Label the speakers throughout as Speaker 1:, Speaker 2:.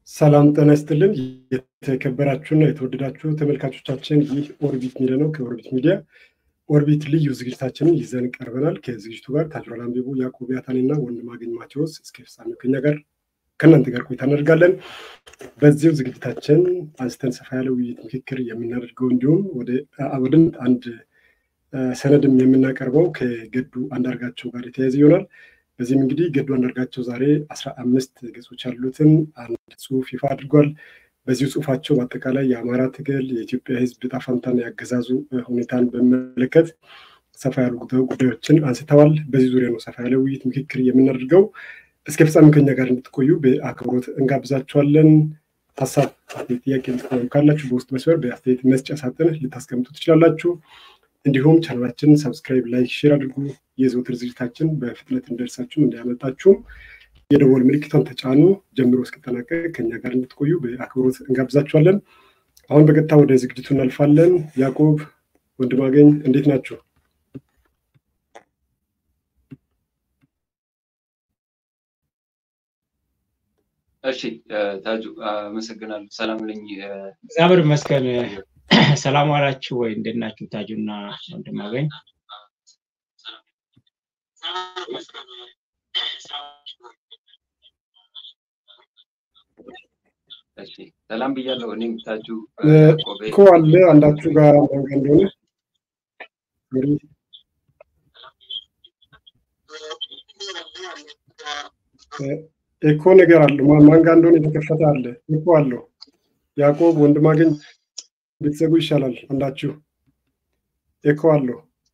Speaker 1: ሰላም ጤና ይስጥልን። የተከበራችሁና የተወደዳችሁ ተመልካቾቻችን ይህ ኦርቢት ሚዲያ ነው። ከኦርቢት ሚዲያ ኦርቢት ልዩ ዝግጅታችንን ይዘን ቀርበናል። ከዝግጅቱ ጋር ታጅሯል አንቢቡ፣ ያዕቆብ ያታንና ወንድማገኝ ማቴዎስ እስከ ፍጻሜው ከኛ ጋር ከእናንተ ጋር ቆይታ እናደርጋለን። በዚሁ ዝግጅታችን አንስተን ሰፋ ያለ ውይይት፣ ምክክር የምናደርገው እንዲሁም ወደ አንድ ሰነድም የምናቀርበው ከገዱ አንዳርጋቸው ጋር የተያያዘ ይሆናል። በዚህም እንግዲህ ገዱ አንዳርጋቸው ዛሬ አስራ አምስት ገጾች ያሉትን አንድ ጽሁፍ ይፋ አድርጓል። በዚሁ ጽሁፋቸው በአጠቃላይ የአማራ ትግል፣ የኢትዮጵያ ሕዝብ ዕጣ ፈንታና ያገዛዙ ሁኔታን በሚመለከት ሰፋ ያሉ ጉዳዮችን አንስተዋል። በዚህ ዙሪያ ነው ሰፋ ያለ ውይይት ምክክር የምናደርገው። እስከ ፍጻሜ ከኛ ጋር እንድትቆዩ በአክብሮት እንጋብዛችኋለን። ሀሳብ፣ ጥያቄ ልትቆዩ ካላችሁ በውስጥ መስመር በአስተያየት መስጫ ሳጥን ልታስቀምጡ ትችላላችሁ። እንዲሁም ቻናላችንን ሰብስክራይብ፣ ላይክ፣ ሼር አድርጉ። የዘውትር ዝግጅታችን በፍጥነት እንደርሳችሁም እንዳያመልጣችሁም የደወል ምልክቷን ተጫኑ። ጀምሮ እስክጠናቀቅ ከኛ ጋር እንድትቆዩ በአክብሮት እንጋብዛችኋለን። አሁን በቀጥታ ወደ ዝግጅቱ እናልፋለን። ያዕቆብ ወንድማገኝ እንዴት ናችሁ?
Speaker 2: እሺ ታጁ አመሰግናለሁ። ሰላም ነኝ።
Speaker 3: እግዚአብሔር ይመስገን። ሰላም ዋላችሁ ወይ? እንዴት ናችሁ? ታጁና ወንድማገኝ
Speaker 2: እሺ ሰላም ብያለሁ። እኔም ታጁ
Speaker 1: እኮ አለ አንዳችሁ ጋር መንገ እንደሆነ ኤኮ ነገር አለ። ማን ጋር እንደሆነ የተከፈተ አለ። ኤኮ አለው። ያዕቆብ ወንድማገኝ ብትዘጉ ይሻላል። አንዳችሁ ኤኮ አለው።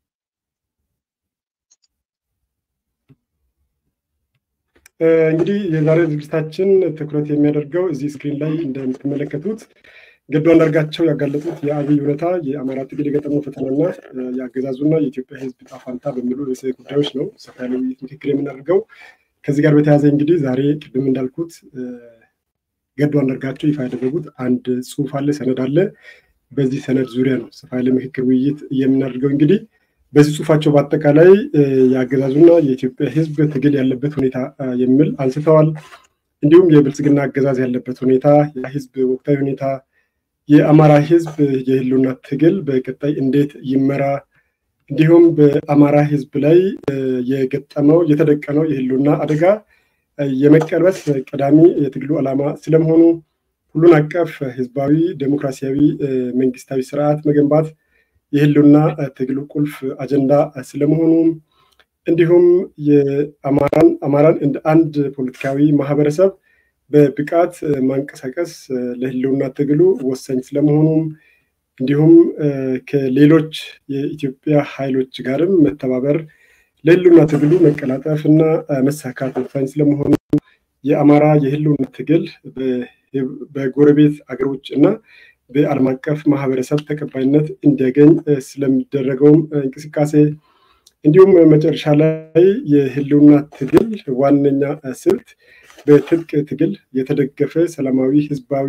Speaker 1: እንግዲህ የዛሬ ዝግጅታችን ትኩረት የሚያደርገው እዚህ ስክሪን ላይ እንደምትመለከቱት ገዱ አንዳርጋቸው ያጋለጡት የአብይ እውነታ የአማራ ትግል የገጠመው ፈተናና የአገዛዙና የኢትዮጵያ ሕዝብ ዕጣ ፈንታ በሚሉ ርዕሰ ጉዳዮች ነው ሰፋ ያለ ውይይት ምክክር የምናደርገው። ከዚህ ጋር በተያያዘ እንግዲህ ዛሬ ቅድም እንዳልኩት ገዱ አንዳርጋቸው ይፋ ያደረጉት አንድ ጽሁፍ አለ፣ ሰነድ አለ። በዚህ ሰነድ ዙሪያ ነው ሰፋ ያለ ምክክር ውይይት የምናደርገው። እንግዲህ በዚህ ጽሁፋቸው በአጠቃላይ የአገዛዙና የኢትዮጵያ ህዝብ ትግል ያለበት ሁኔታ የሚል አንስተዋል። እንዲሁም የብልጽግና አገዛዝ ያለበት ሁኔታ፣ የህዝብ ወቅታዊ ሁኔታ፣ የአማራ ህዝብ የህልውና ትግል በቀጣይ እንዴት ይመራ፣ እንዲሁም በአማራ ህዝብ ላይ የገጠመው የተደቀነው የህልውና አደጋ የመቀልበስ ቀዳሚ የትግሉ ዓላማ ስለመሆኑ ሁሉን አቀፍ ህዝባዊ ዴሞክራሲያዊ መንግስታዊ ስርዓት መገንባት የህልውና ትግሉ ቁልፍ አጀንዳ ስለመሆኑ እንዲሁም የአማራን አማራን እንደ አንድ ፖለቲካዊ ማህበረሰብ በብቃት ማንቀሳቀስ ለህልውና ትግሉ ወሳኝ ስለመሆኑም እንዲሁም ከሌሎች የኢትዮጵያ ኃይሎች ጋርም መተባበር ለህልውና ትግሉ መቀላጠፍ እና መሳካት ወሳኝ ስለመሆኑ የአማራ የህልውና ትግል በጎረቤት አገሮች እና በዓለም አቀፍ ማህበረሰብ ተቀባይነት እንዲያገኝ ስለሚደረገውም እንቅስቃሴ እንዲሁም መጨረሻ ላይ የህልውና ትግል ዋነኛ ስልት በትጥቅ ትግል የተደገፈ ሰላማዊ ህዝባዊ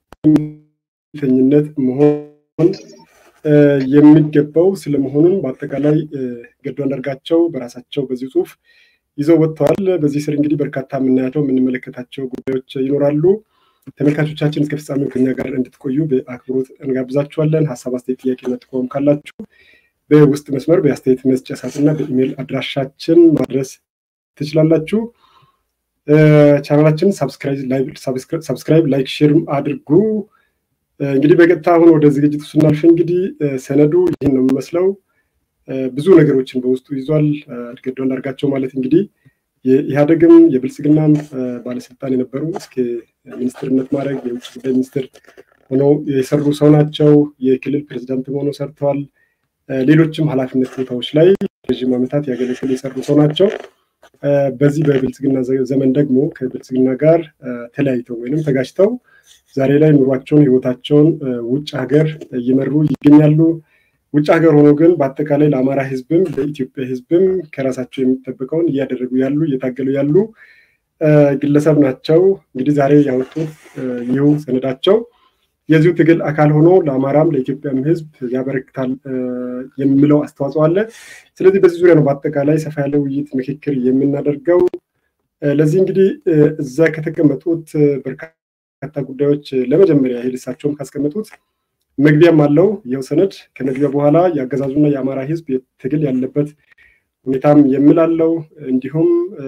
Speaker 1: ተኝነት መሆን የሚገባው ስለመሆኑም በአጠቃላይ ገዱ አንዳርጋቸው በራሳቸው በዚህ ጽሁፍ ይዘው ወጥተዋል። በዚህ ስር እንግዲህ በርካታ የምናያቸው የምንመለከታቸው ጉዳዮች ይኖራሉ። ተመልካቾቻችን እስከ ፍጻሜው ከኛ ጋር እንድትቆዩ በአክብሮት እንጋብዛችኋለን። ሀሳብ፣ አስተያየት፣ ጥያቄና ጥቆም ካላችሁ በውስጥ መስመር በአስተያየት መስጫ ሳጥንና በኢሜይል አድራሻችን ማድረስ ትችላላችሁ። ቻናላችን ሰብስክራይብ፣ ላይክ፣ ሼርም አድርጉ። እንግዲህ በቀጥታ አሁን ወደ ዝግጅቱ ስናልፍ እንግዲህ ሰነዱ ይህን ነው የሚመስለው። ብዙ ነገሮችን በውስጡ ይዟል። ገዱ አንዳርጋቸው ማለት እንግዲህ የኢህአደግም የብልጽግናም ባለስልጣን የነበሩ እስከ ሚኒስትርነት ማድረግ የውጭ ጉዳይ ሚኒስትር ሆነው የሰሩ ሰው ናቸው። የክልል ፕሬዚዳንትም ሆነው ሰርተዋል። ሌሎችም ኃላፊነት ቦታዎች ላይ ረዥም ዓመታት ያገለግል የሰሩ ሰው ናቸው። በዚህ በብልጽግና ዘመን ደግሞ ከብልጽግና ጋር ተለያይተው ወይም ተጋጭተው ዛሬ ላይ ኑሯቸውን ህይወታቸውን ውጭ ሀገር እየመሩ ይገኛሉ። ውጭ ሀገር ሆኖ ግን በአጠቃላይ ለአማራ ህዝብም ለኢትዮጵያ ህዝብም ከራሳቸው የሚጠበቀውን እያደረጉ ያሉ እየታገሉ ያሉ ግለሰብ ናቸው። እንግዲህ ዛሬ ያወጡት ይህ ሰነዳቸው የዚሁ ትግል አካል ሆኖ ለአማራም ለኢትዮጵያም ህዝብ ያበረክታል የሚለው አስተዋጽኦ አለ። ስለዚህ በዚህ ዙሪያ ነው በአጠቃላይ ሰፋ ያለ ውይይት ምክክር የምናደርገው። ለዚህ እንግዲህ እዛ ከተቀመጡት በርካታ በርካታ ጉዳዮች ለመጀመሪያ ያህል እሳቸውም ካስቀመጡት መግቢያም አለው። ይኸው ሰነድ ከመግቢያ በኋላ የአገዛዙና የአማራ ህዝብ ትግል ያለበት ሁኔታም የምላለው እንዲሁም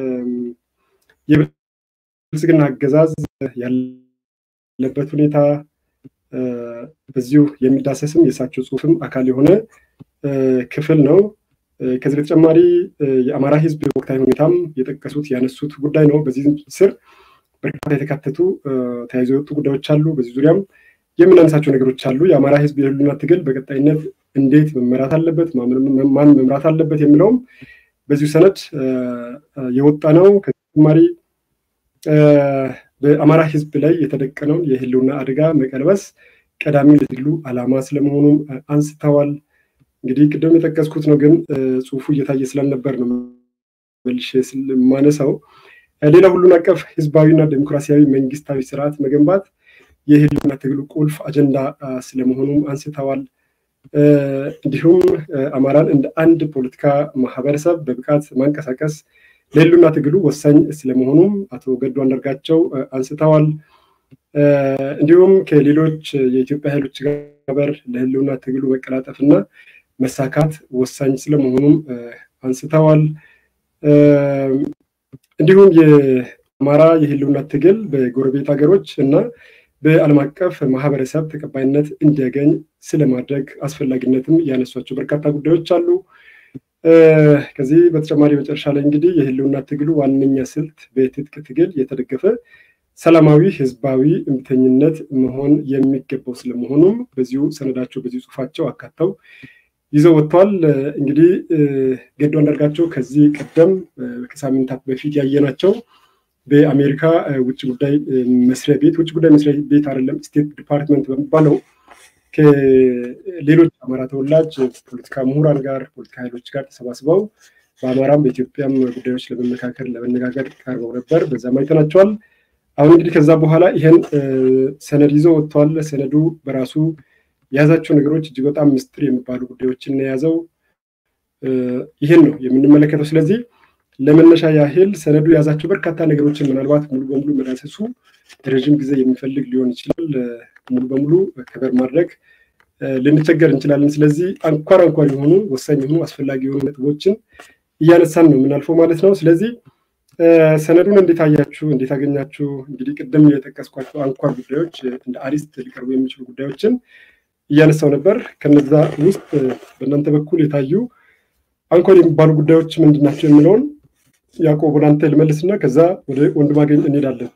Speaker 1: የብልጽግና አገዛዝ ያለበት ሁኔታ በዚሁ የሚዳሰስም የእሳቸው ጽሁፍም አካል የሆነ ክፍል ነው። ከዚህ በተጨማሪ የአማራ ህዝብ ወቅታዊ ሁኔታም የጠቀሱት ያነሱት ጉዳይ ነው። በዚህ ስር በርካታ የተካተቱ ተያይዞ የወጡ ጉዳዮች አሉ። በዚህ ዙሪያም የምናነሳቸው ነገሮች አሉ። የአማራ ህዝብ የህልውና ትግል በቀጣይነት እንዴት መመራት አለበት፣ ማን መምራት አለበት የሚለውም በዚሁ ሰነድ የወጣ ነው። ከተጨማሪ በአማራ ህዝብ ላይ የተደቀነውን የህልውና አደጋ መቀልበስ ቀዳሚ የትግሉ ዓላማ ስለመሆኑም አንስተዋል። እንግዲህ ቅድም የጠቀስኩት ነው፣ ግን ጽሁፉ እየታየ ስላልነበር ነው መልሼ የማነሳው። ሌላ ሁሉን አቀፍ ህዝባዊና ዴሞክራሲያዊ መንግስታዊ ስርዓት መገንባት የህልውና ትግሉ ቁልፍ አጀንዳ ስለመሆኑም አንስተዋል። እንዲሁም አማራን እንደ አንድ ፖለቲካ ማህበረሰብ በብቃት ማንቀሳቀስ ለህልውና ትግሉ ወሳኝ ስለመሆኑም አቶ ገዱ አንዳርጋቸው አንስተዋል። እንዲሁም ከሌሎች የኢትዮጵያ ኃይሎች ጋር ለህልውና ትግሉ መቀላጠፍና መሳካት ወሳኝ ስለመሆኑም አንስተዋል። እንዲሁም የአማራ የህልውና ትግል በጎረቤት ሀገሮች እና በዓለም አቀፍ ማህበረሰብ ተቀባይነት እንዲያገኝ ስለማድረግ አስፈላጊነትም ያነሷቸው በርካታ ጉዳዮች አሉ። ከዚህ በተጨማሪ መጨረሻ ላይ እንግዲህ የህልውና ትግሉ ዋነኛ ስልት በትጥቅ ትግል የተደገፈ ሰላማዊ ህዝባዊ እምቢተኝነት መሆን የሚገባው ስለመሆኑም በዚሁ ሰነዳቸው በዚሁ ጽሁፋቸው አካተው ይዘው ወጥተዋል። እንግዲህ ገዱ አንዳርጋቸው ከዚህ ቀደም ከሳምንታት በፊት ያየናቸው በአሜሪካ ውጭ ጉዳይ መስሪያ ቤት ውጭ ጉዳይ መስሪያ ቤት አይደለም ስቴት ዲፓርትመንት በሚባለው ከሌሎች አማራ ተወላጅ ፖለቲካ ምሁራን ጋር ፖለቲካ ኃይሎች ጋር ተሰባስበው በአማራም በኢትዮጵያም ጉዳዮች ለመመካከር ለመነጋገር ቀርበው ነበር። በዛም አይተናቸዋል። አሁን እንግዲህ ከዛ በኋላ ይህን ሰነድ ይዘው ወጥተዋል። ሰነዱ በራሱ የያዛቸው ነገሮች እጅግ በጣም ምስጢር የሚባሉ ጉዳዮችን የያዘው ይህን ነው የምንመለከተው። ስለዚህ ለመነሻ ያህል ሰነዱ የያዛቸው በርካታ ነገሮችን ምናልባት ሙሉ በሙሉ መዳሰሱ ረዥም ጊዜ የሚፈልግ ሊሆን ይችላል። ሙሉ በሙሉ ከበር ማድረግ ልንቸገር እንችላለን። ስለዚህ አንኳር አንኳር የሆኑ ወሳኝ የሆኑ አስፈላጊ የሆኑ ነጥቦችን እያነሳን ነው የምናልፈው ማለት ነው። ስለዚህ ሰነዱን እንዴት አያችሁ? እንዴት አገኛችሁ? እንግዲህ ቅድም የጠቀስኳቸው አንኳር ጉዳዮች እንደ አሪስት ሊቀርቡ የሚችሉ ጉዳዮችን እያነሳው ነበር። ከነዛ ውስጥ በእናንተ በኩል የታዩ አንኳር የሚባሉ ጉዳዮች ምንድን ናቸው የሚለውን ያዕቆብ ወደ አንተ ልመልስና ከዛ ወደ ወንድማገኝ እንሄዳለን።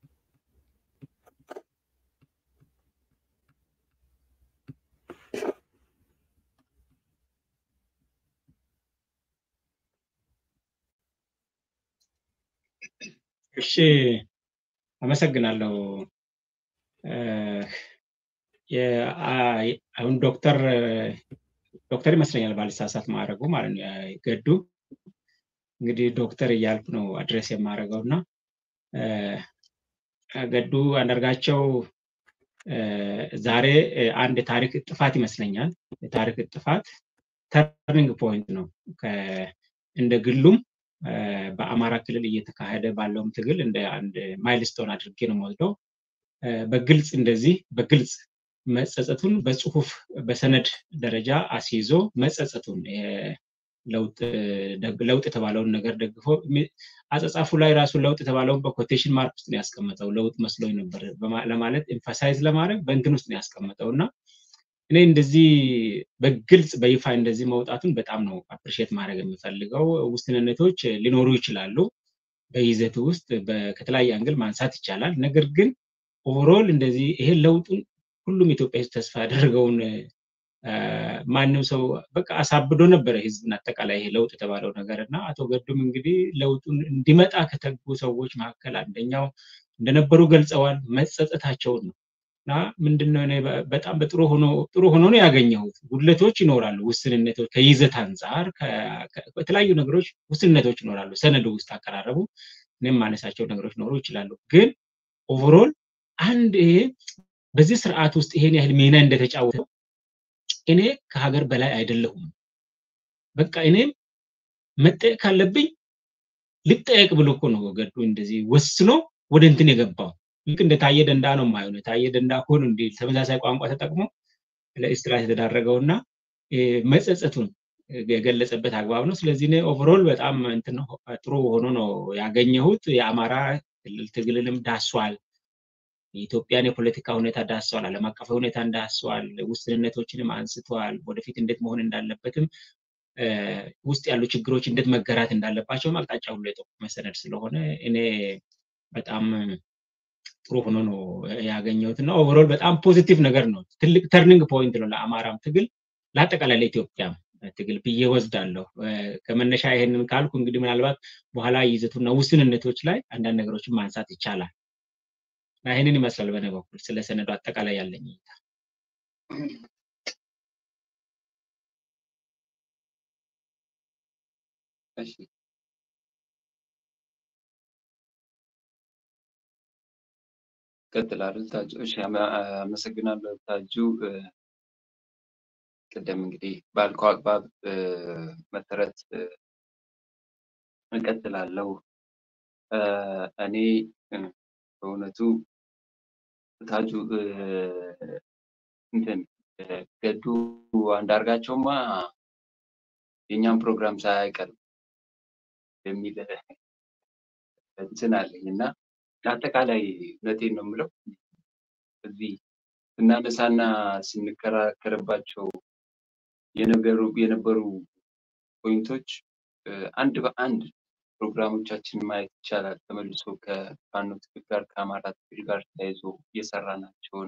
Speaker 3: እሺ አመሰግናለሁ። አሁን ዶክተር ዶክተር ይመስለኛል ባልሳሳት ማድረጉ ማለት ነው ገዱ እንግዲህ ዶክተር እያልኩ ነው አድሬስ የማደርገው እና ገዱ አንዳርጋቸው ዛሬ አንድ የታሪክ ጥፋት ይመስለኛል የታሪክ ጥፋት ተርኒንግ ፖይንት ነው እንደ ግሉም በአማራ ክልል እየተካሄደ ባለውም ትግል እንደ አንድ ማይልስቶን አድርጌ ነው የምወስደው በግልጽ እንደዚህ በግልጽ መጸጸቱን በጽሁፍ በሰነድ ደረጃ አስይዞ መጸጸቱን ለውጥ የተባለውን ነገር ደግፎ አጸጻፉ ላይ ራሱ ለውጥ የተባለውን በኮቴሽን ማርክ ውስጥ ነው ያስቀመጠው። ለውጥ መስሎኝ ነበር ለማለት ኤምፋሳይዝ ለማድረግ በእንትን ውስጥ ነው ያስቀመጠው እና እኔ እንደዚህ በግልጽ በይፋ እንደዚህ መውጣቱን በጣም ነው አፕሪሼት ማድረግ የምፈልገው። ውስንነቶች ሊኖሩ ይችላሉ በይዘቱ ውስጥ ከተለያየ አንግል ማንሳት ይቻላል። ነገር ግን ኦቨሮል እንደዚህ ይሄ ለውጡን ሁሉም ኢትዮጵያ ህዝብ ተስፋ ያደረገውን ማንም ሰው በቃ አሳብዶ ነበረ ህዝብን አጠቃላይ ይሄ ለውጥ የተባለው ነገር እና አቶ ገዱም እንግዲህ ለውጡን እንዲመጣ ከተጉ ሰዎች መካከል አንደኛው እንደነበሩ ገልጸዋል። መጸጸታቸውን ነው እና ምንድነው በጣም በጥሩ ሆኖ ጥሩ ሆኖ ነው ያገኘሁት። ጉድለቶች ይኖራሉ፣ ውስንነቶች ከይዘት አንጻር በተለያዩ ነገሮች ውስንነቶች ይኖራሉ። ሰነዱ ውስጥ አቀራረቡ እኔም ማነሳቸው ነገሮች ኖሩ ይችላሉ። ግን ኦቨሮል አንድ ይሄ በዚህ ስርዓት ውስጥ ይሄን ያህል ሚና እንደተጫወተው እኔ ከሀገር በላይ አይደለሁም፣ በቃ እኔም መጠየቅ ካለብኝ ልጠየቅ ብሎ እኮ ነው ገዱ እንደዚህ ወስኖ ወደ እንትን የገባው ልክ እንደ ታየ ደንዳ ነው የማየው። ታየ ደንዳ እኮ ነው እንዲህ ተመሳሳይ ቋንቋ ተጠቅሞ ለእስራት የተዳረገውና መጸጸቱን የገለጸበት አግባብ ነው። ስለዚህ እኔ ኦቨሮል በጣም እንትን ጥሩ ሆኖ ነው ያገኘሁት። የአማራ ክልል ትግልንም ዳሷል። የኢትዮጵያን የፖለቲካ ሁኔታ ዳሰዋል። ዓለም አቀፋዊ ሁኔታ እንዳስሰዋል። ውስንነቶችንም አንስተዋል። ወደፊት እንዴት መሆን እንዳለበትም ውስጥ ያሉ ችግሮች እንዴት መገራት እንዳለባቸውም አቅጣጫ ሁሉ የጠቆመ ሰነድ ስለሆነ እኔ በጣም ጥሩ ሆኖ ነው ያገኘሁት እና ኦቨሮል በጣም ፖዚቲቭ ነገር ነው። ትልቅ ተርኒንግ ፖይንት ነው ለአማራም ትግል ለአጠቃላይ ለኢትዮጵያም ትግል ብዬ ወስዳለሁ። ከመነሻ ይሄንን ካልኩ እንግዲህ ምናልባት በኋላ ይዘቱና ውስንነቶች ላይ አንዳንድ ነገሮችን ማንሳት ይቻላል። እና ይህንን ይመስላል በእኔ በኩል ስለ ሰነዱ አጠቃላይ ያለኝ እይታ።
Speaker 2: እሺ ቀጥላለሁ። ታጁ እሺ፣ አመሰግናለሁ ታጁ። ቅድም እንግዲህ ባልከው አግባብ መሰረት እቀጥላለሁ። እኔ በእውነቱ ታጁ እንትን ገዱ አንዳርጋቸውማ የእኛም ፕሮግራም ሳያቀርብ የሚል እንትን አለኝ እና አጠቃላይ እውነቴን ነው የምለው እዚህ ስናነሳና ስንከራከርባቸው የነገሩ የነበሩ ፖይንቶች አንድ በአንድ ፕሮግራሞቻችን ማየት ይቻላል። ተመልሶ ከፋኖ ትግል ጋር ከአማራ ትግል ጋር ተያይዞ የሰራናቸውን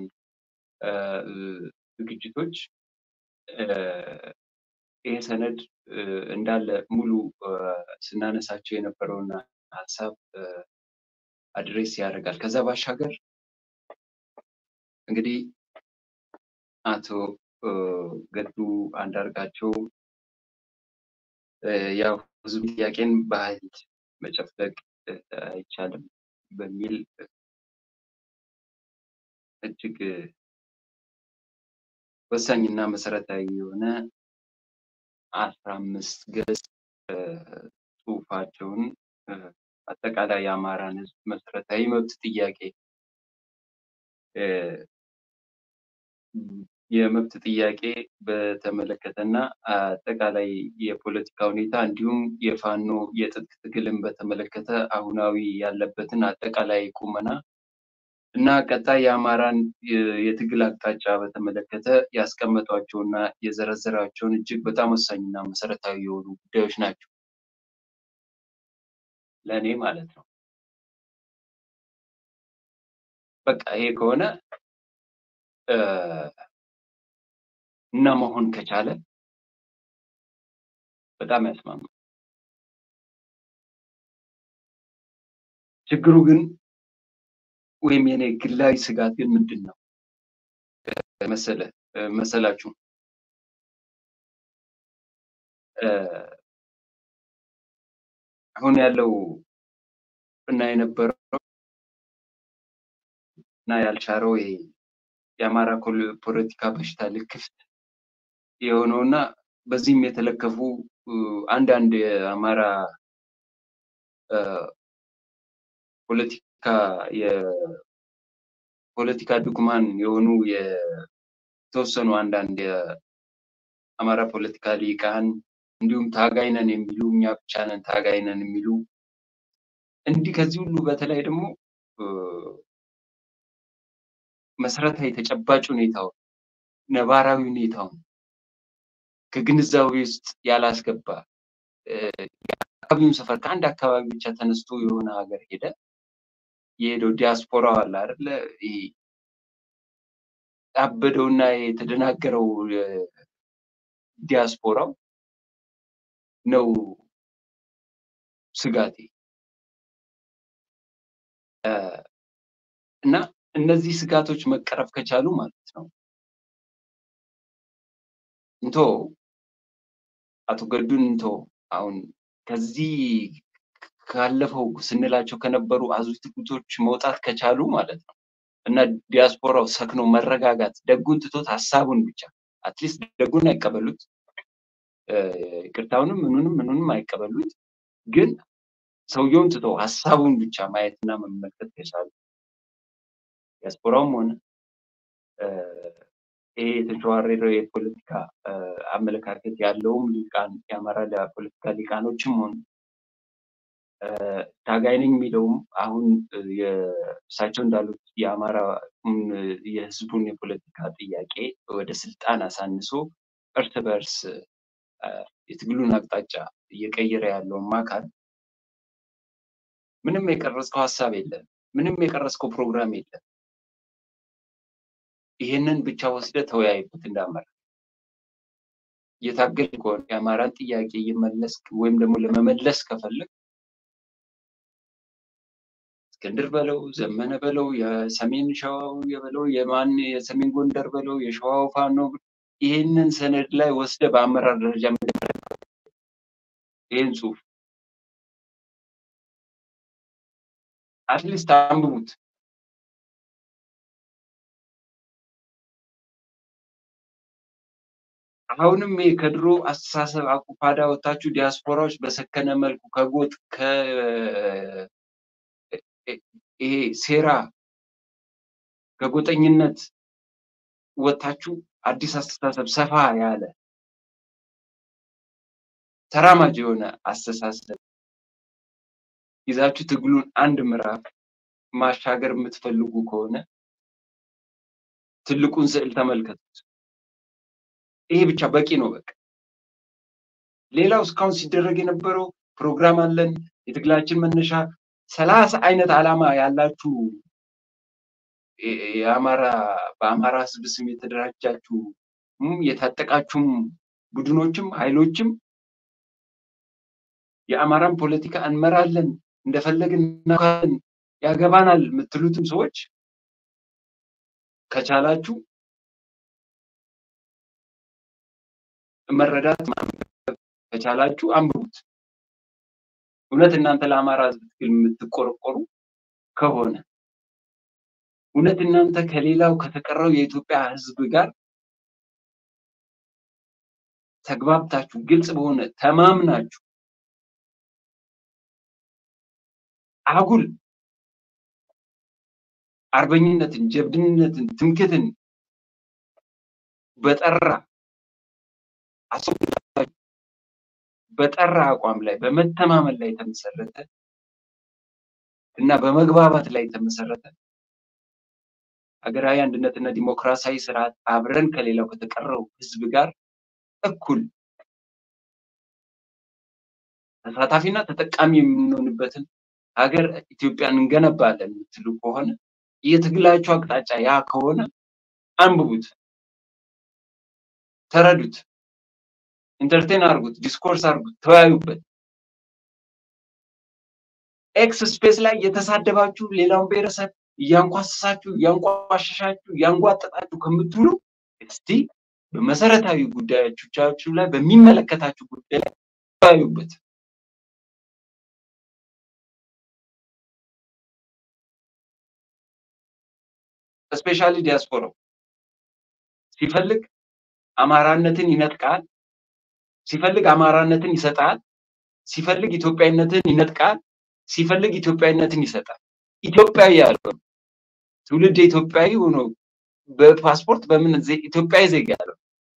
Speaker 2: ዝግጅቶች ይሄ ሰነድ እንዳለ ሙሉ ስናነሳቸው የነበረውን ሀሳብ አድሬስ ያደርጋል። ከዛ ባሻገር እንግዲህ አቶ ገዱ አንዳርጋቸው ያው ህዝብ ጥያቄን በኃይል መጨፍለቅ አይቻልም በሚል እጅግ ወሳኝና መሰረታዊ የሆነ አስራ አምስት ገጽ ጽሁፋቸውን አጠቃላይ የአማራን ህዝብ መሰረታዊ መብት ጥያቄ የመብት ጥያቄ በተመለከተና አጠቃላይ የፖለቲካ ሁኔታ እንዲሁም የፋኖ የትጥቅ ትግልን በተመለከተ አሁናዊ ያለበትን አጠቃላይ ቁመና እና ቀጣይ የአማራን የትግል አቅጣጫ በተመለከተ ያስቀመጧቸውና የዘረዘራቸውን እጅግ በጣም ወሳኝና መሰረታዊ የሆኑ ጉዳዮች ናቸው ለእኔ ማለት ነው። በቃ ይሄ ከሆነ እና መሆን ከቻለ በጣም ያስማማል። ችግሩ ግን ወይም የኔ ግላዊ ስጋት ግን ምንድን ነው መሰለ መሰላችሁ አሁን ያለው እና የነበረው እና ያልሻረው ይሄ የአማራ ፖለቲካ በሽታ ልክፍት የሆነው እና በዚህም የተለከፉ አንዳንድ የአማራ ፖለቲካ የፖለቲካ ድኩማን የሆኑ የተወሰኑ አንዳንድ የአማራ ፖለቲካ ሊቃን እንዲሁም ታጋይ ነን የሚሉ እኛ ብቻ ነን ታጋይ ነን የሚሉ እንዲህ ከዚህ ሁሉ በተለይ ደግሞ መሰረታዊ ተጨባጭ ሁኔታውን ነባራዊ ሁኔታውን ከግንዛቤ ውስጥ ያላስገባ አካባቢውን ሰፈር ከአንድ አካባቢ ብቻ ተነስቶ የሆነ ሀገር ሄደ የሄደው ዲያስፖራው አለ አይደለ ያበደውና የተደናገረው ዲያስፖራው ነው ስጋቴ እና እነዚህ ስጋቶች መቀረፍ ከቻሉ ማለት ነው እንቶ አቶ ገዱን እንቶ አሁን ከዚህ ካለፈው ስንላቸው ከነበሩ አዙሪቶች መውጣት ከቻሉ ማለት ነው እና ዲያስፖራው ሰክኖ መረጋጋት ደጉን ትቶት ሀሳቡን ብቻ አትሊስት ደጉን አይቀበሉት ይቅርታውንም ምኑንም ምኑንም አይቀበሉት ግን ሰውየውን ትቶ ሀሳቡን ብቻ ማየትና መመልከት ከቻሉ ዲያስፖራውም ሆነ ይሄ የተሸዋረረ የፖለቲካ አመለካከት ያለውም ሊቃን የአማራ ፖለቲካ ሊቃኖችም ሆኑ ታጋይ ነኝ የሚለውም አሁን እሳቸው እንዳሉት የአማራ የህዝቡን የፖለቲካ ጥያቄ ወደ ስልጣን አሳንሶ እርስ በእርስ የትግሉን አቅጣጫ እየቀየረ ያለውን አካል ምንም የቀረጽከው ሀሳብ የለም፣ ምንም የቀረጽከው ፕሮግራም የለም። ይህንን ብቻ ወስደ ተወያይበት እንዳመራ እየታገል ከሆነ የአማራን ጥያቄ እየመለስ ወይም ደግሞ ለመመለስ ከፈለግ እስክንድር በለው ዘመነ በለው የሰሜን ሸዋው የበለው የማን የሰሜን ጎንደር በለው የሸዋው ፋኖ ይህንን ሰነድ ላይ ወስደ በአመራር ደረጃ ይህን ጽሁፍ አትሊስት አንብቡት። አሁንም ይሄ ከድሮ አስተሳሰብ አቁፋዳ ወታችሁ ዲያስፖራዎች በሰከነ መልኩ ከጎጥ ይሄ ሴራ ከጎጠኝነት ወታችሁ አዲስ አስተሳሰብ ሰፋ ያለ ተራማጅ የሆነ አስተሳሰብ ይዛችሁ ትግሉን አንድ ምዕራፍ ማሻገር የምትፈልጉ ከሆነ ትልቁን ስዕል ተመልከቱት። ይሄ ብቻ በቂ ነው። በቃ ሌላው እስካሁን ሲደረግ የነበረው ፕሮግራም አለን፣ የትግላችን መነሻ ሰላሳ አይነት ዓላማ ያላችሁ የአማራ በአማራ ህዝብ ስም የተደራጃችሁ የታጠቃችሁም ቡድኖችም ኃይሎችም የአማራን ፖለቲካ እንመራለን እንደፈለግን እናካለን ያገባናል የምትሉትም ሰዎች ከቻላችሁ መረዳት ማንበብ ከቻላችሁ አንብቡት። እውነት እናንተ ለአማራ ህዝብ ትግል የምትቆረቆሩ ከሆነ እውነት እናንተ ከሌላው ከተቀረው የኢትዮጵያ ህዝብ ጋር ተግባብታችሁ ግልጽ በሆነ ተማምናችሁ አጉል አርበኝነትን፣ ጀብድነትን፣ ትምክትን በጠራ በጠራ አቋም ላይ በመተማመን ላይ የተመሰረተ እና በመግባባት ላይ የተመሰረተ ሀገራዊ አንድነትና ዲሞክራሲያዊ ስርዓት አብረን ከሌላው ከተቀረው ህዝብ ጋር እኩል ተሳታፊና ተጠቃሚ የምንሆንበትን ሀገር ኢትዮጵያን እንገነባለን የምትሉ ከሆነ የትግላችሁ አቅጣጫ ያ ከሆነ አንብቡት፣ ተረዱት፣ ኢንተርቴን አድርጉት፣ ዲስኮርስ አድርጉት፣ ተወያዩበት። ኤክስ ስፔስ ላይ የተሳደባችሁ ሌላውን ብሔረሰብ እያንኳሰሳችሁ እያንቋሸሻችሁ እያንጓጠጣችሁ ከምትውሉ እስቲ በመሰረታዊ ጉዳዮቻችሁ ላይ በሚመለከታችሁ ጉዳይ ላይ ተወያዩበት። ስፔሻሊ ዲያስፖራው ሲፈልግ አማራነትን ይነጥቃል፣ ሲፈልግ አማራነትን ይሰጣል፣ ሲፈልግ ኢትዮጵያዊነትን ይነጥቃል፣ ሲፈልግ ኢትዮጵያዊነትን ይሰጣል። ኢትዮጵያዊ ያለው ትውልድ ኢትዮጵያዊ ሆኖ በፓስፖርት በምን ኢትዮጵያዊ ዜጋ ያለው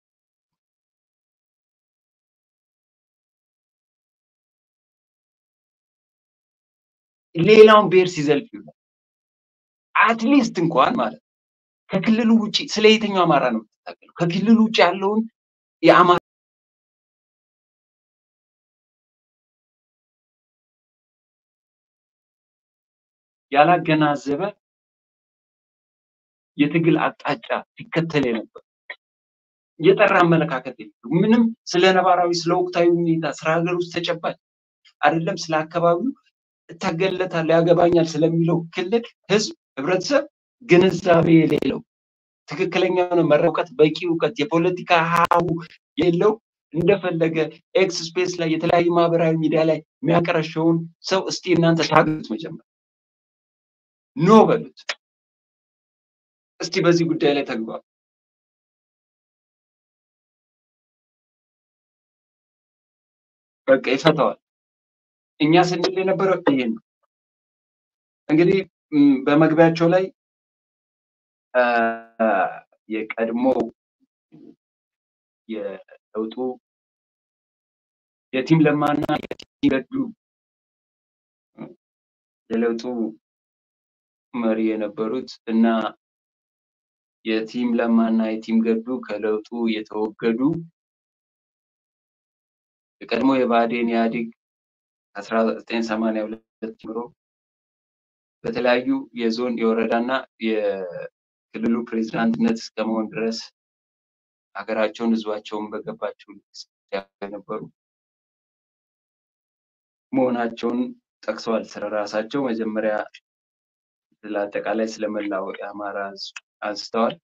Speaker 2: ሌላውን ብሔር ሲዘልፍ ይውላል። አትሊስት እንኳን ማለት ከክልሉ ውጭ ስለ የትኛው አማራ ነው የምትታገለው? ከክልሉ ውጭ ያለውን የአማራ ያላገናዘበ የትግል አቅጣጫ ሲከተል የነበር የጠራ አመለካከት የለም። ምንም ስለ ነባራዊ ስለ ወቅታዊ ሁኔታ ስለ ሀገር ውስጥ ተጨባጭ አይደለም ስለ አካባቢው እታገለታለሁ ያገባኛል ስለሚለው ክልል ህዝብ ህብረተሰብ ግንዛቤ የሌለው ትክክለኛ የሆነ መረጃ እውቀት በቂ እውቀት የፖለቲካ ሀሁ የሌለው እንደፈለገ ኤክስ ስፔስ ላይ የተለያዩ ማህበራዊ ሚዲያ ላይ የሚያቀረሸውን ሰው እስቲ እናንተ ታገሉት መጀመር ኖ በሉት እስቲ በዚህ ጉዳይ ላይ ተግባቡ በቃ ይፈታዋል እኛ ስንል የነበረው ይሄን ነው እንግዲህ በመግቢያቸው ላይ የቀድሞ የለውጡ የቲም ለማና የቲም ገዱ የለውጡ መሪ የነበሩት እና የቲም ለማና የቲም ገዱ ከለውጡ የተወገዱ የቀድሞ የብአዴን ኢህአዴግ ከአስራ ዘጠኝ ሰማንያ ሁለት ጀምሮ በተለያዩ የዞን የወረዳና የክልሉ ፕሬዚዳንትነት እስከመሆን ድረስ ሀገራቸውን ህዝባቸውን በገባቸው የነበሩ መሆናቸውን ጠቅሰዋል። ስለ ራሳቸው መጀመሪያ ስለ አጠቃላይ ስለመላው የአማራ ህዝብ አንስተዋል።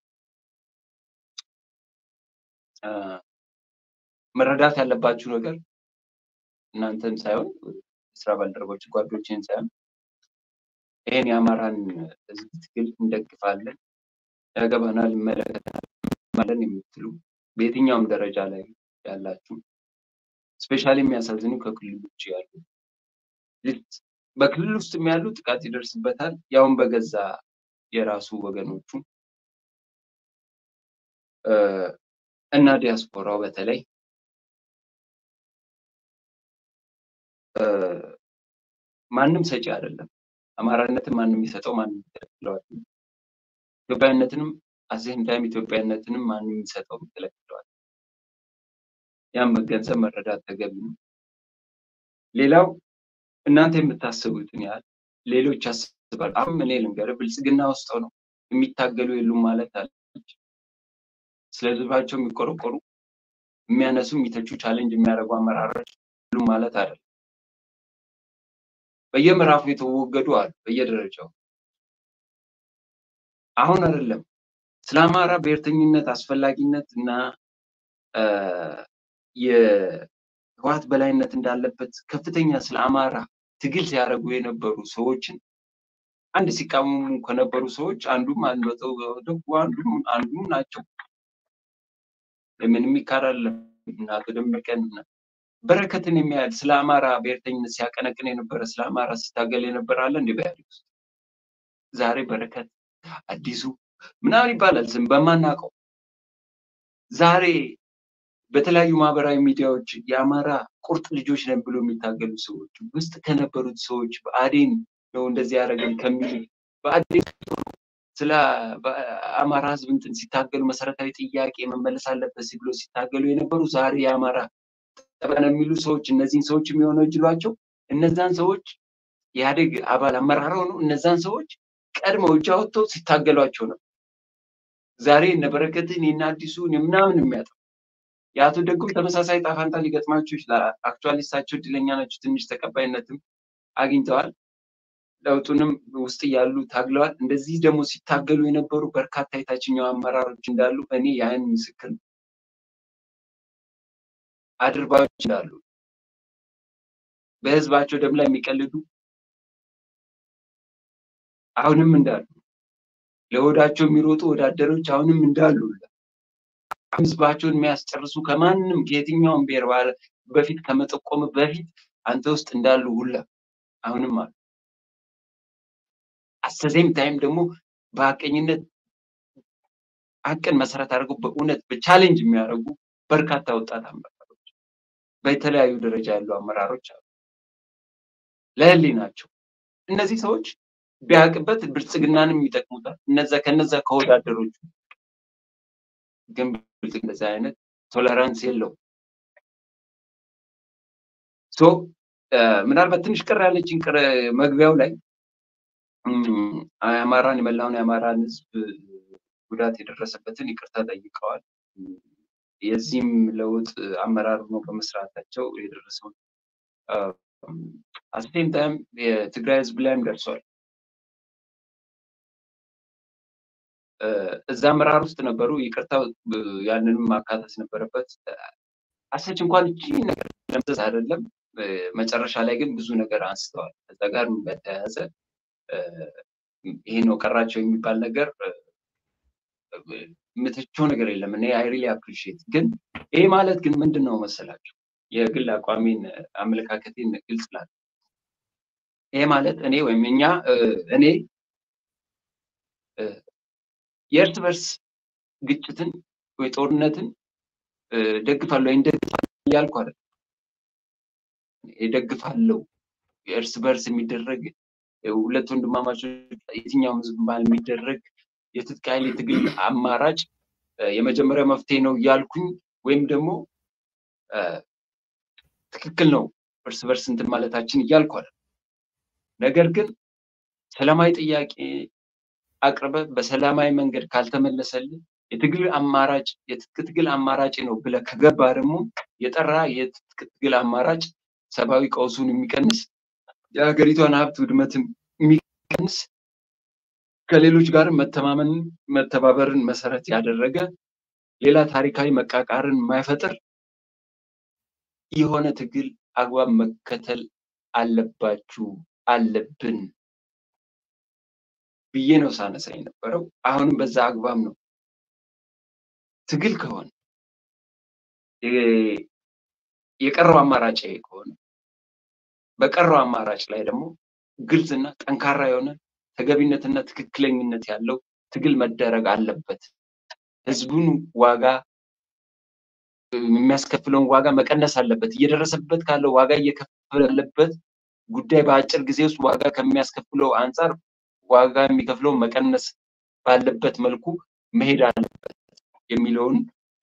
Speaker 2: መረዳት ያለባችሁ ነገር እናንተን ሳይሆን ስራ ባልደረቦች ጓዶችን ሳይሆን ይህን የአማራን ህዝብ ትግል እንደግፋለን፣ ያገባናል፣ ይመለከተናል ማለን የምትሉ በየትኛውም ደረጃ ላይ ያላችሁ ስፔሻሊ የሚያሳዝኑ ከክልል ውጭ ያሉ በክልል ውስጥ ያሉ ጥቃት ይደርስበታል፣ ያውን በገዛ የራሱ ወገኖቹ እና ዲያስፖራው በተለይ ማንም ሰጪ አይደለም። አማራነትን ማንም የሚሰጠው ማንም ይከለክለዋል። ኢትዮጵያዊነትንም አዜም ታይም ኢትዮጵያዊነትንም ማንም የሚሰጠው ይከለክለዋል። ያም መገንዘብ መረዳት ተገቢ ነው። ሌላው እናንተ የምታስቡትን ያህል ሌሎች ያስባሉ። አሁን እኔ ልንገርህ፣ ብልጽግና ውስጥ ነው የሚታገሉ የሉም ማለት አለች። ስለ ህዝባቸው የሚቆረቆሩ የሚያነሱ፣ የሚተቹ፣ ቻሌንጅ የሚያደርጉ አመራሮች የሉም ማለት አይደለም። በየምዕራፉ የተወገዱ አሉ፣ በየደረጃው አሁን አይደለም ስለ አማራ ብሔርተኝነት አስፈላጊነት እና የህወሓት በላይነት እንዳለበት ከፍተኛ ስለ አማራ ትግል ሲያደርጉ የነበሩ ሰዎችን አንድ ሲቃወሙ ከነበሩ ሰዎች አንዱም አንዱም አንዱም ናቸው። ምንም ይካራል እና አቶ ደመቀን በረከትን የሚያህል ስለ አማራ ብሔርተኝነት ሲያቀነቅን የነበረ ስለ አማራ ሲታገል የነበረ አለ እንደ በኢህአዴግ ውስጥ ዛሬ በረከት አዲሱ ምናምን ይባላል ስም በማናውቀው ዛሬ በተለያዩ ማህበራዊ ሚዲያዎች የአማራ ቁርጥ ልጆች ነን ብሎ የሚታገሉ ሰዎች ውስጥ ከነበሩት ሰዎች ብአዴን ነው እንደዚህ ያደረገን ከሚሉ ብአዴን ስለ አማራ ህዝብ እንትን ሲታገሉ መሰረታዊ ጥያቄ መመለስ አለበት ብሎ ሲታገሉ የነበሩ ዛሬ የአማራ ጠበነ የሚሉ ሰዎች እነዚህን ሰዎች የሚወነጅሏቸው እነዛን ሰዎች የኢህአዴግ አባል አመራር ሆነው እነዛን ሰዎች ቀድመው እጅ አወጥተው ሲታገሏቸው ነው። ዛሬ እነ በረከትን የእነ አዲሱን ምናምን የሚያጠው የአቶ ደጉም ተመሳሳይ ጣፋንታ ሊገጥማቸው ይችላል። አክቹዋሊ እሳቸው እድለኛ ናቸው፣ ትንሽ ተቀባይነትም አግኝተዋል። ለውጡንም ውስጥ እያሉ ታግለዋል። እንደዚህ ደግሞ ሲታገሉ የነበሩ በርካታ የታችኛው አመራሮች እንዳሉ እኔ የአይን ምስክር ነው። አድርባዮች እንዳሉ በህዝባቸው ደም ላይ የሚቀልዱ አሁንም እንዳሉ ለወዳቸው የሚሮጡ ወዳደሮች አሁንም እንዳሉ ህዝባቸውን የሚያስጨርሱ ከማንም ከየትኛውም ብሔር በፊት ከመጠቆም በፊት አንተ ውስጥ እንዳሉ ሁላ አሁንም አሉ። አሰዜም ታይም ደግሞ በሀቀኝነት ሀቅን መሰረት አድርገው በእውነት በቻሌንጅ የሚያደርጉ በርካታ ወጣት አመራሮች በተለያዩ ደረጃ ያሉ አመራሮች አሉ። ለህሊ ናቸው እነዚህ ሰዎች ቢያውቅበት ብልጽግናንም ይጠቅሙታል። እነዛ ከነዛ ከወዳደሮቹ ግን ብልጽግና እንደዚህ አይነት ቶለራንስ የለውም። ሶ ምናልባት ትንሽ ቅር ያለችን ቅር መግቢያው ላይ የአማራን የመላውን የአማራን ህዝብ ጉዳት የደረሰበትን ይቅርታ ጠይቀዋል። የዚህም ለውጥ አመራር ነው በመስራታቸው የደረሰውን አስቴም ታይም የትግራይ ህዝብ ላይም ደርሷል። እዛ አመራር ውስጥ ነበሩ። ይቅርታ ያንንም ማካተት ነበረበት። አሰች እንኳን እቺ ነገር ለምሰስ አይደለም። መጨረሻ ላይ ግን ብዙ ነገር አንስተዋል። ከዛ ጋር በተያያዘ ይሄ ነው ቀራቸው የሚባል ነገር የምትቸው ነገር የለም። እኔ አይ ሪሊ አፕሪሺየት ግን ይሄ ማለት ግን ምንድን ነው መሰላቸው የግል አቋሜን አመለካከቴን ግልጽ ላለ ይሄ ማለት እኔ ወይም እኛ እኔ የእርስ በርስ ግጭትን ወይ ጦርነትን ደግፋለሁ ወይ እንደግፋለሁ እያልኩ አይደለም። እደግፋለሁ የእርስ በርስ የሚደረግ ሁለት ወንድማማቾች የትኛውም ህዝብ ባል የሚደረግ የትጥቅ ኃይል የትግል አማራጭ የመጀመሪያ መፍትሄ ነው እያልኩኝ ወይም ደግሞ ትክክል ነው እርስ በርስ እንትን ማለታችን እያልኩ አይደለም። ነገር ግን ሰላማዊ ጥያቄ አቅርበ በሰላማዊ መንገድ ካልተመለሰልን የትግል አማራጭ የትጥቅ ትግል አማራጭ ነው ብለ ከገባ ደግሞ የጠራ የትጥቅ ትግል አማራጭ ሰብአዊ ቀውሱን የሚቀንስ የሀገሪቷን ሀብት ውድመትን የሚቀንስ ከሌሎች ጋር መተማመንን መተባበርን መሰረት ያደረገ ሌላ ታሪካዊ መቃቃርን የማይፈጥር የሆነ ትግል አግባብ መከተል አለባችሁ አለብን ብዬ ነው ሳነሳ የነበረው። አሁንም በዛ አግባብ ነው። ትግል ከሆነ የቀረው አማራጭ ከሆነ በቀረው አማራጭ ላይ ደግሞ ግልጽና ጠንካራ የሆነ ተገቢነትና ትክክለኝነት ያለው ትግል መደረግ አለበት። ህዝቡን ዋጋ የሚያስከፍለውን ዋጋ መቀነስ አለበት። እየደረሰበት ካለው ዋጋ እየከፈለ ያለበት ጉዳይ በአጭር ጊዜ ውስጥ ዋጋ ከሚያስከፍለው አንጻር ዋጋ የሚከፍለው መቀነስ ባለበት መልኩ መሄድ አለበት የሚለውን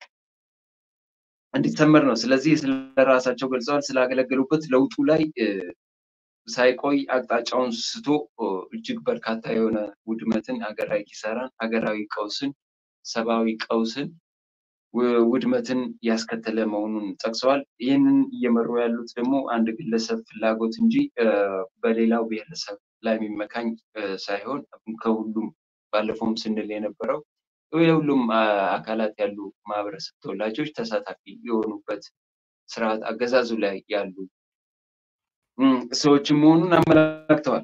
Speaker 2: እንዲሰመር ነው። ስለዚህ ስለራሳቸው ገልጸዋል። ስላገለገሉበት ለውጡ ላይ ሳይቆይ አቅጣጫውን ስቶ እጅግ በርካታ የሆነ ውድመትን፣ ሀገራዊ ኪሳራን፣ ሀገራዊ ቀውስን፣ ሰብአዊ ቀውስን፣ ውድመትን ያስከተለ መሆኑን ጠቅሰዋል። ይህንን እየመሩ ያሉት ደግሞ አንድ ግለሰብ ፍላጎት እንጂ በሌላው ብሔረሰብ ላይ የሚመካኝ ሳይሆን ከሁሉም ባለፈውም ስንል የነበረው የሁሉም አካላት ያሉ ማህበረሰብ ተወላጆች ተሳታፊ የሆኑበት ስርዓት አገዛዙ ላይ ያሉ ሰዎች መሆኑን አመላክተዋል።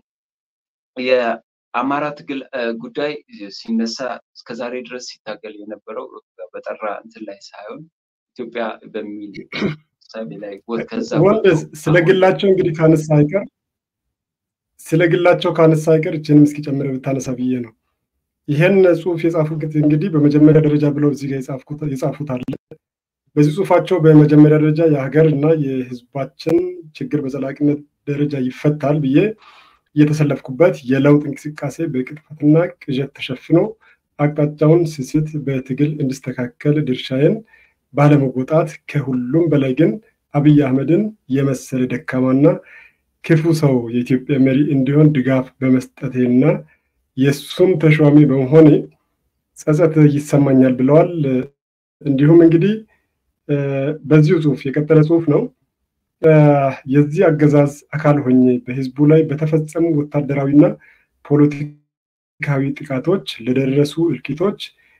Speaker 2: የአማራ ትግል ጉዳይ ሲነሳ እስከዛሬ ድረስ ሲታገል የነበረው በጠራ እንትን ላይ ሳይሆን ኢትዮጵያ በሚል ሳቤ ላይ ከዛ
Speaker 1: ስለ ግላቸው እንግዲህ ካነሳ አይቀር ስለ ግላቸው ካነሳ አይቀር እችንም እስኪ ጨምረ ብታነሳ ብዬ ነው። ይህን ጽሁፍ የጻፉት እንግዲህ በመጀመሪያ ደረጃ ብለው እዚህ ጋር የጻፉት አለ። በዚህ ጽሁፋቸው በመጀመሪያ ደረጃ የሀገር እና የህዝባችን ችግር በዘላቂነት ደረጃ ይፈታል ብዬ እየተሰለፍኩበት የለውጥ እንቅስቃሴ በቅጥፈትና ቅዠት ተሸፍኖ አቅጣጫውን ስስት በትግል እንዲስተካከል ድርሻዬን ባለመወጣት ከሁሉም በላይ ግን አብይ አህመድን የመሰለ ደካማና ክፉ ሰው የኢትዮጵያ መሪ እንዲሆን ድጋፍ በመስጠቴና የእሱም ተሿሚ በመሆኔ ጸጸት ይሰማኛል ብለዋል። እንዲሁም እንግዲህ በዚሁ ጽሁፍ የቀጠለ ጽሁፍ ነው። የዚህ አገዛዝ አካል ሆኜ በህዝቡ ላይ በተፈጸሙ ወታደራዊና ፖለቲካዊ ጥቃቶች ለደረሱ እልቂቶች፣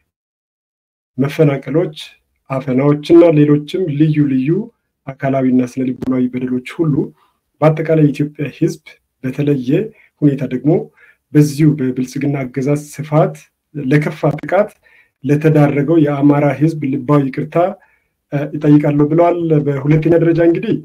Speaker 1: መፈናቀሎች፣ አፈናዎችና ሌሎችም ልዩ ልዩ አካላዊና ስነልቦናዊ በደሎች ሁሉ በአጠቃላይ የኢትዮጵያ ህዝብ በተለየ ሁኔታ ደግሞ በዚሁ በብልጽግና አገዛዝ ስፋት ለከፋ ጥቃት ለተዳረገው የአማራ ህዝብ ልባዊ ይቅርታ ይጠይቃለሁ ብለዋል። በሁለተኛ ደረጃ እንግዲህ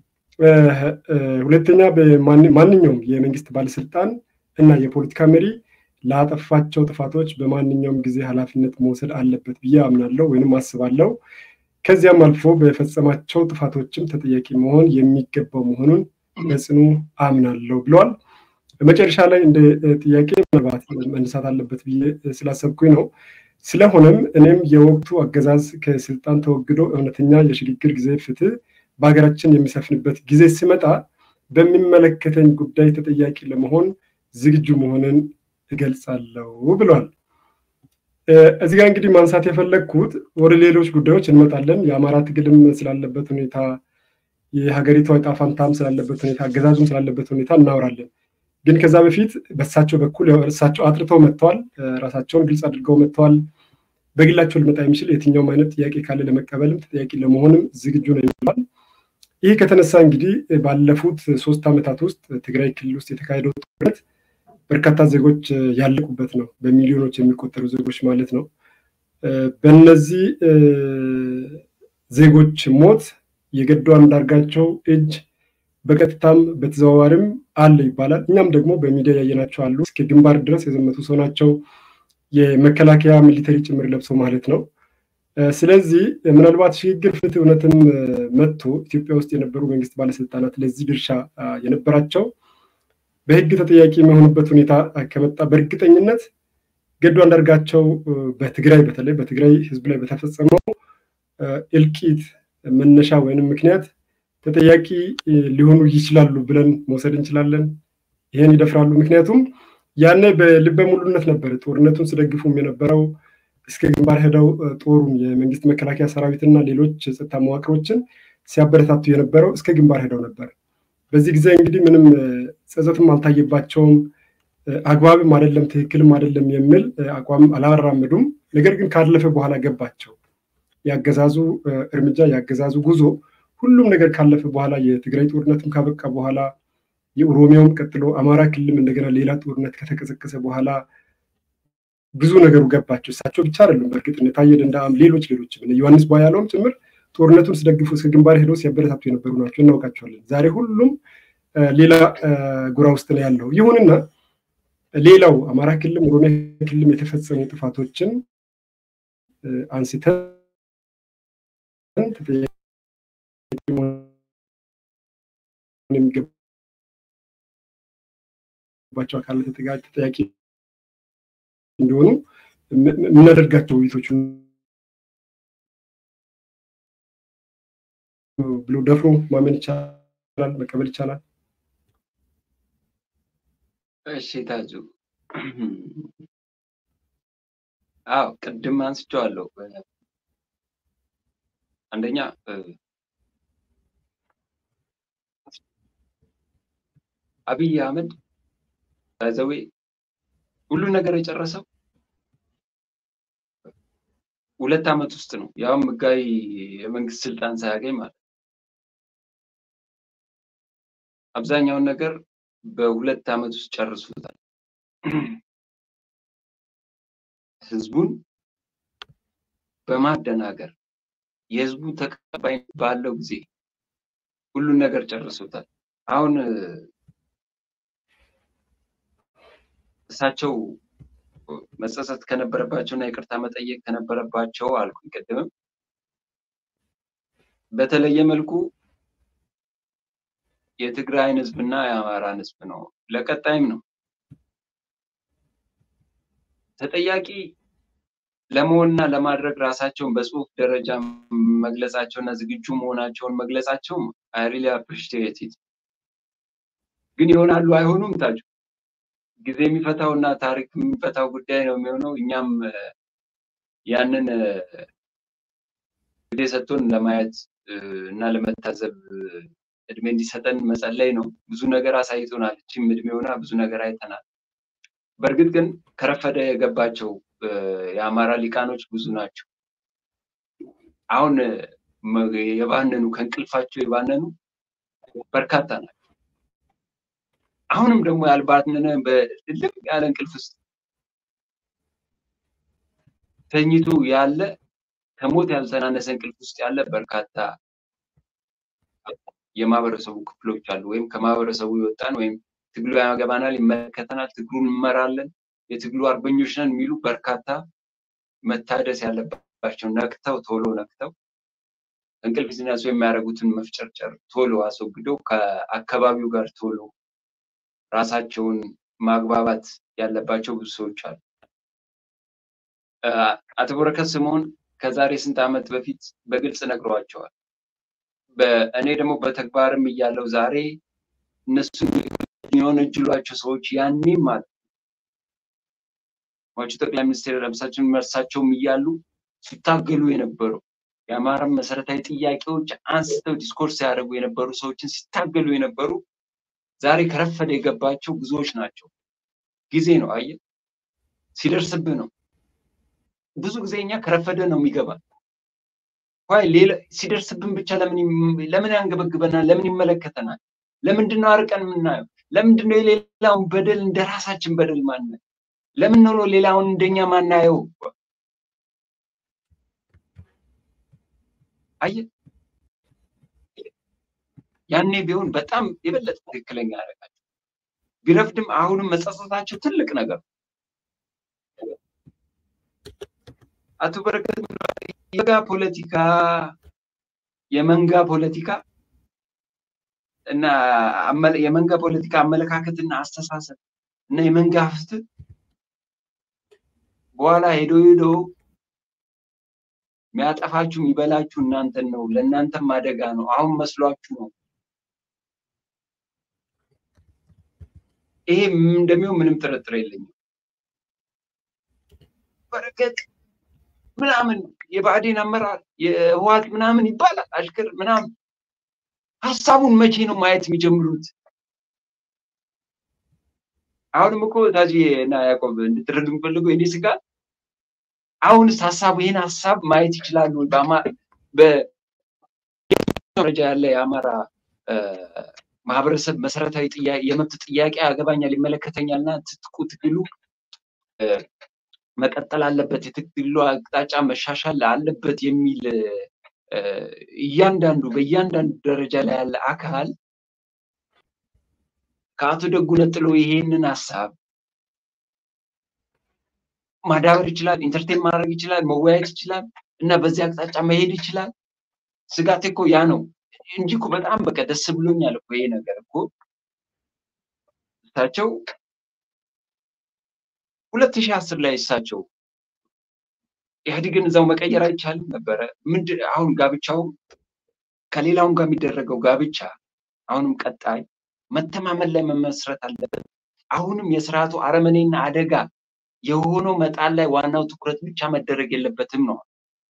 Speaker 1: ሁለተኛ ማንኛውም የመንግስት ባለስልጣን እና የፖለቲካ መሪ ላጠፋቸው ጥፋቶች በማንኛውም ጊዜ ኃላፊነት መውሰድ አለበት ብዬ አምናለሁ ወይንም አስባለሁ። ከዚያም አልፎ በፈጸማቸው ጥፋቶችም ተጠያቂ መሆን የሚገባው መሆኑን በጽኑ አምናለሁ ብለዋል። በመጨረሻ ላይ እንደ ጥያቄ ምናልባት መነሳት አለበት ብዬ ስላሰብኩኝ ነው። ስለሆነም እኔም የወቅቱ አገዛዝ ከስልጣን ተወግዶ እውነተኛ የሽግግር ጊዜ ፍትህ በሀገራችን የሚሰፍንበት ጊዜ ሲመጣ በሚመለከተኝ ጉዳይ ተጠያቂ ለመሆን ዝግጁ መሆንን እገልጻለሁ ብሏል። እዚህ ጋር እንግዲህ ማንሳት የፈለግኩት ወደ ሌሎች ጉዳዮች እንመጣለን። የአማራ ትግልም ስላለበት ሁኔታ፣ የሀገሪቷ ዕጣ ፈንታም ስላለበት ሁኔታ፣ አገዛዙም ስላለበት ሁኔታ እናወራለን። ግን ከዛ በፊት በእሳቸው በኩል እሳቸው አጥርተው መጥተዋል። ራሳቸውን ግልጽ አድርገው መጥተዋል። በግላቸው ሊመጣ የሚችል የትኛውም አይነት ጥያቄ ካለ ለመቀበልም ተጠያቂ ለመሆንም ዝግጁ ነው ይላል። ይህ ከተነሳ እንግዲህ ባለፉት ሶስት ዓመታት ውስጥ ትግራይ ክልል ውስጥ የተካሄደው ጦርነት በርካታ ዜጎች ያለቁበት ነው። በሚሊዮኖች የሚቆጠሩ ዜጎች ማለት ነው። በእነዚህ ዜጎች ሞት የገዱ አንዳርጋቸው እጅ በቀጥታም በተዘዋዋሪም አለ ይባላል። እኛም ደግሞ በሚዲያ ያየናቸው አሉ። እስከ ግንባር ድረስ የዘመቱ ሰው ናቸው። የመከላከያ ሚሊተሪ ጭምር ለብሶ ማለት ነው። ስለዚህ ምናልባት ሽግግር ፍትህ እውነትም መጥቶ ኢትዮጵያ ውስጥ የነበሩ መንግስት ባለስልጣናት ለዚህ ድርሻ የነበራቸው በህግ ተጠያቂ የሚሆኑበት ሁኔታ ከመጣ በእርግጠኝነት ገዱ አንዳርጋቸው በትግራይ በተለይ በትግራይ ህዝብ ላይ በተፈጸመው እልቂት መነሻ ወይንም ምክንያት ተጠያቂ ሊሆኑ ይችላሉ ብለን መውሰድ እንችላለን። ይህን ይደፍራሉ። ምክንያቱም ያኔ በልበ ሙሉነት ነበር ጦርነቱን ስደግፉም የነበረው እስከ ግንባር ሄደው ጦሩን የመንግስት መከላከያ ሰራዊትና ሌሎች የጸጥታ መዋቅሮችን ሲያበረታቱ የነበረው እስከ ግንባር ሄደው ነበር። በዚህ ጊዜ እንግዲህ ምንም ጸጸትም አልታየባቸውም። አግባብም አይደለም ትክክልም አይደለም የሚል አቋም አላራምዱም። ነገር ግን ካለፈ በኋላ ገባቸው። ያገዛዙ እርምጃ ያገዛዙ ጉዞ ሁሉም ነገር ካለፈ በኋላ የትግራይ ጦርነትም ካበቃ በኋላ የኦሮሚያውም ቀጥሎ አማራ ክልልም እንደገና ሌላ ጦርነት ከተቀሰቀሰ በኋላ ብዙ ነገሩ ገባቸው። እሳቸው ብቻ አይደሉም። በእርግጥ እነ ታዬ ደንደአም፣ ሌሎች ሌሎችም እነ ዮሐንስ ቧያለውም ጭምር ጦርነቱን ሲደግፉ እስከ ግንባር ሄደው ሲያበረታቱ የነበሩ ናቸው። እናውቃቸዋለን። ዛሬ ሁሉም ሌላ ጎራ ውስጥ ነው ያለው። ይሁንና ሌላው አማራ ክልልም ኦሮሚያ ክልልም የተፈጸሙ ጥፋቶችን አንስተን የሚገባቸው አካላት ተጠያቂ እንዲሆኑ የምናደርጋቸው ውይይቶች ብሎ ደፍሮ ማመን ይቻላል፣ መቀበል ይቻላል።
Speaker 2: እሺ ታጁ፣ አዎ ቅድም አንስቼዋለሁ። አንደኛ አብይ አህመድ ባዘዌ ሁሉ ነገር የጨረሰው ሁለት ዓመት ውስጥ ነው። ያውም ህጋዊ የመንግስት ስልጣን ሳያገኝ ማለት ነው። አብዛኛውን ነገር በሁለት ዓመት ውስጥ ጨርሶታል። ህዝቡን በማደናገር የህዝቡ ተቀባይነት ባለው ጊዜ ሁሉን ነገር ጨርሶታል። አሁን እሳቸው መጸጸት ከነበረባቸው እና ይቅርታ መጠየቅ ከነበረባቸው አልኩኝ ቅድምም በተለየ መልኩ የትግራይን ህዝብና የአማራን ህዝብ ነው። ለቀጣይም ነው ተጠያቂ ለመሆንና ለማድረግ ራሳቸውን በጽሁፍ ደረጃ መግለጻቸው እና ዝግጁ መሆናቸውን መግለጻቸው አይ ሪሊ አፕሪሺየት ኢት። ግን ይሆናሉ አይሆኑም ታጁ ጊዜ የሚፈታው እና ታሪክ የሚፈታው ጉዳይ ነው የሚሆነው። እኛም ያንን ጊዜ ሰጥቶን ለማየት እና ለመታዘብ እድሜ እንዲሰጠን መጸለይ ነው። ብዙ ነገር አሳይቶናል። እችም እድሜ ሆና ብዙ ነገር አይተናል። በእርግጥ ግን ከረፈደ የገባቸው የአማራ ሊቃኖች ብዙ ናቸው። አሁን የባነኑ ከእንቅልፋቸው የባነኑ በርካታ ናቸው። አሁንም ደግሞ ያልባነነ በልቅ ያለ እንቅልፍ ውስጥ ተኝቶ ያለ ከሞት ያልተናነሰ እንቅልፍ ውስጥ ያለ በርካታ የማህበረሰቡ ክፍሎች አሉ። ወይም ከማህበረሰቡ የወጣን ወይም ትግሉ ያገባናል፣ ይመለከተናል፣ ትግሉን እንመራለን፣ የትግሉ አርበኞች ነን የሚሉ በርካታ መታደስ ያለባቸው ነቅተው ቶሎ ነቅተው እንቅልፍ ሲነሱ የሚያደርጉትን መፍጨርጨር ቶሎ አስወግደው ከአካባቢው ጋር ቶሎ ራሳቸውን ማግባባት ያለባቸው ብዙ ሰዎች አሉ። አቶ በረከት ስምኦን ከዛሬ ስንት ዓመት በፊት በግልጽ ነግረዋቸዋል። እኔ ደግሞ በተግባርም እያለው ዛሬ እነሱን የወነጀሏቸው ሰዎች ያኔም ማለት ሟቹ ጠቅላይ ሚኒስትር ለምሳችን መርሳቸውም እያሉ ሲታገሉ የነበሩ የአማራን መሰረታዊ ጥያቄዎች አንስተው ዲስኮርስ ሲያደርጉ የነበሩ ሰዎችን ሲታገሉ የነበሩ ዛሬ ከረፈደ የገባቸው ብዙዎች ናቸው። ጊዜ ነው አየ ሲደርስብህ ነው። ብዙ ጊዜ እኛ ከረፈደ ነው የሚገባ ይ ሌላ ሲደርስብን ብቻ ለምን ያንገበግበናል? ለምን ይመለከተናል? ለምንድን ነው አርቀን የምናየው? ለምንድን ነው የሌላውን በደል እንደ ራሳችን በደል ማናየው? ለምን ነው ሌላውን እንደኛ ማናየው? አየ ያኔ ቢሆን በጣም የበለጠ ትክክለኛ ያደርጋቸው። ቢረፍድም አሁንም መጸጸታቸው ትልቅ ነገር አቶ በረከት የመንጋ ፖለቲካ የመንጋ ፖለቲካ እና የመንጋ ፖለቲካ አመለካከትና አስተሳሰብ እና የመንጋ ፍትህ በኋላ ሄዶ ሄዶ የሚያጠፋችሁ የሚበላችሁ እናንተን ነው። ለእናንተም አደጋ ነው። አሁን መስሏችሁ ነው። ይሄ እንደሚሆን ምንም ጥርጥር የለኝም። በረከት ምናምን የብአዴን አመራር የህወሓት ምናምን ይባላል አሽከር ምናምን ሀሳቡን መቼ ነው ማየት የሚጀምሩት? አሁንም እኮ ታጂ እና ያዕቆብ እንድትረዱ የምፈልገው የኔ ስጋት አሁንስ ሀሳቡ ይህን ሀሳብ ማየት ይችላሉ? በደረጃ ያለ የአማራ ማህበረሰብ መሰረታዊ የመብት ጥያቄ ያገባኛል፣ ይመለከተኛል እና ትጥቁ ትግሉ መቀጠል አለበት፣ የትግሉ አቅጣጫ መሻሻል አለበት የሚል እያንዳንዱ በእያንዳንዱ ደረጃ ላይ ያለ አካል ከአቶ ደጉ ነጥሎ ይሄንን ሀሳብ ማዳበር ይችላል፣ ኢንተርቴን ማድረግ ይችላል፣ መወያየት ይችላል እና በዚህ አቅጣጫ መሄድ ይችላል። ስጋቴ እኮ ያ ነው እንጂ እኮ በጣም በቃ ደስ ብሎኛል እኮ ይሄ ነገር እኮ እሳቸው ሁለት ሺህ አስር ላይ እሳቸው ኢህአዴግን እዛው መቀየር አይቻልም ነበረ። ምንድን አሁን ጋብቻው ከሌላውም ጋር የሚደረገው ጋብቻ አሁንም ቀጣይ መተማመን ላይ መመስረት አለበት። አሁንም የስርዓቱ አረመኔና አደጋ የሆነው መጣል ላይ ዋናው ትኩረት ብቻ መደረግ የለበትም ነው።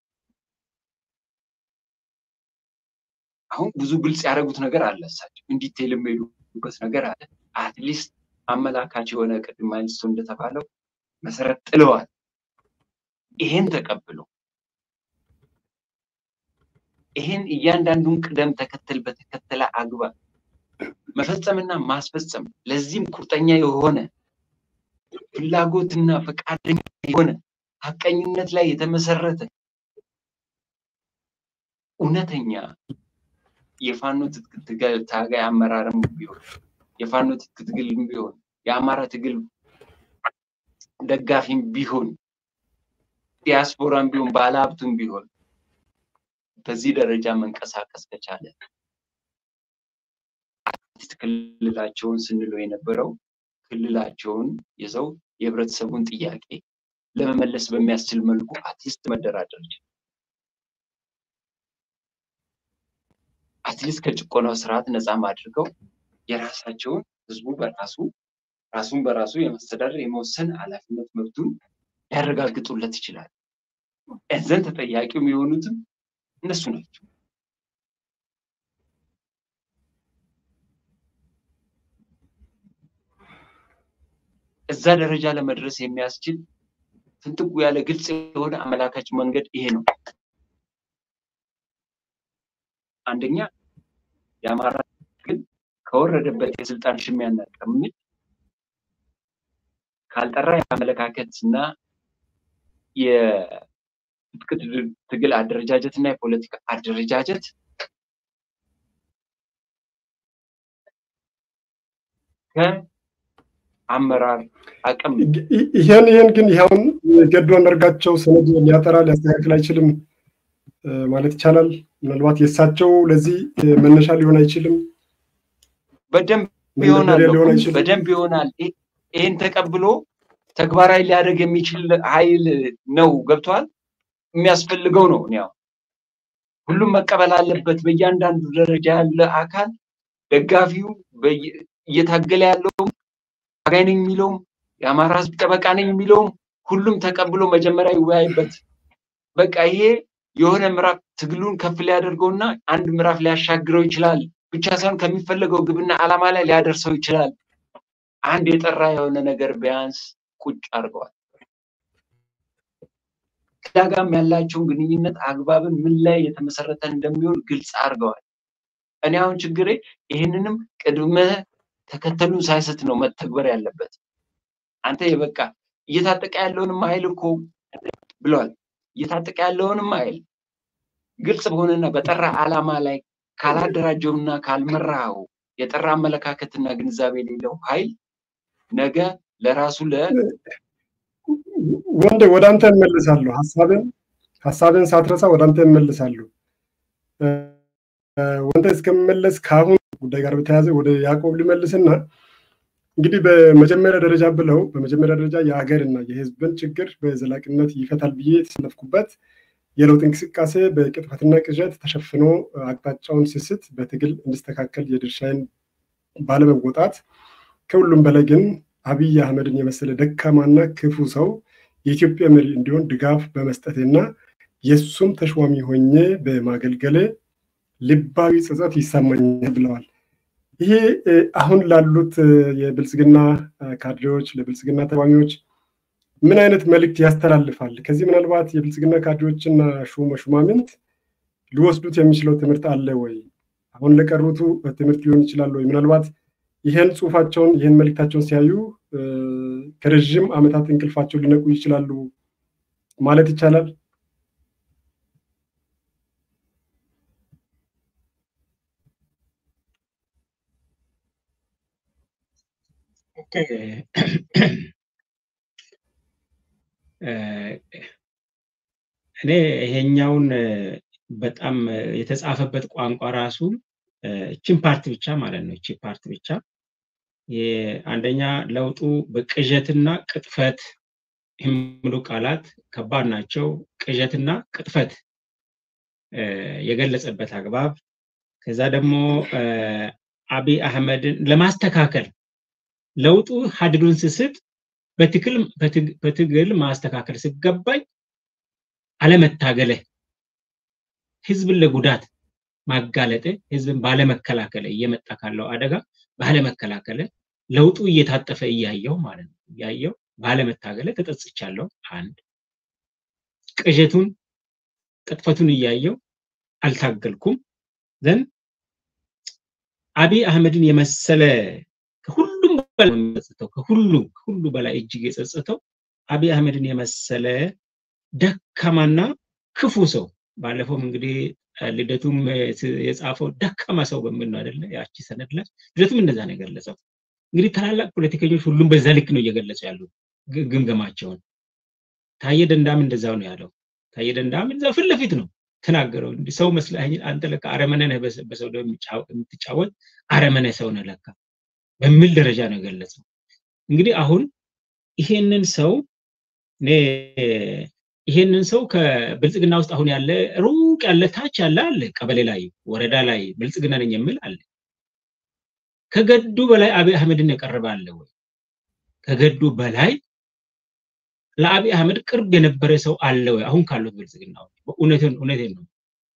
Speaker 2: አሁን ብዙ ግልጽ ያደረጉት ነገር አለ። እሳቸው እንዲቴል የሚሄዱበት ነገር አለ። አትሊስት አመላካች የሆነ ቅድም ማይንስቶ እንደተባለው መሰረት ጥለዋል። ይሄን ተቀብሎ ይሄን እያንዳንዱን ቅደም ተከተል በተከተለ አግባብ መፈጸምና ማስፈጸም ለዚህም ቁርጠኛ የሆነ ፍላጎትና ፈቃደኛ የሆነ ሀቀኝነት ላይ የተመሰረተ እውነተኛ የፋኖ ትጥቅ ትግል ታጋይ አመራርም ቢሆን የፋኖ ትጥቅ ትግልም ቢሆን የአማራ ትግል ደጋፊም ቢሆን ዲያስፖራም ቢሆን ባለሀብቱም ቢሆን በዚህ ደረጃ መንቀሳቀስ ከቻለ ክልላቸውን ስንለው የነበረው ክልላቸውን ይዘው የህብረተሰቡን ጥያቄ ለመመለስ በሚያስችል መልኩ አትሊስት መደራደር ይችላል። አትሊስት ከጭቆናው ስርዓት ነፃም አድርገው የራሳቸውን ህዝቡ በራሱ ራሱን በራሱ የማስተዳደር የመወሰን ኃላፊነት መብቱን ሊያረጋግጡለት ይችላል። እዘን ተጠያቂው የሆኑትም እነሱ ናቸው። እዛ ደረጃ ለመድረስ የሚያስችል ፍንጥቁ ያለ ግልጽ የሆነ አመላካች መንገድ ይሄ ነው። አንደኛ የአማራ ግን ከወረደበት የስልጣን ሽሚያና ቅምጥ ካልጠራ የአመለካከት እና የትጥቅ ትግል አደረጃጀት እና የፖለቲካ አደረጃጀት ከአመራር አቅም
Speaker 1: ይሄን ይሄን ግን ይኸውን ገዱ አንዳርጋቸው ሰነድ ሊያጠራ ሊያስተካክል አይችልም ማለት ይቻላል። ምናልባት የእሳቸው ለዚህ መነሻ ሊሆን አይችልም።
Speaker 2: በደንብ ይሆናል፣ በደንብ ይሆናል። ይህን ተቀብሎ ተግባራዊ ሊያደርግ የሚችል ኃይል ነው። ገብቷል። የሚያስፈልገው ነው። ያው ሁሉም መቀበል አለበት። በእያንዳንዱ ደረጃ ያለ አካል ደጋፊው፣ እየታገለ ያለውም ታጋይ ነኝ የሚለውም የአማራ ሕዝብ ጠበቃ ነኝ የሚለውም ሁሉም ተቀብሎ መጀመሪያ ይወያይበት። በቃ ይሄ የሆነ ምዕራፍ ትግሉን ከፍ ሊያደርገውና አንድ ምዕራፍ ሊያሻግረው ይችላል ብቻ ሳይሆን ከሚፈለገው ግብና ዓላማ ላይ ሊያደርሰው ይችላል። አንድ የጠራ የሆነ ነገር ቢያንስ ቁጭ አድርገዋል። ከዳጋም ያላቸውን ግንኙነት አግባብን ምን ላይ የተመሰረተ እንደሚሆን ግልጽ አድርገዋል። እኔ አሁን ችግሬ ይህንንም ቅድመ ተከተሉን ሳይሰት ነው መተግበር ያለበት። አንተ የበቃ እየታጠቀ ያለውንም ኃይል እኮ ብለዋል። እየታጠቀ ያለውንም ኃይል ግልጽ በሆነና በጠራ ዓላማ ላይ ካላደራጀውና ካልመራው የጠራ አመለካከትና ግንዛቤ የሌለው ኃይል ነገ ለራሱ
Speaker 1: ወንድ ወደ አንተ እመልሳለሁ። ሀሳብን ሀሳብን ሳትረሳ ወደ አንተ እመልሳለሁ። ወንተ እስከምመለስ ከአሁን ጉዳይ ጋር በተያያዘ ወደ ያዕቆብ ልመልስና እንግዲህ በመጀመሪያ ደረጃ ብለው በመጀመሪያ ደረጃ የሀገርና የሕዝብን ችግር በዘላቂነት ይፈታል ብዬ የተሰለፍኩበት የለውጥ እንቅስቃሴ በቅጥፈትና ቅዠት ተሸፍኖ አቅጣጫውን ስስት በትግል እንዲስተካከል የድርሻዬን ባለመወጣት ከሁሉም በላይ ግን አብይ አህመድን የመሰለ ደካማና ክፉ ሰው የኢትዮጵያ መሪ እንዲሆን ድጋፍ በመስጠቴና የእሱም ተሿሚ ሆኜ በማገልገሌ ልባዊ ጸጸት ይሰማኛል ብለዋል። ይሄ አሁን ላሉት የብልጽግና ካድሬዎች፣ ለብልጽግና ተሿሚዎች ምን አይነት መልእክት ያስተላልፋል? ከዚህ ምናልባት የብልጽግና ካድሬዎችና ሹማምንት ሊወስዱት የሚችለው ትምህርት አለ ወይ? አሁን ለቀሩቱ ትምህርት ሊሆን ይችላል ወይ? ምናልባት ይህን ጽሁፋቸውን ይህን መልእክታቸውን ሲያዩ ከረዥም ዓመታት እንቅልፋቸው ሊነቁ ይችላሉ ማለት ይቻላል።
Speaker 3: እኔ ይሄኛውን በጣም የተጻፈበት ቋንቋ ራሱ እችን ፓርት ብቻ ማለት ነው። እቺ ፓርት ብቻ አንደኛ ለውጡ በቅዠትና ቅጥፈት የሚሉ ቃላት ከባድ ናቸው። ቅዠትና ቅጥፈት የገለጸበት አግባብ ከዛ ደግሞ አብይ አህመድን ለማስተካከል ለውጡ ሀድዱን ስስት በትግል ማስተካከል ሲገባኝ አለመታገለ ህዝብን ለጉዳት ማጋለጥ ህዝብን ባለመከላከለ እየመጣ ካለው አደጋ ባለመከላከለ ለውጡ እየታጠፈ እያየው ማለት ነው እያየው ባለመታገለ ተጸጽቻለሁ። አንድ ቅዠቱን ቅጥፈቱን እያየው አልታገልኩም። ዘንድ አብይ አህመድን የመሰለ ከሁሉም በላይ የሚጸጽተው ከሁሉ ከሁሉ በላይ እጅግ የጸጽተው አብይ አህመድን የመሰለ ደካማና ክፉ ሰው ባለፈውም እንግዲህ ልደቱም የጻፈው ደካማ ሰው በሚል ነው አይደለ? ያቺ ሰነድ ላይ ልደቱም እንደዛ ነው የገለጸው። እንግዲህ ታላላቅ ፖለቲከኞች ሁሉም በዛ ልክ ነው እየገለጹ ያሉት ግምገማቸውን። ታየ ደንዳም እንደዛው ነው ያለው። ታየ ደንዳም እዛ ፊት ለፊት ነው ተናገረው። እንዲህ ሰው መስለህ አንተ ለካ አረመኔ ነህ፣ በሰው ደም የምትጫወት አረመኔ ሰው ነህ ለካ በሚል ደረጃ ነው የገለጸው። እንግዲህ አሁን ይሄንን ሰው እኔ ይሄንን ሰው ከብልጽግና ውስጥ አሁን ያለ ሩቅ ያለ ታች ያለ አለ፣ ቀበሌ ላይ ወረዳ ላይ ብልጽግና ነኝ የሚል አለ። ከገዱ በላይ አብይ አህመድን የቀረበ አለ ወይ? ከገዱ በላይ ለአብይ አህመድ ቅርብ የነበረ ሰው አለ ወይ? አሁን ካሉት ብልጽግናዎች እውነትን እውነቴን ነው።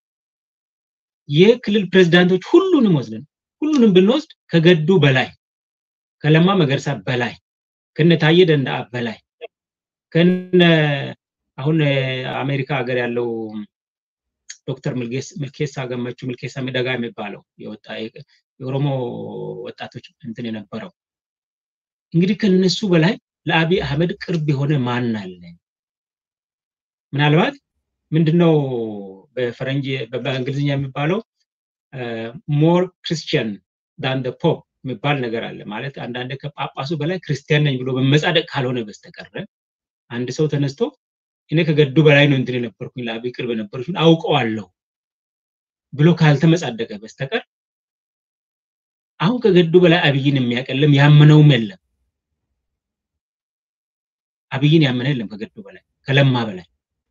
Speaker 3: የክልል ፕሬዝዳንቶች ሁሉንም ወስደን ሁሉንም ብንወስድ ከገዱ በላይ ከለማ መገርሳ በላይ ከነ ታዬ ደንደአ በላይ ከነ አሁን አሜሪካ ሀገር ያለው ዶክተር ምልኬሳ ገመቹ ምልኬሳ ሚደጋ የሚባለው የወጣ የኦሮሞ ወጣቶች እንትን የነበረው እንግዲህ ከነሱ በላይ ለአብይ አህመድ ቅርብ የሆነ ማን አለ? ምናልባት ምንድነው በፈረንጅ በእንግሊዝኛ የሚባለው ሞር ክርስቲያን ዳን ፖፕ የሚባል ነገር አለ። ማለት አንዳንድ ከጳጳሱ በላይ ክርስቲያን ነኝ ብሎ በመጻደቅ ካልሆነ በስተቀረ አንድ ሰው ተነስቶ እኔ ከገዱ በላይ ነው እንትን የነበርኩኝ ለአብይ ቅርብ የነበሩትን አውቀዋለሁ ብሎ ካልተመጻደቀ በስተቀር አሁን ከገዱ በላይ አብይን የሚያቀልም ያመነውም የለም። አብይን ያመነ የለም ከገዱ በላይ ከለማ በላይ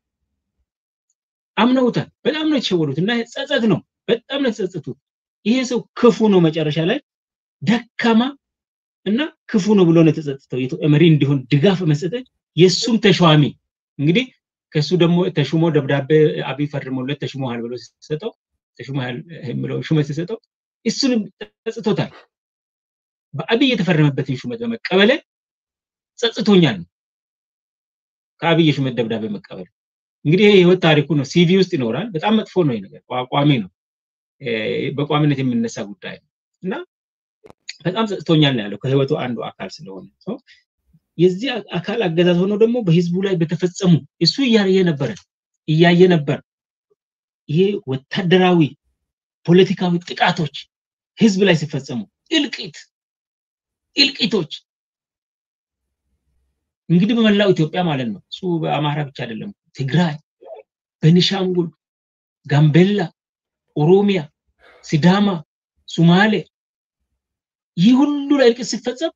Speaker 3: አምነውታል። በጣም ነው የተሸወዱት እና ጸጸት ነው። በጣም ነው የተጸጸቱት። ይሄ ሰው ክፉ ነው፣ መጨረሻ ላይ ደካማ እና ክፉ ነው ብሎ ነው የተጸጸተው። መሪ እንዲሆን ድጋፍ መስጠት የእሱም ተሿሚ እንግዲህ ከሱ ደግሞ ተሹሞ ደብዳቤ አብይ ፈርሞለት ተሹሞሃል ብሎ ሲሰጠው ተሹሞሃል ብሎ ሹመት ሲሰጠው እሱንም ጸጽቶታል። በአብይ የተፈረመበትን ሹመት በመቀበል ጸጽቶኛል ነው ከአብይ የሹመት ደብዳቤ መቀበል። እንግዲህ ይሄ የህይወት ታሪኩ ነው፣ ሲቪ ውስጥ ይኖራል። በጣም መጥፎ ነው ይሄ ነገር፣ ቋሚ ነው፣ በቋሚነት የሚነሳ ጉዳይ ነው እና በጣም ጸጽቶኛል ነው ያለው ከህይወቱ አንዱ አካል ስለሆነ የዚህ አካል አገዛዝ ሆኖ ደግሞ በህዝቡ ላይ በተፈጸሙ እሱ እያየ ነበረ እያየ ነበር። ይሄ ወታደራዊ ፖለቲካዊ ጥቃቶች ህዝብ ላይ ሲፈጸሙ እልቂት እልቂቶች እንግዲህ በመላው ኢትዮጵያ ማለት ነው። እሱ በአማራ ብቻ አይደለም። ትግራይ፣ ቤኒሻንጉል፣ ጋምቤላ፣ ኦሮሚያ፣ ሲዳማ፣ ሱማሌ ይህ ሁሉ ላይ እልቂት ሲፈጸም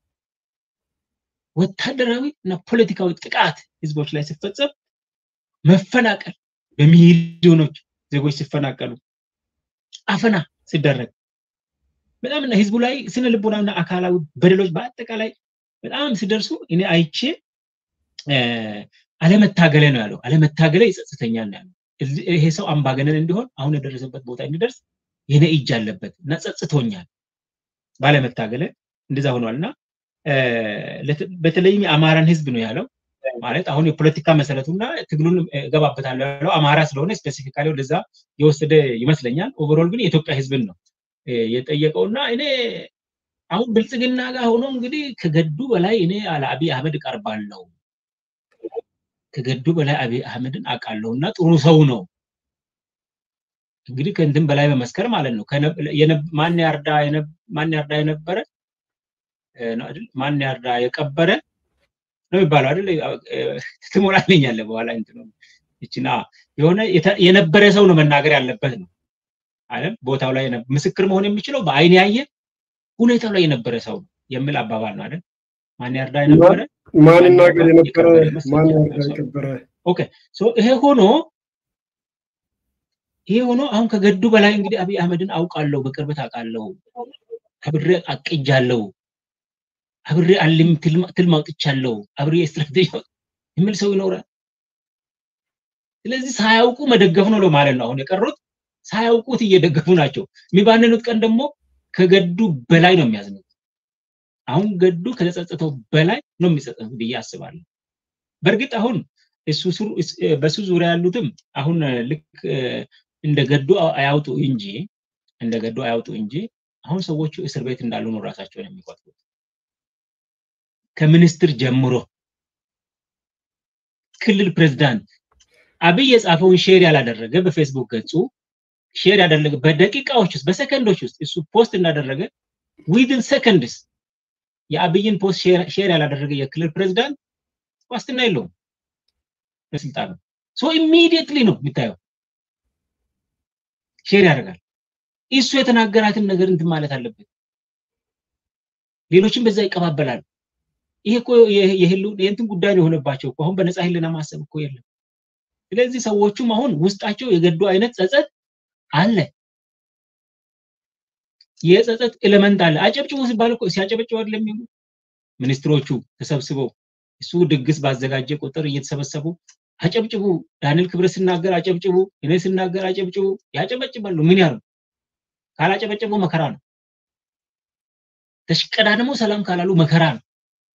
Speaker 3: ወታደራዊ እና ፖለቲካዊ ጥቃት ህዝቦች ላይ ሲፈጸም መፈናቀል በሚሊዮኖች ዜጎች ሲፈናቀሉ አፈና ሲደረግ በጣም ህዝቡ ላይ ስነ ልቦናና አካላዊ በደሎች በአጠቃላይ በጣም ሲደርሱ እኔ አይቼ አለመታገለ ነው ያለው። አለመታገለ ይጸጽተኛል ነው ያለው። ይሄ ሰው አምባገነን እንዲሆን አሁን የደረሰበት ቦታ እንዲደርስ የኔ እጅ አለበት እና ጸጽቶኛል ባለመታገለ እንደዛ ሆኗል እና በተለይም የአማራን ህዝብ ነው ያለው ማለት አሁን የፖለቲካ መሰረቱና ትግሉን እገባበታለሁ ያለው አማራ ስለሆነ ስፔሲፊካሊ ወደዛ የወሰደ ይመስለኛል። ኦቨሮል ግን የኢትዮጵያ ህዝብን ነው የጠየቀውና እኔ አሁን ብልጽግና ጋር ሆኖ እንግዲህ ከገዱ በላይ እኔ ለአብይ አህመድ እቀርባለሁ ከገዱ በላይ አብይ አህመድን አውቃለሁ እና ጥሩ ሰው ነው እንግዲህ ከእንትን በላይ በመስከር ማለት ነው ማን ያርዳ ማን ያርዳ የነበረ ማን ያርዳ የቀበረ ነው የሚባለው አይደል? ትሞላለኛለህ በኋላ እንትኑ ይችና የሆነ የነበረ ሰው ነው መናገር ያለበት ነው አይደል? ቦታው ላይ ምስክር መሆን የሚችለው በአይን ያየ ሁኔታው ላይ የነበረ ሰው ነው የሚል አባባል ነው አይደል? ማን ያርዳ የነበረ
Speaker 1: ማን ይናገር የነበረ ማን ያርዳ የቀበረ።
Speaker 3: ኦኬ ሶ ይሄ ሆኖ ይሄ ሆኖ አሁን ከገዱ በላይ እንግዲህ አብይ አህመድን አውቃለሁ፣ በቅርበት አውቃለሁ፣ አብሬ አቅጃለሁ አብሬ አልም ትልም አውጥቻለሁ፣ አብሬ ስትራቴጂ የሚል ሰው ይኖራል። ስለዚህ ሳያውቁ መደገፍ ነው ማለት ነው። አሁን የቀሩት ሳያውቁት እየደገፉ ናቸው። የሚባንኑት ቀን ደግሞ ከገዱ በላይ ነው የሚያዝኑት። አሁን ገዱ ከተጸጸተው በላይ ነው የሚጸጸቱት ብዬ አስባለሁ። በእርግጥ አሁን በሱ ዙሪያ ያሉትም አሁን ልክ እንደ ገዱ አያውጡ እንጂ እንደ ገዱ አያውጡ እንጂ አሁን ሰዎቹ እስር ቤት እንዳሉ ነው ራሳቸውን የሚቆጥሩት። ከሚኒስትር ጀምሮ ክልል ፕሬዝዳንት አብይ የጻፈውን ሼር ያላደረገ በፌስቡክ ገጹ ሼር ያደረገ በደቂቃዎች ውስጥ በሰከንዶች ውስጥ እሱ ፖስት እንዳደረገ ዊድን ሰከንድስ የአብይን ፖስት ሼር ያላደረገ የክልል ፕሬዝዳንት ዋስትና የለውም በስልጣኑ ሶ ኢሚዲየትሊ ነው የሚታየው ሼር ያደርጋል እሱ የተናገራትን ነገር እንትን ማለት አለበት ሌሎችም በዛ ይቀባበላሉ ይሄ እኮ የእንትን ጉዳይ ነው የሆነባቸው እኮ አሁን በነፃ ህልና ማሰብ እኮ የለም ስለዚህ ሰዎቹም አሁን ውስጣቸው የገዱ አይነት ጸጸት አለ የጸጸት ኤሌመንት አለ አጨብጭቡ ሲባል እኮ ሲያጨበጭቡ አይደለም የሚሉ ሚኒስትሮቹ ተሰብስበው እሱ ድግስ ባዘጋጀ ቁጥር እየተሰበሰቡ አጨብጭቡ ዳንኤል ክብረት ሲናገር አጨብጭቡ እኔ ሲናገር አጨብጭቡ ያጨበጭባሉ ምን ያሉ ካላጨበጨቡ መከራ ነው ተሽቀዳ ደግሞ ሰላም ካላሉ መከራ ነው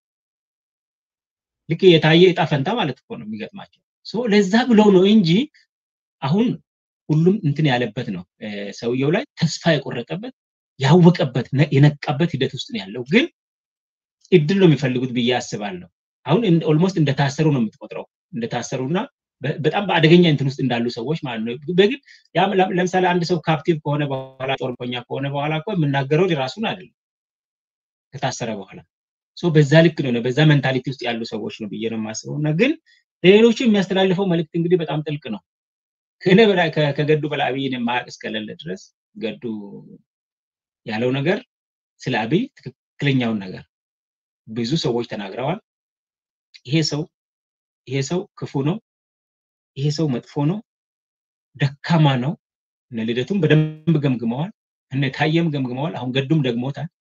Speaker 3: ልክ የታየ እጣ ፈንታ ማለት እኮ ነው የሚገጥማቸው ለዛ ብለው ነው እንጂ አሁን ሁሉም እንትን ያለበት ነው ሰውየው ላይ ተስፋ የቆረጠበት ያወቀበት የነቃበት ሂደት ውስጥ ነው ያለው ግን እድል ነው የሚፈልጉት ብዬ አስባለሁ አሁን ኦልሞስት እንደታሰሩ ነው የምትቆጥረው እንደታሰሩና በጣም በአደገኛ እንትን ውስጥ እንዳሉ ሰዎች ማለት ነው በግል ለምሳሌ አንድ ሰው ካፕቲቭ ከሆነ በኋላ ጦርኮኛ ከሆነ በኋላ እኮ የምናገረው ራሱን አይደለም ከታሰረ በኋላ በዛ ልክ ነው በዛ ሜንታሊቲ ውስጥ ያሉ ሰዎች ነው ብዬ ነው የማስበው እና ግን ለሌሎቹ የሚያስተላልፈው መልእክት እንግዲህ በጣም ጥልቅ ነው ከእኔ በላይ ከገዱ በላይ አብይን የማያውቅ እስከሌለ ድረስ ገዱ ያለው ነገር ስለ አብይ ትክክለኛውን ነገር ብዙ ሰዎች ተናግረዋል ይሄ ሰው ይሄ ሰው ክፉ ነው ይሄ ሰው መጥፎ ነው ደካማ ነው እነ ልደቱም በደንብ ገምግመዋል እነ ታየም ገምግመዋል አሁን ገዱም ደግሞታል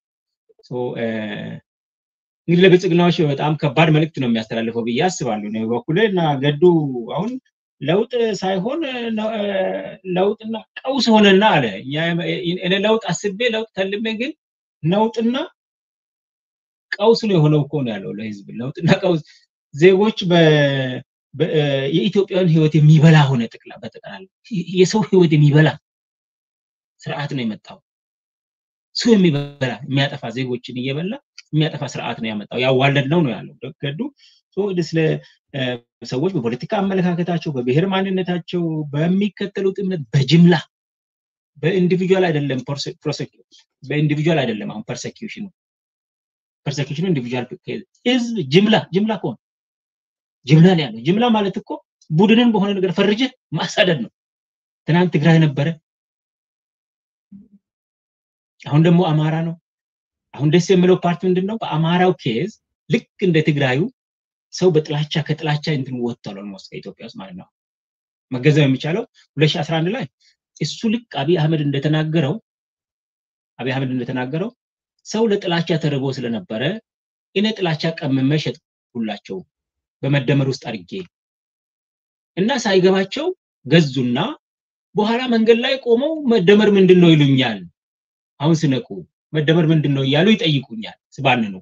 Speaker 3: እንግዲህ ለብልጽግናዎች በጣም ከባድ መልእክት ነው የሚያስተላልፈው ብዬ አስባለሁ ነው በኩል እና ገዱ አሁን ለውጥ ሳይሆን ለውጥና ቀውስ ሆነና አለ እኔ ለውጥ አስቤ ለውጥ ተልሜ ግን ነውጥና ቀውስ ነው የሆነው እኮ ነው ያለው ለህዝብ ለውጥና ቀውስ ዜጎች የኢትዮጵያን ህይወት የሚበላ ሆነ ጥቅላ በጠቅላላ የሰው ህይወት የሚበላ ስርዓት ነው የመጣው ሰው የሚበላ የሚያጠፋ ዜጎችን እየበላ የሚያጠፋ ስርዓት ነው ያመጣው ያዋለድ ነው ነው ያለው ገዱ ስለ ሰዎች በፖለቲካ አመለካከታቸው በብሔር ማንነታቸው በሚከተሉት እምነት በጅምላ በኢንዲቪጁዋል አይደለም በኢንዲቪጁዋል አይደለም አሁን ፐርሴኪሽኑ ፐርሴኪሽኑ ኢንዲቪጁዋል ህዝብ ጅምላ ጅምላ ከሆነ ጅምላ ነው ያለው። ጅምላ ማለት እኮ ቡድንን በሆነ ነገር ፈርጀ ማሳደድ ነው። ትናንት ትግራይ ነበረ፣ አሁን ደግሞ አማራ ነው። አሁን ደስ የሚለው ፓርት ምንድን ነው? በአማራው ኬዝ ልክ እንደ ትግራዩ ሰው በጥላቻ ከጥላቻ እንትን ወጥቷል። ኦልሞስት ከኢትዮጵያ ውስጥ ማለት ነው። መገንዘብ የሚቻለው 2011 ላይ እሱ ልክ አብይ አህመድ እንደተናገረው አብይ አህመድ እንደተናገረው ሰው ለጥላቻ ተርቦ ስለነበረ እኔ ጥላቻ ቀምሜ ሸጥኩላቸው በመደመር ውስጥ አድርጌ እና ሳይገባቸው ገዙና በኋላ መንገድ ላይ ቆመው መደመር ምንድን ነው ይሉኛል። አሁን ስነቁ መደመር ምንድን ነው እያሉ ይጠይቁኛል። ስባን ነው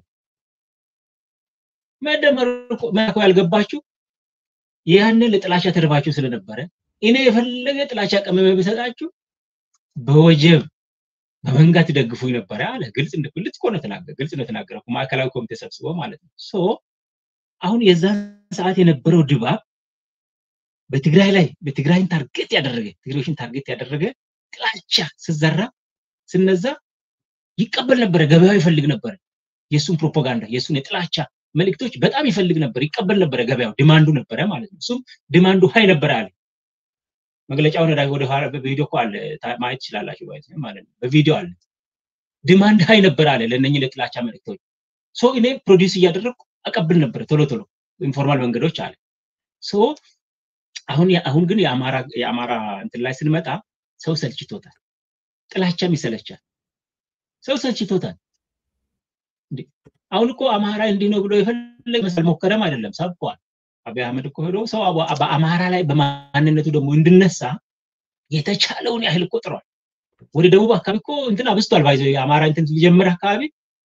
Speaker 3: መደመር እኮ ያልገባችሁ ያንን ለጥላቻ ተርባችሁ ስለነበረ እኔ የፈለገ ጥላቻ ቀመመ ብሰጣችሁ በወጀብ በመንጋ ትደግፉኝ ነበረ አለ። ግልጽ ግልጽ እኮ ነው ተናገረ። ግልጽ ነው የተናገረው ማዕከላዊ ኮሚቴ ሰብስቦ ማለት ነው። ሶ አሁን የዛን ሰዓት የነበረው ድባብ በትግራይ ላይ በትግራይን ታርጌት ያደረገ ትግሬዎችን ታርጌት ያደረገ ጥላቻ ስዘራ ስነዛ ይቀበል ነበረ። ገበያው ይፈልግ ነበረ። የእሱን ፕሮፓጋንዳ የእሱን የጥላቻ መልእክቶች በጣም ይፈልግ ነበር፣ ይቀበል ነበረ። ገበያው ዲማንዱ ነበረ ማለት ነው። እሱም ዲማንዱ ሀይ ነበረ አለ። መግለጫውን ወደ ኋላ በቪዲዮ እኮ አለ ማየት ትችላላችሁ ማለት ነው። በቪዲዮ አለ። ዲማንድ ሀይ ነበረ አለ ለእነኝህ ለጥላቻ መልእክቶች። ሶ እኔ ፕሮዲውስ እያደረግኩ አቀብል ነበረ ቶሎ ቶሎ ኢንፎርማል መንገዶች አለ። ሶ አሁን አሁን ግን የአማራ የአማራ እንትን ላይ ስንመጣ ሰው ሰልችቶታል። ጥላቻም ይሰለቻል። ሰው ሰልችቶታል። አሁን እኮ አማራ እንዲህ ነው ብሎ የፈለገ መሰል ሞከረም አይደለም ሰብኳል። አብይ አህመድ እኮ ሄዶ ሰው በአማራ ላይ በማንነቱ ደግሞ እንድነሳ የተቻለውን ያህል እኮ ጥሯል። ወደ ደቡብ አካባቢ እኮ እንትን አብስቷል። ባይዞ የአማራ እንትን ሊጀምር አካባቢ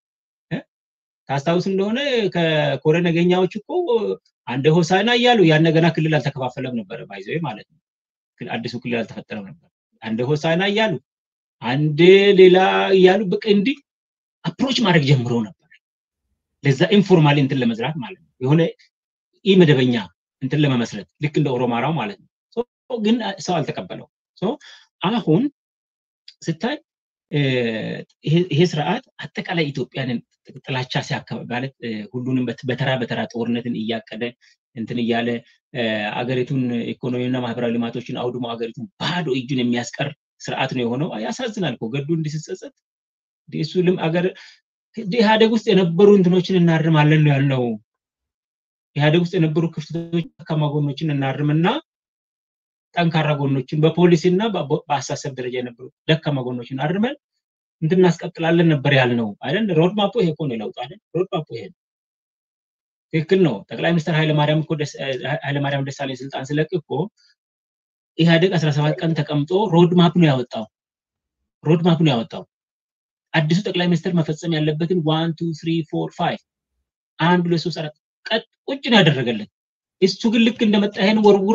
Speaker 3: ታስታውስ እንደሆነ ከኮረ ነገኛዎች እኮ አንድ ሆሳና እያሉ ያን ገና ክልል አልተከፋፈለም ነበረ ባይዞ ማለት ነው። አዲሱ ክልል አልተፈጠረም ነበር። አንድ ሆሳና እያሉ አንድ ሌላ እያሉ በቃ እንዲህ አፕሮች ማድረግ ጀምረው ነበር። ለዛ ኢንፎርማሊ እንትን ለመዝራት ማለት ነው። የሆነ ኢ መደበኛ እንትን ለመመስረት ልክ እንደ ኦሮማራው ማለት ነው። ግን ሰው አልተቀበለው። አሁን ስታይ ይሄ ስርዓት አጠቃላይ ኢትዮጵያንን ጥላቻ ሲያካባቢ ማለት ሁሉንም በተራ በተራ ጦርነትን እያቀደ እንትን እያለ አገሪቱን ኢኮኖሚና ማህበራዊ ልማቶችን አውድሞ አገሪቱን ባዶ እጁን የሚያስቀር ስርዓት ነው የሆነው። ያሳዝናል እኮ ገዱ እንዲህ ሲጸጸት እሱ ልም አገር ኢህአዴግ ውስጥ የነበሩ እንትኖችን እናርማለን ነው ያልነው። ኢህአዴግ ውስጥ የነበሩ ክፍተቶች፣ ደካማ ጎኖችን እናርምና ጠንካራ ጎኖችን በፖሊሲ እና በአሳሰብ ደረጃ የነበሩ ደካማ ጎኖችን አርመን እንትን እናስቀጥላለን ነበር ያልነው አይደል? ሮድ ማፖ ይሄ እኮ ነው የለውጥ አይደል? ሮድ ማፖ ይሄ ትክክል ነው። ጠቅላይ ሚኒስትር ኃይለማርያም እኮ ኃይለማርያም ደሳለኝ ስልጣን ስለቅ እኮ ኢህአዴግ 17 ቀን ተቀምጦ ሮድ ማፕ ነው ያወጣው። ሮድ ማፕ ነው ያወጣው። አዲሱ ጠቅላይ ሚኒስትር መፈጸም ያለበትን ዋን ቱ ስሪ ፎር ፋይቭ አንድ ሁለት ሶስት አራት ቀጥ ቁጭ ነው ያደረገልን። እሱ ግን ልክ እንደመጣ ይሄን ወርውሮ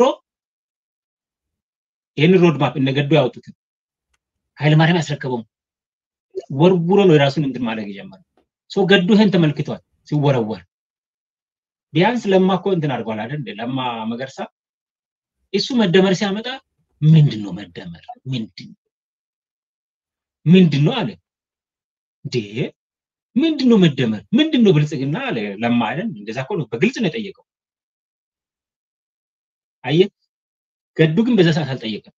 Speaker 3: ይህን ሮድ ማፕ እነገዱ ያወጡትን ኃይለማርያም ያስረከበው ወርውሮ ነው የራሱን እንትን ማድረግ የጀመረው። ሰው ገዱ ይሄን ተመልክቷል ሲወረወር። ቢያንስ ለማ እኮ እንትን አድርጓል አይደል? ለማ መገርሳ እሱ መደመር ሲያመጣ ምንድን ነው መደመር ምንድን ምንድን ነው አለ እንዴ ምንድን ነው መደመር ምንድን ነው ብልጽግና አለ ለማ አይደል? እንደዛ እኮ ነው በግልጽ ነው የጠየቀው። አየ ገዱ ግን በዛ ሰዓት አልጠየቀም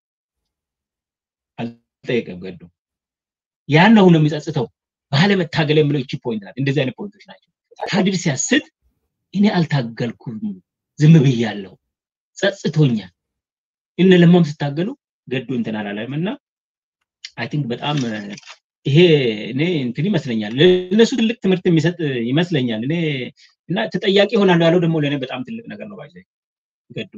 Speaker 3: አልጠየቀም ገዱ ያን ነው የሚጸጽተው ባለመታገል የሚለው እቺ ፖይንት ናት እንደዚህ አይነት ፖይንቶች ናቸው ካድር ሲያስት እኔ አልታገልኩም ዝም ብያለሁ ጸጽቶኛል እነ ለማም ስታገሉ ገዱ እንትን አላለም እና አይ ቲንክ በጣም ይሄ እኔ እንትን ይመስለኛል ለእነሱ ትልቅ ትምህርት የሚሰጥ ይመስለኛል እኔ እና ተጠያቂ ይሆናሉ ያለው ደግሞ ለእኔ በጣም ትልቅ ነገር ነው ባይዘ ገዱ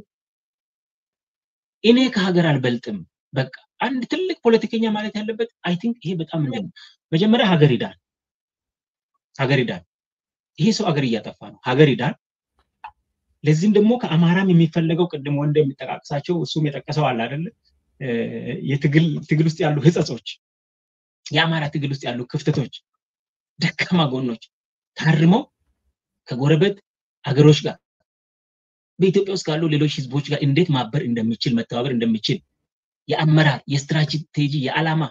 Speaker 3: እኔ ከሀገር አልበልጥም በቃ አንድ ትልቅ ፖለቲከኛ ማለት ያለበት አይ ቲንክ ይሄ በጣም ምንድን ነው መጀመሪያ ሀገር ይዳል ሀገር ይዳል ይሄ ሰው ሀገር እያጠፋ ነው ሀገር ይዳል ለዚህም ደግሞ ከአማራም የሚፈለገው ቅድም ወንድ የሚጠቃቅሳቸው እሱም የጠቀሰው አለ አይደለ ትግል ውስጥ ያሉ ህጸጾች የአማራ ትግል ውስጥ ያሉ ክፍተቶች ደካማ ጎኖች ታርመው ከጎረቤት አገሮች ጋር በኢትዮጵያ ውስጥ ካሉ ሌሎች ህዝቦች ጋር እንዴት ማበር እንደሚችል መተባበር እንደሚችል የአመራር የስትራቴጂ የዓላማ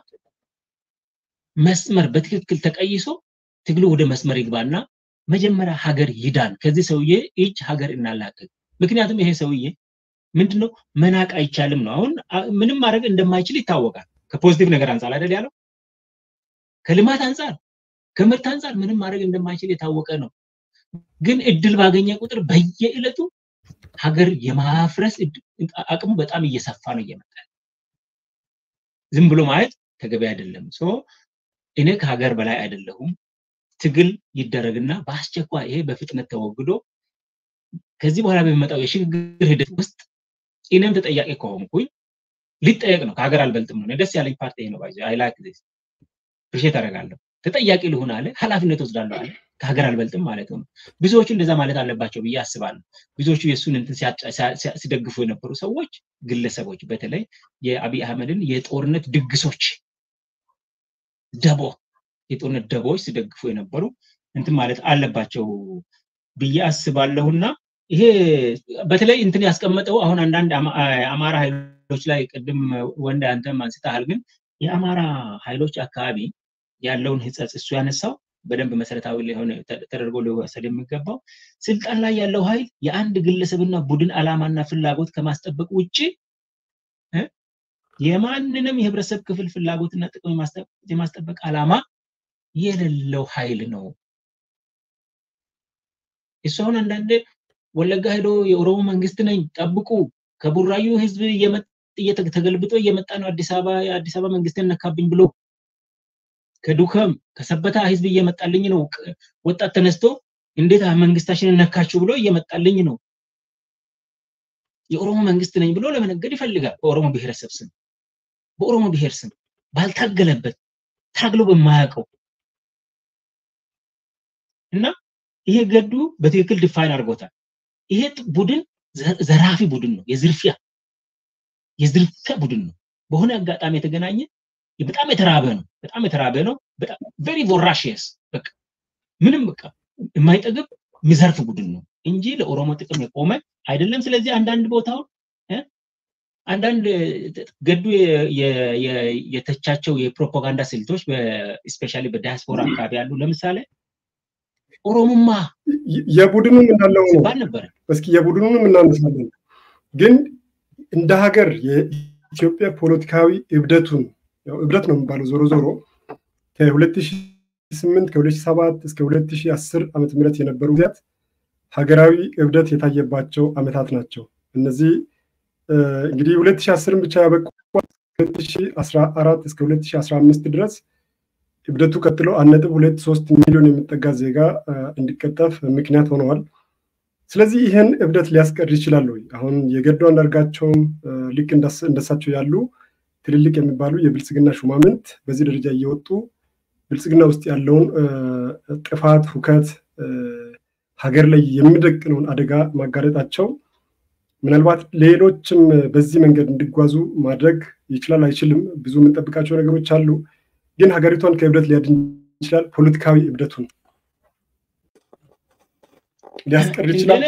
Speaker 3: መስመር በትክክል ተቀይሶ ትግሉ ወደ መስመር ይግባና መጀመሪያ ሀገር ይዳን ከዚህ ሰውዬ እጅ ሀገር እናላቅቅ ምክንያቱም ይሄ ሰውዬ ምንድነው መናቅ አይቻልም ነው። አሁን ምንም ማድረግ እንደማይችል ይታወቃል። ከፖዚቲቭ ነገር አንጻር አይደል ያለው፣ ከልማት አንጻር ከምርት አንጻር ምንም ማድረግ እንደማይችል የታወቀ ነው። ግን እድል ባገኘ ቁጥር በየዕለቱ ሀገር የማፍረስ አቅሙ በጣም እየሰፋ ነው እየመጣ ዝም ብሎ ማየት ተገቢ አይደለም። ሶ እኔ ከሀገር በላይ አይደለሁም። ትግል ይደረግና በአስቸኳይ ይሄ በፍጥነት ተወግዶ ከዚህ በኋላ በሚመጣው የሽግግር ሂደት ውስጥ እኔም ተጠያቂ ከሆንኩኝ ሊጠየቅ ነው። ከሀገር አልበልጥም ነው። ደስ ያለኝ ፓርቲ ነው። ባይዘ አይ ላይክ ዲስ ፕሪሼት አደርጋለሁ። ተጠያቂ ልሁን አለ፣ ኃላፊነት ወስዳለሁ አለ። ከሀገር አልበልጥም ማለት ነው። ብዙዎቹ እንደዛ ማለት አለባቸው ብዬ አስባለሁ። ብዙዎቹ የእሱን እንትን ሲደግፉ የነበሩ ሰዎች፣ ግለሰቦች በተለይ የአብይ አህመድን የጦርነት ድግሶች ደቦ የጦርነት ደቦዎች ሲደግፉ የነበሩ እንትን ማለት አለባቸው ብዬ አስባለሁና ይሄ በተለይ እንትን ያስቀመጠው አሁን አንዳንድ አማራ ኃይሎች ላይ ቅድም ወንድ አንተም አንስተሃል። ግን የአማራ ኃይሎች አካባቢ ያለውን ህጸጽ እሱ ያነሳው በደንብ መሰረታዊ ሊሆን ተደርጎ ሊወሰድ የሚገባው ስልጣን ላይ ያለው ኃይል የአንድ ግለሰብና ቡድን ዓላማና ፍላጎት ከማስጠበቅ ውጭ የማንንም የህብረተሰብ ክፍል ፍላጎትና ጥቅም የማስጠበቅ ዓላማ የሌለው ኃይል ነው። እሱ አሁን አንዳንድ ወለጋ ሄዶ የኦሮሞ መንግስት ነኝ ጠብቁ፣ ከቡራዩ ህዝብ ተገልብጦ እየመጣ ነው አዲስ አበባ የአዲስ አበባ መንግስትን ነካብኝ ብሎ ከዱከም ከሰበታ ህዝብ እየመጣልኝ ነው፣ ወጣት ተነስቶ እንዴት መንግስታችንን ነካችሁ ብሎ እየመጣልኝ ነው። የኦሮሞ መንግስት ነኝ ብሎ ለመነገድ ይፈልጋል። በኦሮሞ ብሔረሰብ ስም በኦሮሞ ብሔር ስም ባልታገለበት ታግሎ በማያውቀው እና ይሄ ገዱ በትክክል ዲፋይን አድርጎታል። ይሄ ቡድን ዘራፊ ቡድን ነው። የዝርፊያ የዝርፊያ ቡድን ነው። በሆነ አጋጣሚ የተገናኘ በጣም የተራበ ነው። በጣም የተራበ ነው። በጣም ቬሪ ቮራሽየስ በቃ ምንም በቃ የማይጠግብ የሚዘርፍ ቡድን ነው እንጂ ለኦሮሞ ጥቅም የቆመ አይደለም። ስለዚህ አንዳንድ ቦታውን አንዳንድ ገዱ የተቻቸው የፕሮፓጋንዳ ስልቶች ስፔሻሊ በዲያስፖራ አካባቢ ያሉ ለምሳሌ ኦሮሞማ
Speaker 1: የቡድኑም እንዳለው ነው
Speaker 3: ሲባል ነበረ።
Speaker 1: እስኪ የቡድኑንም እናነሳለን። ግን እንደ ሀገር የኢትዮጵያ ፖለቲካዊ እብደቱን እብደት ነው የሚባለው ዞሮ ዞሮ ከ2008 ከ2007 እስከ 2010 ዓመተ ምህረት የነበሩ ጊዜያት ሀገራዊ እብደት የታየባቸው ዓመታት ናቸው። እነዚህ እንግዲህ 2010 ብቻ ያበቁ 2014 እስከ 2015 ድረስ እብደቱ ቀጥሎ አንድ ነጥብ ሁለት ሶስት ሚሊዮን የሚጠጋ ዜጋ እንዲቀጠፍ ምክንያት ሆነዋል። ስለዚህ ይህን እብደት ሊያስቀር ይችላል ወይ? አሁን የገዱ አንዳርጋቸውም ልክ እንደሳቸው ያሉ ትልልቅ የሚባሉ የብልጽግና ሹማምንት በዚህ ደረጃ እየወጡ ብልጽግና ውስጥ ያለውን ጥፋት፣ ሁከት፣ ሀገር ላይ የሚደቅነውን አደጋ ማጋለጣቸው ምናልባት ሌሎችም በዚህ መንገድ እንዲጓዙ ማድረግ ይችላል አይችልም? ብዙ የምንጠብቃቸው ነገሮች አሉ። ግን ሀገሪቷን ከእብደት ሊያድን ይችላል። ፖለቲካዊ እብደቱን ሊያስቀር ይችላል።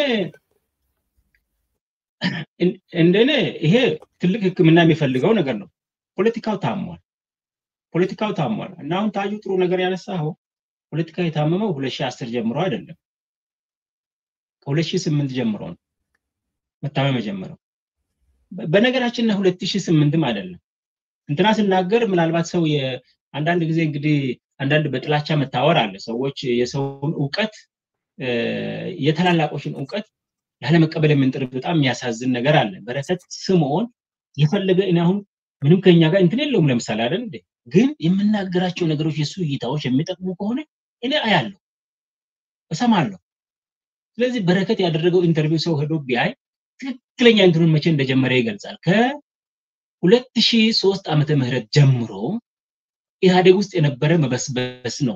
Speaker 3: እንደኔ ይሄ ትልቅ ሕክምና የሚፈልገው ነገር ነው። ፖለቲካው ታሟል። ፖለቲካው ታሟል እና አሁን ታዩ ጥሩ ነገር ያነሳኸው ፖለቲካ የታመመው ሁለት ሺህ አስር ጀምሮ አይደለም ከሁለት ሺህ ስምንት ጀምሮ ነው መታመም የጀመረው። በነገራችን ላይ ሁለት ሺህ ስምንትም አይደለም እንትና ስናገር ምናልባት ሰው አንዳንድ ጊዜ እንግዲህ አንዳንድ በጥላቻ መታወር አለ። ሰዎች የሰውን እውቀት የተላላቆችን እውቀት ያለመቀበል የምንጥር በጣም የሚያሳዝን ነገር አለ። በረከት ስምዖን የፈለገ እኔ አሁን ምንም ከኛ ጋር እንትን የለውም ለምሳሌ አይደል እንዴ፣ ግን የምናገራቸው ነገሮች የእሱ እይታዎች የሚጠቅሙ ከሆነ እኔ አያለሁ፣ እሰማለሁ። ስለዚህ በረከት ያደረገው ኢንተርቪው ሰው ሄዶ ቢያይ ትክክለኛ እንትኑን መቼ እንደጀመረ ይገልጻል። ከሁለት ሺህ ሶስት ዓመተ ምህረት ጀምሮ ኢህአዴግ ውስጥ የነበረ መበስበስ ነው።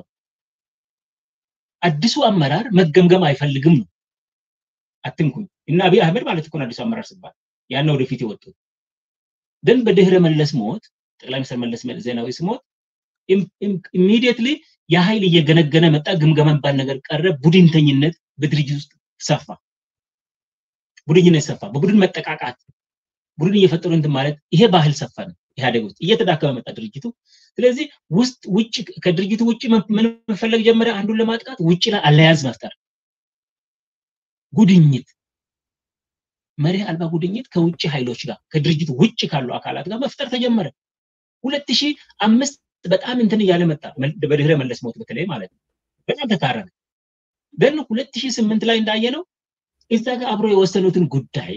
Speaker 3: አዲሱ አመራር መገምገም አይፈልግም ነው። አትንኩኝ እና አብይ አህመድ ማለት እኮ አዲሱ አመራር ሲባል ያን ወደፊት የወጡት ግን በድህረ መለስ ሞት ጠቅላይ ሚኒስትር መለስ ዜናዊ ሲሞት ኢሚዲየትሊ የኃይል እየገነገነ መጣ። ግምገማ የሚባል ነገር ቀረ። ቡድንተኝነት በድርጅት ውስጥ ሰፋ። ቡድንነት ሰፋ። በቡድን መጠቃቃት፣ ቡድን እየፈጠሩ እንትን ማለት ይሄ ባህል ሰፋ ነው ኢህአዴግ ውስጥ እየተዳከመ መጣ ድርጅቱ። ስለዚህ ውስጥ ውጭ ከድርጅቱ ውጭ ምን መፈለግ ጀመረ? አንዱን ለማጥቃት ውጭ ላይ አለያንስ መፍጠር፣ ጉድኝት መርህ አልባ ጉድኝት ከውጭ ኃይሎች ጋር ከድርጅቱ ውጭ ካሉ አካላት ጋር መፍጠር ተጀመረ። ሁለት ሺህ አምስት በጣም እንትን እያለ መጣ። በድህረ መለስ ሞት በተለይ ማለት ነው። በጣም ተካረረ። ግን ሁለት ሺህ ስምንት ላይ እንዳየነው እዛ ጋር አብሮ የወሰኑትን ጉዳይ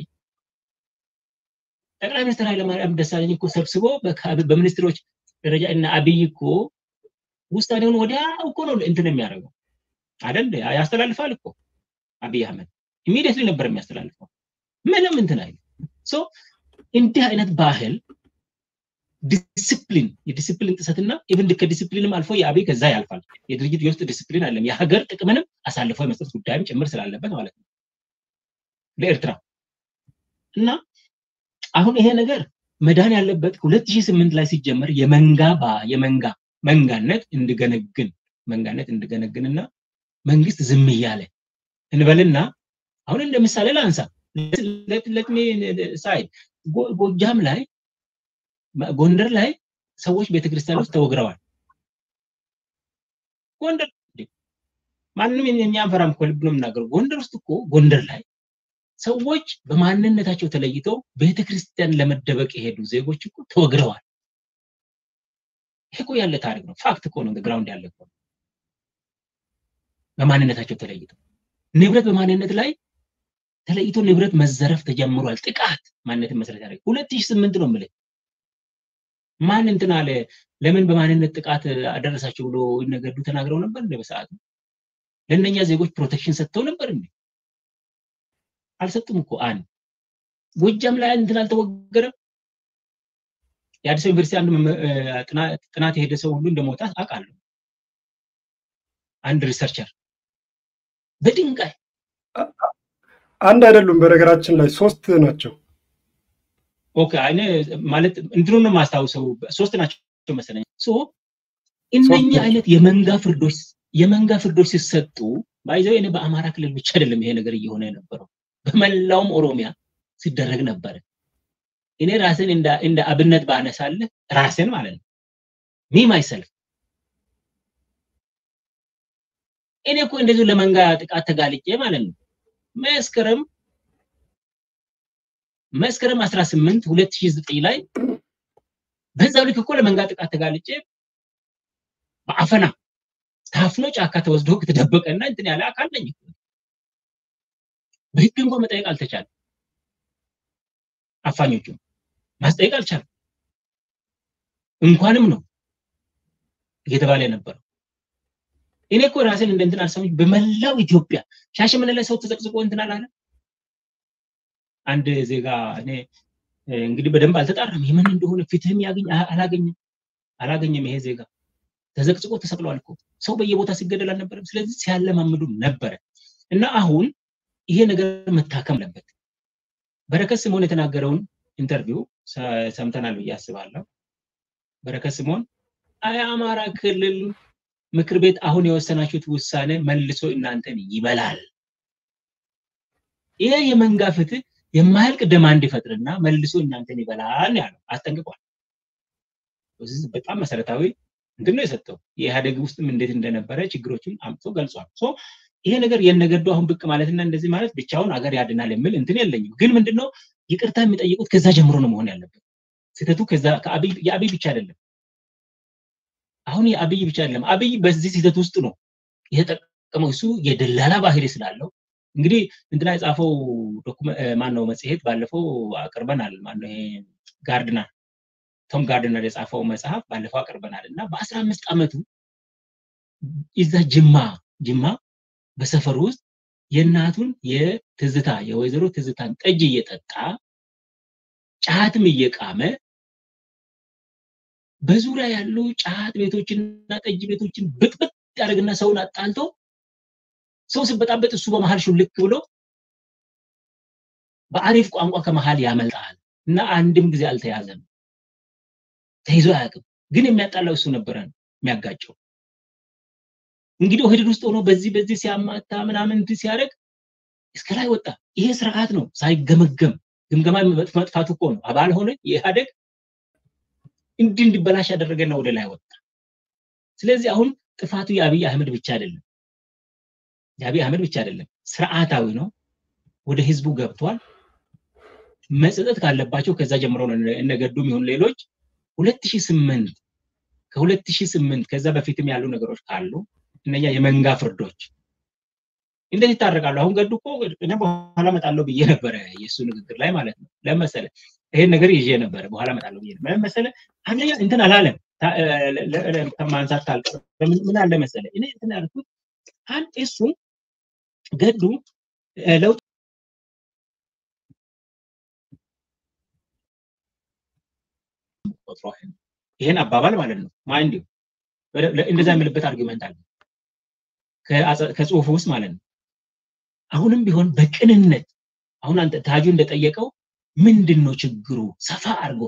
Speaker 3: ጠቅላይ ሚኒስትር ኃይለማርያም ደሳለኝ እኮ ሰብስቦ በሚኒስትሮች ደረጃ እና አብይ እኮ ውሳኔውን ወዲያ እኮ ነው እንትን የሚያደርገው አይደል? ያስተላልፋል እኮ አብይ አህመድ ኢሚዲየትሊ ነበር የሚያስተላልፈው። ምንም እንትን አይል ሶ እንዲህ አይነት ባህል ዲስፕሊን የዲስፕሊን ጥሰትና ኢቭን ከዲስፕሊንም አልፎ የአብይ ከዛ ያልፋል። የድርጅት የውስጥ ዲስፕሊን አለም የሀገር ጥቅምንም አሳልፎ የመስጠት ጉዳይም ጭምር ስላለበት ማለት ነው ለኤርትራ እና አሁን ይሄ ነገር መዳን ያለበት ሁለት ሺህ ስምንት ላይ ሲጀመር የመንጋ ባ የመንጋ መንጋነት እንድገነግን መንጋነት እንድገነግንና መንግስት ዝም እያለ እንበልና አሁን እንደ ምሳሌ ላንሳ ለትሚ ሳይድ ጎጃም ላይ ጎንደር ላይ ሰዎች ቤተክርስቲያን ውስጥ ተወግረዋል። ጎንደር ማንም የሚያንፈራም እኮ ልብ ነው የምናገረው። ጎንደር ውስጥ እኮ ጎንደር ላይ ሰዎች በማንነታቸው ተለይተው ቤተክርስቲያን ለመደበቅ የሄዱ ዜጎች እኮ ተወግረዋል። ይሄ እኮ ያለ ታሪክ ነው። ፋክት እኮ ነው። ግራውንድ ያለ እኮ በማንነታቸው ተለይተው ንብረት በማንነት ላይ ተለይቶ ንብረት መዘረፍ ተጀምሯል። ጥቃት ማንነትን መሰረት ያደረገ ሁለት ሺህ ስምንት ነው የምልህ። ማን እንትን አለ ለምን በማንነት ጥቃት አደረሳቸው ብሎ ይነገዱ ተናግረው ነበር እንደ በሰዓቱ ለእነኛ ዜጎች ፕሮቴክሽን ሰጥተው ነበር እንዴ? አልሰጡም እኮ አንድ ጎጃም ላይ እንትን አልተወገረም። የአዲስ ዩኒቨርሲቲ አንድ ጥናት የሄደ ሰው ሁሉ እንደሞታ አውቃለሁ። አንድ ሪሰርቸር በድንጋይ
Speaker 1: አንድ አይደሉም። በነገራችን ላይ ሶስት ናቸው።
Speaker 3: ኦኬ እኔ ማለት እንትኑን ነው የማስታውሰው ሶስት ናቸው መሰለኝ። ሶ እነኚህ አይነት የመንጋ ፍርዶች የመንጋ ፍርዶች ሲሰጡ ባይዘው እኔ በአማራ ክልል ብቻ አይደለም ይሄ ነገር እየሆነ የነበረው በመላውም ኦሮሚያ ሲደረግ ነበረ። እኔ ራስን እንደ አብነት ባነሳልህ ራስን ማለት ነው ሚ ማይሰልፍ እኔ እኮ እንደዚሁ ለመንጋ ጥቃት ተጋልጬ ማለት ነው መስከረም መስከረም 18 2009 ላይ በዛው ልክ እኮ ለመንጋ ጥቃት ተጋልጬ በአፈና ታፍኖ ጫካ ተወስዶ ከተደበቀና እንትን ያለ አካል ነኝ። በህግ እንኳን መጠየቅ አልተቻለም። አፋኞቹ ማስጠየቅ አልቻለም። እንኳንም ነው እየተባለ የነበረው። እኔ እኮ ራሴን እንደ እንትን አልሰሙኝ። በመላው ኢትዮጵያ ሻሸመኔ ላይ ሰው ተዘቅዝቆ እንትን አላለ። አንድ ዜጋ እኔ እንግዲህ በደንብ አልተጣራም፣ የምን እንደሆነ ፍትህም ያገኝ አላገኘም አላገኘም። ይሄ ዜጋ ተዘቅዝቆ ተሰቅሏል እኮ ሰው በየቦታ ሲገደል አልነበረም። ስለዚህ ሲያለማምዱ ነበረ እና አሁን ይሄ ነገር መታከም አለበት። በረከት ስምኦን የተናገረውን ኢንተርቪው ሰምተናል ብዬ አስባለሁ። በረከት ስምኦን የአማራ ክልል ምክር ቤት አሁን የወሰናችሁት ውሳኔ መልሶ እናንተን ይበላል። ይሄ የመንጋ ፍትህ የማያልቅ ደማ እንዲፈጥርና መልሶ እናንተን ይበላል ያለው አስጠንቅቋል። በጣም መሰረታዊ እንትን ነው የሰጠው። የኢህአዴግ ውስጥም እንዴት እንደነበረ ችግሮችን አምጥቶ ገልጿል። ይሄ ነገር የነገዱ አሁን ብቅ ማለትና እንደዚህ ማለት ብቻውን አገር ያድናል የሚል እንትን የለኝም። ግን ምንድነው ይቅርታ የሚጠይቁት ከዛ ጀምሮ ነው መሆን ያለበት። ስህተቱ ከዛ የአብይ ብቻ አይደለም። አሁን የአብይ ብቻ አይደለም። አብይ በዚህ ስህተት ውስጥ ነው የተጠቀመው። እሱ የደላላ ባህሪ ስላለው እንግዲህ እንትና የጻፈው ማን ነው መጽሔት ባለፈው አቅርበናል። ማነው ይሄ ጋርድነር ቶም ጋርድነር የጻፈው መጽሐፍ ባለፈው አቅርበናል እና በአስራ አምስት ዓመቱ እዛ ጅማ ጅማ በሰፈር ውስጥ የእናቱን የትዝታ የወይዘሮ ትዝታን ጠጅ እየጠጣ ጫትም እየቃመ በዙሪያ ያሉ ጫት ቤቶችንና ጠጅ ቤቶችን ብጥብጥ ያደርግና ሰውን አጣልቶ ሰው ሲበጣበጥ እሱ በመሀል ሹልክ ብሎ በአሪፍ ቋንቋ ከመሀል ያመልጣል እና አንድም ጊዜ አልተያዘም። ተይዞ አያውቅም። ግን የሚያጣላው እሱ ነበረ የሚያጋጨው። እንግዲህ ኦህዴድ ውስጥ ሆኖ በዚህ በዚህ ሲያማታ ምናምን ሲያደርግ እስከ ላይ ወጣ። ይሄ ስርዓት ነው ሳይገመገም ግምገማ መጥፋቱ እኮ ነው። አባል ሆነ የኢህአዴግ እንዲህ እንዲበላሽ ያደረገና ወደ ላይ ወጣ። ስለዚህ አሁን ጥፋቱ የአብይ አህመድ ብቻ አይደለም፣ የአብይ አህመድ ብቻ አይደለም፣ ስርዓታዊ ነው። ወደ ህዝቡ ገብቷል። መጸጸት ካለባቸው ከዛ ጀምሮ ነው እነ ገዱም ይሁን ሌሎች ሁለት ሺህ ስምንት ከሁለት ሺህ ስምንት ከዛ በፊትም ያሉ ነገሮች ካሉ እነኛ የመንጋ ፍርዶች እንዴት ይታረቃሉ? አሁን ገዱ እኮ እኔ በኋላ እመጣለሁ ብዬ ነበረ የእሱ ንግግር ላይ ማለት ነው። ለመሰለ ይሄን ነገር ይዤ ነበረ በኋላ እመጣለሁ ብዬ ነበር። መሰለ አንደኛ እንትን አላለም ከማንሳት ካልቀረ ምን አለ መሰለ እኔ እንትን ያልኩት አንድ እሱ ገዱ ለውጥ ይሄን አባባል ማለት ነው ማይንድ እንደዛ የምልበት አርጊመንት አለ ከጽሁፉ ውስጥ ማለት ነው። አሁንም ቢሆን በቅንነት አሁን አንተ ታጁ እንደጠየቀው ምንድን ነው ችግሩ? ሰፋ አድርጎ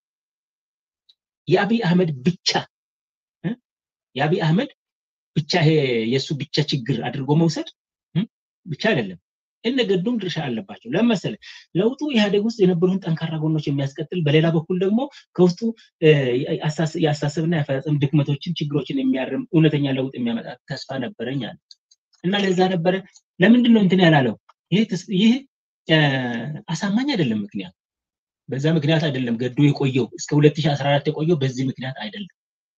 Speaker 3: የአብይ አህመድ ብቻ የአብይ አህመድ ብቻ ይሄ የእሱ ብቻ ችግር አድርጎ መውሰድ ብቻ አይደለም። እነ ገዱም ድርሻ አለባቸው። ለመሰለ ለውጡ ኢህአዴግ ውስጥ የነበሩን ጠንካራ ጎኖች የሚያስቀጥል፣ በሌላ በኩል ደግሞ ከውስጡ የአስተሳሰብና የአፈጻጸም ድክመቶችን፣ ችግሮችን የሚያርም እውነተኛ ለውጥ የሚያመጣ ተስፋ ነበረኝ አለ እና ለዛ ነበረ። ለምንድን ነው እንትን ያላለው? ይህ አሳማኝ አይደለም። ምክንያቱ በዛ ምክንያት አይደለም ገዱ የቆየው እስከ 2014 የቆየው በዚህ ምክንያት አይደለም።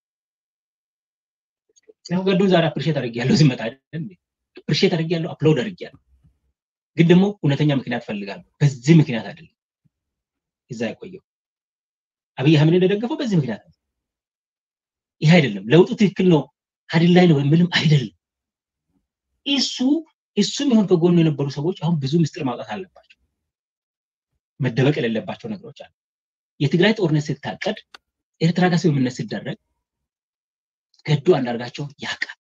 Speaker 3: ያው ገዱን ዛሬ አፕሪሼት አድርጌያለሁ ሲመጣ አይደል አፕሪሼት አድርጌያለሁ፣ አፕሎድ አድርጌያለሁ። ግን ደግሞ እውነተኛ ምክንያት ፈልጋለሁ። በዚህ ምክንያት አይደለም እዛ የቆየው አብይ አህመድ እንደደገፈው በዚህ ምክንያት ነው። ይህ አይደለም ለውጡ ትክክል ነው ሀዲል ላይ ነው ምንም አይደለም። እሱ እሱም ይሁን ከጎኑ የነበሩ ሰዎች አሁን ብዙ ምስጢር ማውጣት አለባቸው። መደበቅ የሌለባቸው ነገሮች አሉ። የትግራይ ጦርነት ሲታቀድ ኤርትራ ጋር ስምምነት ሲደረግ ገዱ አንዳርጋቸው ያውቃል።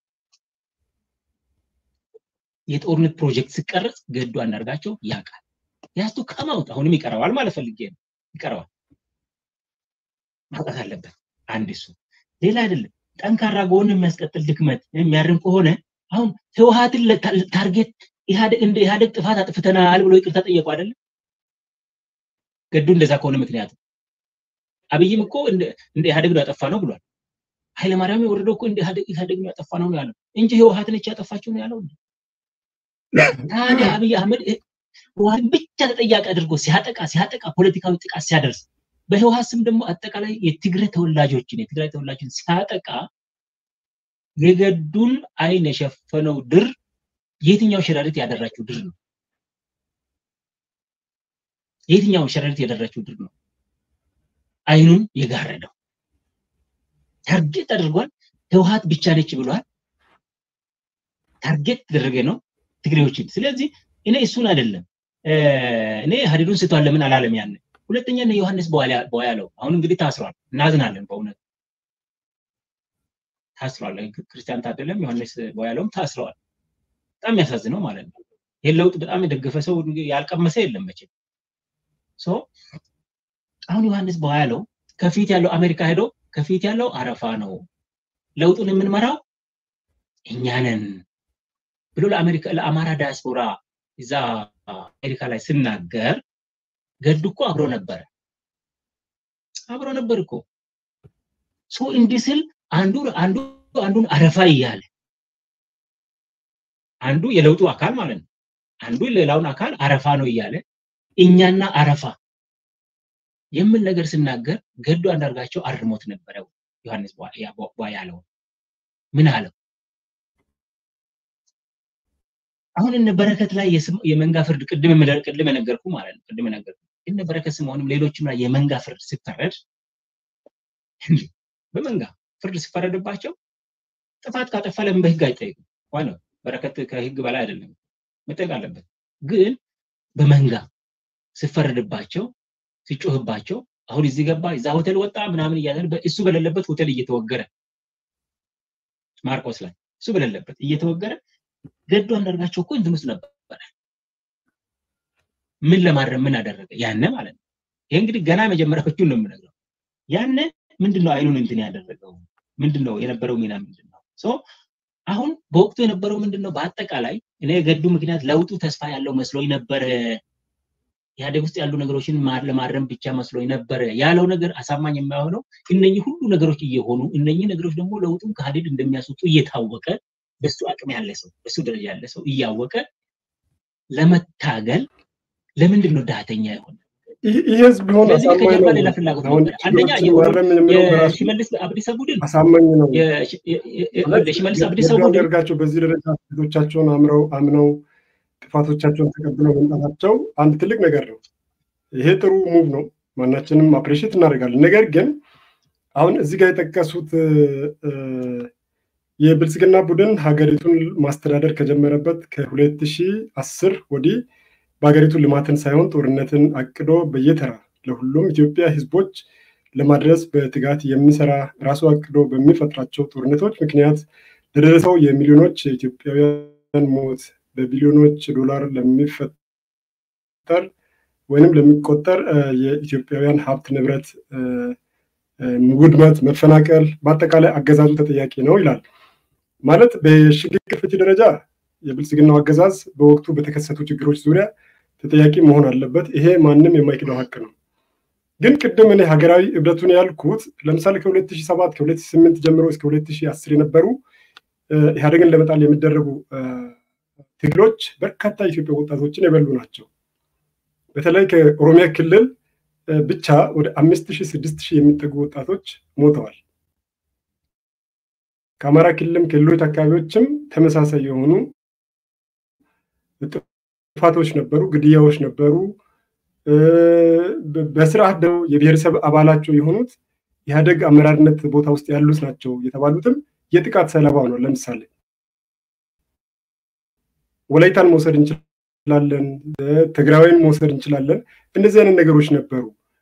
Speaker 3: የጦርነት ፕሮጀክት ሲቀረጽ ገዱ አንዳርጋቸው ያውቃል። ያስቱ ከማውጥ አሁንም ይቀረዋል ማለት ፈልጌ ነው። ይቀረዋል ማውጣት አለበት። አንድ እሱ ሌላ አይደለም። ጠንካራ ጎን የሚያስቀጥል ድክመት የሚያርም ከሆነ አሁን ህወሀትን ታርጌት ኢህአዴግ እንደ ኢህአዴግ ጥፋት አጥፍተናል ብሎ ይቅርታ ጠየቁ አይደለም ገዱ እንደዛ ከሆነ ምክንያቱ አብይም እኮ እንደ ኢህአዴግ ነው ያጠፋ ነው ብሏል። ኃይለማርያም የወረደው እኮ እንደ ኢህአዴግ ነው ያጠፋ ነው ያለው እንጂ ህወሀት ነች ያጠፋችው ነው ያለው። ታዲያ አብይ አህመድ ህወሀትን ብቻ ተጠያቂ አድርጎ ሲያጠቃ ሲያጠቃ ፖለቲካዊ ጥቃት ሲያደርስ በህወሀት ስም ደግሞ አጠቃላይ የትግራይ ተወላጆችን የትግራይ ተወላጆችን ሲያጠቃ የገዱን አይን የሸፈነው ድር የትኛው ሸረሪት ያደራችው ድር ነው? የትኛው ሸረሪት ያደራችው ድር ነው? አይኑን የጋረደው ታርጌት አድርጓል። ህወሀት ብቻ ነች ብሏል። ታርጌት ተደረገ ነው ትግሬዎችን። ስለዚህ እኔ እሱን አይደለም እኔ ሀዲዱን ስቷል ለምን አላለም? ያን ሁለተኛ እነ ዮሐንስ በያለው አሁን እንግዲህ ታስሯል። እናዝናለን በእውነት ታስሯል። ክርስቲያን ታደለም ዮሐንስ በያለውም ታስረዋል። በጣም የሚያሳዝነው ማለት ነው። ይህን ለውጥ በጣም የደገፈ ሰው ያልቀመሰ የለም መቼም። አሁን ዮሐንስ በያለው ከፊት ያለው አሜሪካ ሄዶ ከፊት ያለው አረፋ ነው፣ ለውጡን የምንመራው እኛ ነን ብሎ ለአሜሪካ ለአማራ ዲያስፖራ እዛ አሜሪካ ላይ ስናገር ገዱ እኮ አብሮ ነበረ አብሮ ነበር እኮ ሶ እንዲህ ስል አንዱ አንዱ አንዱን አረፋ እያለ አንዱ የለውጡ አካል ማለት ነው። አንዱ ሌላውን አካል አረፋ ነው እያለ እኛና አረፋ የምን ነገር ስናገር ገዱ አንዳርጋቸው አርሞት ነበረ። ዮሐንስ ያለው ምን አለው? አሁን እነ በረከት ላይ የመንጋ ፍርድ ቅድም ቅድም የነገርኩ ማለት ነው። ቅድም የነገርኩ እነ በረከት ስምዖንም ሌሎችም ላይ የመንጋ ፍርድ ሲፈረድ በመንጋ ፍርድ ሲፈረድባቸው ጥፋት ካጠፋ ለምን በህግ አይጠይቁም? ዋናው በረከት ከህግ በላይ አይደለም፣ መጠየቅ አለበት። ግን በመንጋ ሲፈረድባቸው ሲጮህባቸው አሁን እዚህ ገባ እዛ ሆቴል ወጣ ምናምን እያለ እሱ በሌለበት ሆቴል እየተወገረ ማርቆስ ላይ እሱ በሌለበት እየተወገረ ገዱ አንዳርጋቸው እኮ እንትን ውስጥ ነበረ። ምን ለማድረግ ምን አደረገ? ያነ ማለት ነው። ይሄ እንግዲህ ገና መጀመሪያዎቹን ነው የምነግረው። ያነ ምንድነው አይኑን እንትን ያደረገው? ምንድነው የነበረው ሚና ምንድነው? ሶ አሁን በወቅቱ የነበረው ምንድነው? በአጠቃላይ እኔ የገዱ ምክንያት ለውጡ ተስፋ ያለው መስሎኝ ነበረ። ኢህአዴግ ውስጥ ያሉ ነገሮችን ለማረም ብቻ መስሎኝ ነበረ ያለው ነገር አሳማኝ የማይሆነው እነኚህ ሁሉ ነገሮች እየሆኑ እነኚህ ነገሮች ደግሞ ለውጡን ከሀዲድ እንደሚያስወጡ እየታወቀ በሱ አቅም ያለ ሰው በሱ ደረጃ ያለ ሰው እያወቀ ለመታገል ለምንድን ነው ዳተኛ የሆነ?
Speaker 1: ይህ ህዝብ ቢሆን
Speaker 3: ለዚህ
Speaker 1: አሳማኝ
Speaker 3: ከጀርባ
Speaker 1: ነው።
Speaker 3: ሌላ ፍላጎት
Speaker 1: አሁን
Speaker 3: ነበር። አንደኛ
Speaker 1: ችግሮችን
Speaker 3: የኦሮሞ
Speaker 1: ማረም የሚለው በራሱ
Speaker 3: የሽመልስ አብዲሳ ቡድን
Speaker 1: አሳማኝ ነው።
Speaker 3: የሽ- የ- የ- የ-
Speaker 1: ማለት
Speaker 3: የሽመልስ አብዲሳ
Speaker 1: ገዱ
Speaker 3: ቡድን
Speaker 1: አንዳርጋቸው በዚህ ደረጃ ስህተቶቻቸውን አምረው አምነው ጥፋቶቻቸውን ተቀብለው መምጣታቸው አንድ ትልቅ ነገር ነው። ይሄ ጥሩ ሙቭ ነው። ማናችንም አፕሬሽት እናደርጋለን። ነገር ግን አሁን እዚህ ጋር የጠቀሱት እ፣ የብልጽግና ቡድን ሀገሪቱን ማስተዳደር ከጀመረበት ከ2010 ወዲህ በሀገሪቱ ልማትን ሳይሆን ጦርነትን አቅዶ በየተራ ለሁሉም ኢትዮጵያ ህዝቦች ለማድረስ በትጋት የሚሰራ ራሱ አቅዶ በሚፈጥራቸው ጦርነቶች ምክንያት ለደረሰው የሚሊዮኖች የኢትዮጵያውያን ሞት በቢሊዮኖች ዶላር ለሚፈጠር ወይንም ለሚቆጠር እ፣ የኢትዮጵያውያን ሀብት ንብረት እ፣ እ፣ ውድመት፣ መፈናቀል በአጠቃላይ አገዛዙ ተጠያቂ ነው ይላል። ማለት በሽግግር ፍትህ ደረጃ የብልጽግናው አገዛዝ በወቅቱ በተከሰቱ ችግሮች ዙሪያ ተጠያቂ መሆን አለበት። ይሄ ማንም የማይክደው ሀቅ ነው። ግን ቅድም እኔ ሀገራዊ እብደቱን ያልኩት ለምሳሌ ከ2007 ከ2008 ጀምሮ እስከ 2010 የነበሩ እ፣ ኢህአዴግን ለመጣል የሚደረጉ እ፣ ትግሎች በርካታ የኢትዮጵያ ወጣቶችን የበሉ ናቸው። በተለይ ከኦሮሚያ ክልል እ፣ ብቻ ወደ አምስት ሺህ ስድስት ሺህ የሚጠጉ ወጣቶች ሞተዋል። ከአማራ ክልልም ክልሎች አካባቢዎችም ተመሳሳይ የሆኑ ጥፋቶች ነበሩ፣ ግድያዎች ነበሩ። እ፣ በ- በስርዓት ደግሞ የብሔረሰብ አባላቸው የሆኑት ኢህአዴግ አመራርነት ቦታ ውስጥ ያሉት ናቸው የተባሉትም የጥቃት ሰለባ ነው። ለምሳሌ ወላይታን መውሰድ እንችላለን፣ እ፣ ትግራይን መውሰድ እንችላለን። እንደዚህ አይነት ነገሮች ነበሩ።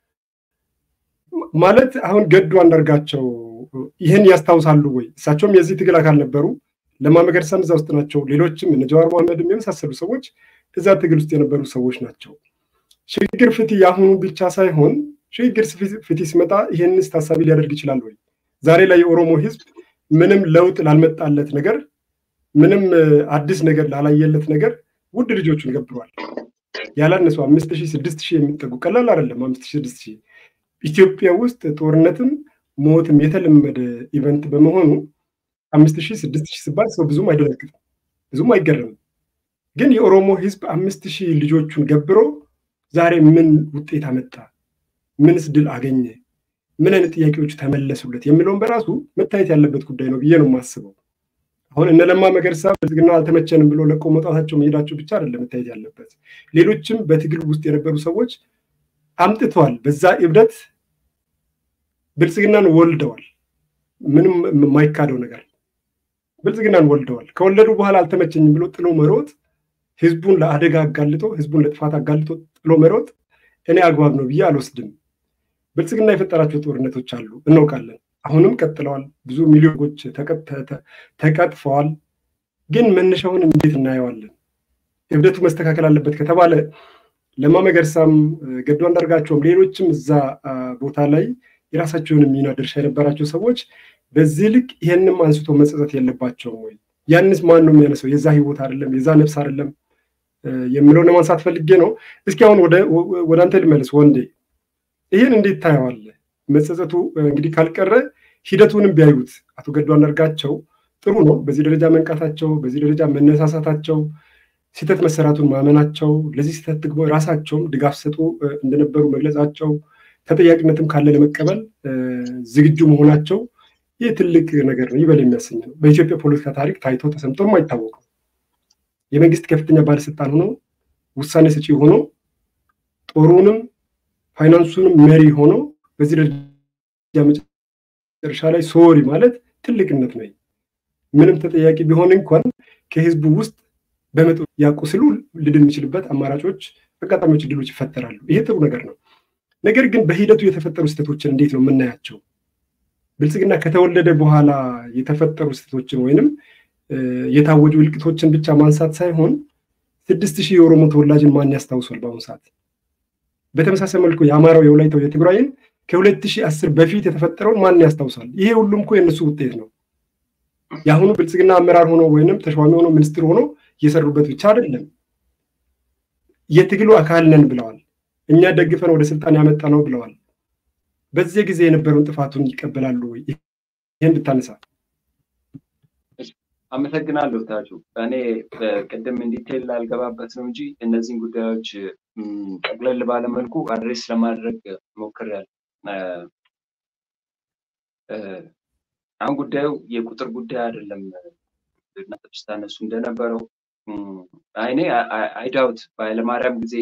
Speaker 1: ማለት አሁን ገዱ አንዳርጋቸው ይህን ያስታውሳሉ ወይ? እሳቸውም የዚህ ትግል አካል ነበሩ። ለማ መገርሳም እዛ ውስጥ ናቸው። ሌሎችም እነ ጀዋር መሐመድም የመሳሰሉ ሰዎች እዛ ትግል ውስጥ የነበሩ ሰዎች ናቸው። ሽግግር ፍትህ የአሁኑ ብቻ ሳይሆን ሽግግር ፍትህ ሲመጣ ይህንስ ታሳቢ ሊያደርግ ይችላል ወይ? ዛሬ ላይ የኦሮሞ ህዝብ ምንም ለውጥ ላልመጣለት ነገር፣ ምንም እ፣ አዲስ ነገር ላላየለት ነገር ውድ ልጆቹን ገብረዋል። ያላነሱ አምስት ሺህ ስድስት ሺህ የሚጠጉ ቀላል አይደለም። አምስት ሺህ ስድስት ሺህ ኢትዮጵያ ውስጥ ጦርነትም ሞትም የተለመደ ኢቨንት በመሆኑ አምስት ሺህ ስድስት ሺህ ሲባል ሰው ብዙም አይደነግጥም፣ ብዙም አይገረምም። ግን የኦሮሞ ህዝብ አምስት ሺህ ልጆቹን ገብሮ ዛሬ ምን ውጤት አመጣ? ምንስ ድል አገኘ? ምን አይነት ጥያቄዎች ተመለሱለት? የሚለውን በራሱ መታየት ያለበት ጉዳይ ነው ብዬ ነው የማስበው። አሁን እነ ለማ መገርሳ ብልጽግና አልተመቸንም ብሎ ለቆ መውጣታቸው መሄዳቸው ብቻ አይደለም መታየት ያለበት። ሌሎችም በትግል ውስጥ የነበሩ ሰዎች አምጥተዋል። በዛ እብደት ብልጽግናን ወልደዋል። ምንም የማይካደው ነገር ብልጽግናን ወልደዋል። ከወለዱ በኋላ አልተመቸኝም ብሎ ጥሎ መሮጥ፣ ህዝቡን ለአደጋ አጋልጦ ህዝቡን ለጥፋት አጋልጦ ጥሎ መሮጥ እኔ አግባብ ነው ብዬ አልወስድም። ብልጽግና የፈጠራቸው ጦርነቶች አሉ፣ እናውቃለን። አሁንም ቀጥለዋል። ብዙ ሚሊዮኖች ተቀጥፈዋል። ግን መነሻውን እንዴት እናየዋለን? እብደቱ መስተካከል አለበት ከተባለ ለማ መገርሳም ገዱ አንዳርጋቸውም ሌሎችም እዛ ቦታ ላይ የራሳቸውን ሚና ድርሻ የነበራቸው ሰዎች በዚህ ልክ ይሄንም አንስቶ መጸጸት የለባቸውም ወይ? ያንስ ማን ነው የሚያነሰው? የዛ ህይወት አይደለም የዛ ነፍስ አይደለም የሚለውን ለማንሳት ፈልጌ ነው። እስኪ አሁን ወደ አንተ ልመለስ ወንዴ፣ ይህን እንዴት ታየዋለህ? መጸጸቱ እንግዲህ ካልቀረ ሂደቱንም ቢያዩት አቶ ገዱ አንዳርጋቸው ጥሩ ነው። በዚህ ደረጃ መንቃታቸው፣ በዚህ ደረጃ መነሳሳታቸው፣ ስህተት መሰራቱን ማመናቸው፣ ለዚህ ስህተት ደግሞ ራሳቸውም ድጋፍ ሰጡ እንደነበሩ መግለጻቸው፣ ተጠያቂነትም ካለ ለመቀበል ዝግጁ መሆናቸው ይህ ትልቅ ነገር ነው፣ ይበል የሚያሰኝ ነው። በኢትዮጵያ ፖለቲካ ታሪክ ታይቶ ተሰምቶም አይታወቅም። የመንግስት ከፍተኛ ባለስልጣን ሆኖ ውሳኔ ሰጪ ሆኖ ጦሩንም ፋይናንሱንም መሪ ሆኖ በዚህ ደረጃ መጨረሻ ላይ ሶሪ ማለት ትልቅነት ነው። ምንም ተጠያቂ ቢሆን እንኳን ከህዝቡ ውስጥ በመጡ ያቁስሉ ልድን የሚችልበት አማራጮች፣ አጋጣሚዎች፣ እድሎች ይፈጠራሉ። ይሄ ጥሩ ነገር ነው። ነገር ግን በሂደቱ የተፈጠሩ ስህተቶችን እንዴት ነው የምናያቸው? ብልጽግና ከተወለደ በኋላ የተፈጠሩ ስህተቶችን ወይንም የታወጁ እልቂቶችን ብቻ ማንሳት ሳይሆን ስድስት ሺህ የኦሮሞ ተወላጅን ማን ያስታውሷል? በአሁኑ ሰዓት በተመሳሳይ መልኩ የአማራው፣ የወላይታው፣ የትግራይን ከሁለት ሺህ አስር በፊት የተፈጠረውን ማን ያስታውሳል? ይሄ ሁሉም እኮ የእነሱ ውጤት ነው። የአሁኑ ብልጽግና አመራር ሆኖ ወይንም ተሿሚ ሆኖ ሚኒስትር ሆኖ እየሰሩበት ብቻ አይደለም፣ የትግሉ አካል ነን ብለዋል። እኛ ደግፈን ወደ ስልጣን ያመጣ ነው ብለዋል። በዚህ ጊዜ የነበረውን ጥፋቱን ይቀበላሉ ወይ? ይህን ብታነሳ።
Speaker 2: አመሰግናለሁ ታጁ። እኔ ቅድም እንዲቴል ላልገባበት ነው እንጂ እነዚህን ጉዳዮች ጠቅለል ባለመልኩ አድሬስ ለማድረግ ሞክሬያለሁ። አሁን ጉዳዩ የቁጥር ጉዳይ አይደለም። እናንተ ስታነሱ እንደነበረው አይኔ አይዳውት በኃይለማርያም ጊዜ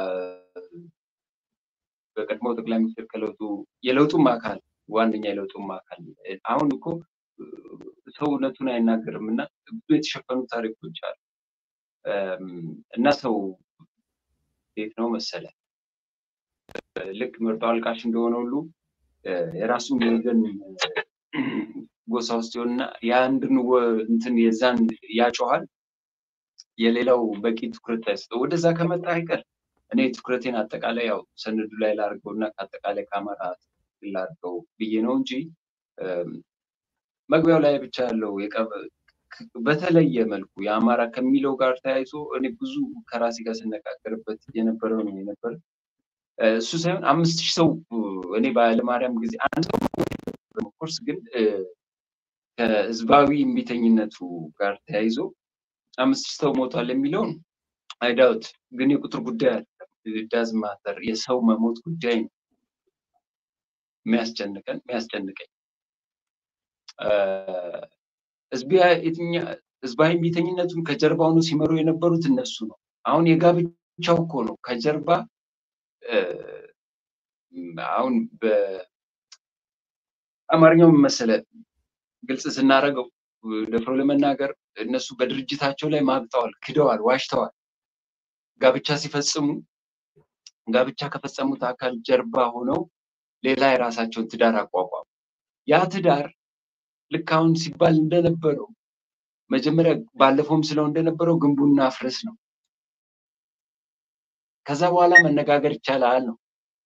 Speaker 2: በቀድሞ ጠቅላይ ሚኒስትር ከለውጡ የለውጡም አካል ዋነኛ የለውጡም አካል አሁን እኮ ሰው እውነቱን አይናገርም እና ብዙ የተሸፈኑ ታሪኮች አሉ እና ሰው እንዴት ነው መሰለ ልክ መርጦ አልቃሽ እንደሆነ ሁሉ የራሱን ወገን ጎሳ ውስጥ ይሆንና የአንድን እንትን የዛን ያጮኋል የሌላው በቂ ትኩረት አይሰጠው። ወደዛ ከመጣ አይቀር እኔ ትኩረቴን አጠቃላይ ያው ሰነዱ ላይ ላድርገው እና ከአጠቃላይ ከአማራ ላድርገው ብዬ ነው እንጂ መግቢያው ላይ ብቻ ያለው በተለየ መልኩ የአማራ ከሚለው ጋር ተያይዞ እኔ ብዙ ከራሴ ጋር ስነጋገርበት የነበረው ነው የነበረ እሱ ሳይሆን አምስት ሺህ ሰው እኔ በኃይለማርያም ጊዜ አንድ ሰው ኮርስ ግን ከህዝባዊ እምቢተኝነቱ ጋር ተያይዞ አምስት ሺህ ሰው ሞቷል የሚለውን አይዳውት ግን የቁጥር ጉዳይ አለ ዳዝ ማተር የሰው መሞት ጉዳይ ነው የሚያስጨንቀን የሚያስጨንቀኝ ህዝባዊ እምቢተኝነቱን ከጀርባ ሆኖ ሲመሩ የነበሩት እነሱ ነው። አሁን የጋብቻው እኮ ነው ከጀርባ አሁን በአማርኛው መሰለ ግልጽ ስናደርገው ደፍሮ ለመናገር እነሱ በድርጅታቸው ላይ ማግጠዋል፣ ክደዋል፣ ዋሽተዋል። ጋብቻ ሲፈጽሙ ጋብቻ ከፈጸሙት አካል ጀርባ ሆነው ሌላ የራሳቸውን ትዳር አቋቋሙ። ያ ትዳር ልክ አሁን ሲባል እንደነበረው መጀመሪያ ባለፈውም ስለው እንደነበረው ግንቡና አፍርስ ነው። ከዛ በኋላ መነጋገር ይቻላል ነው።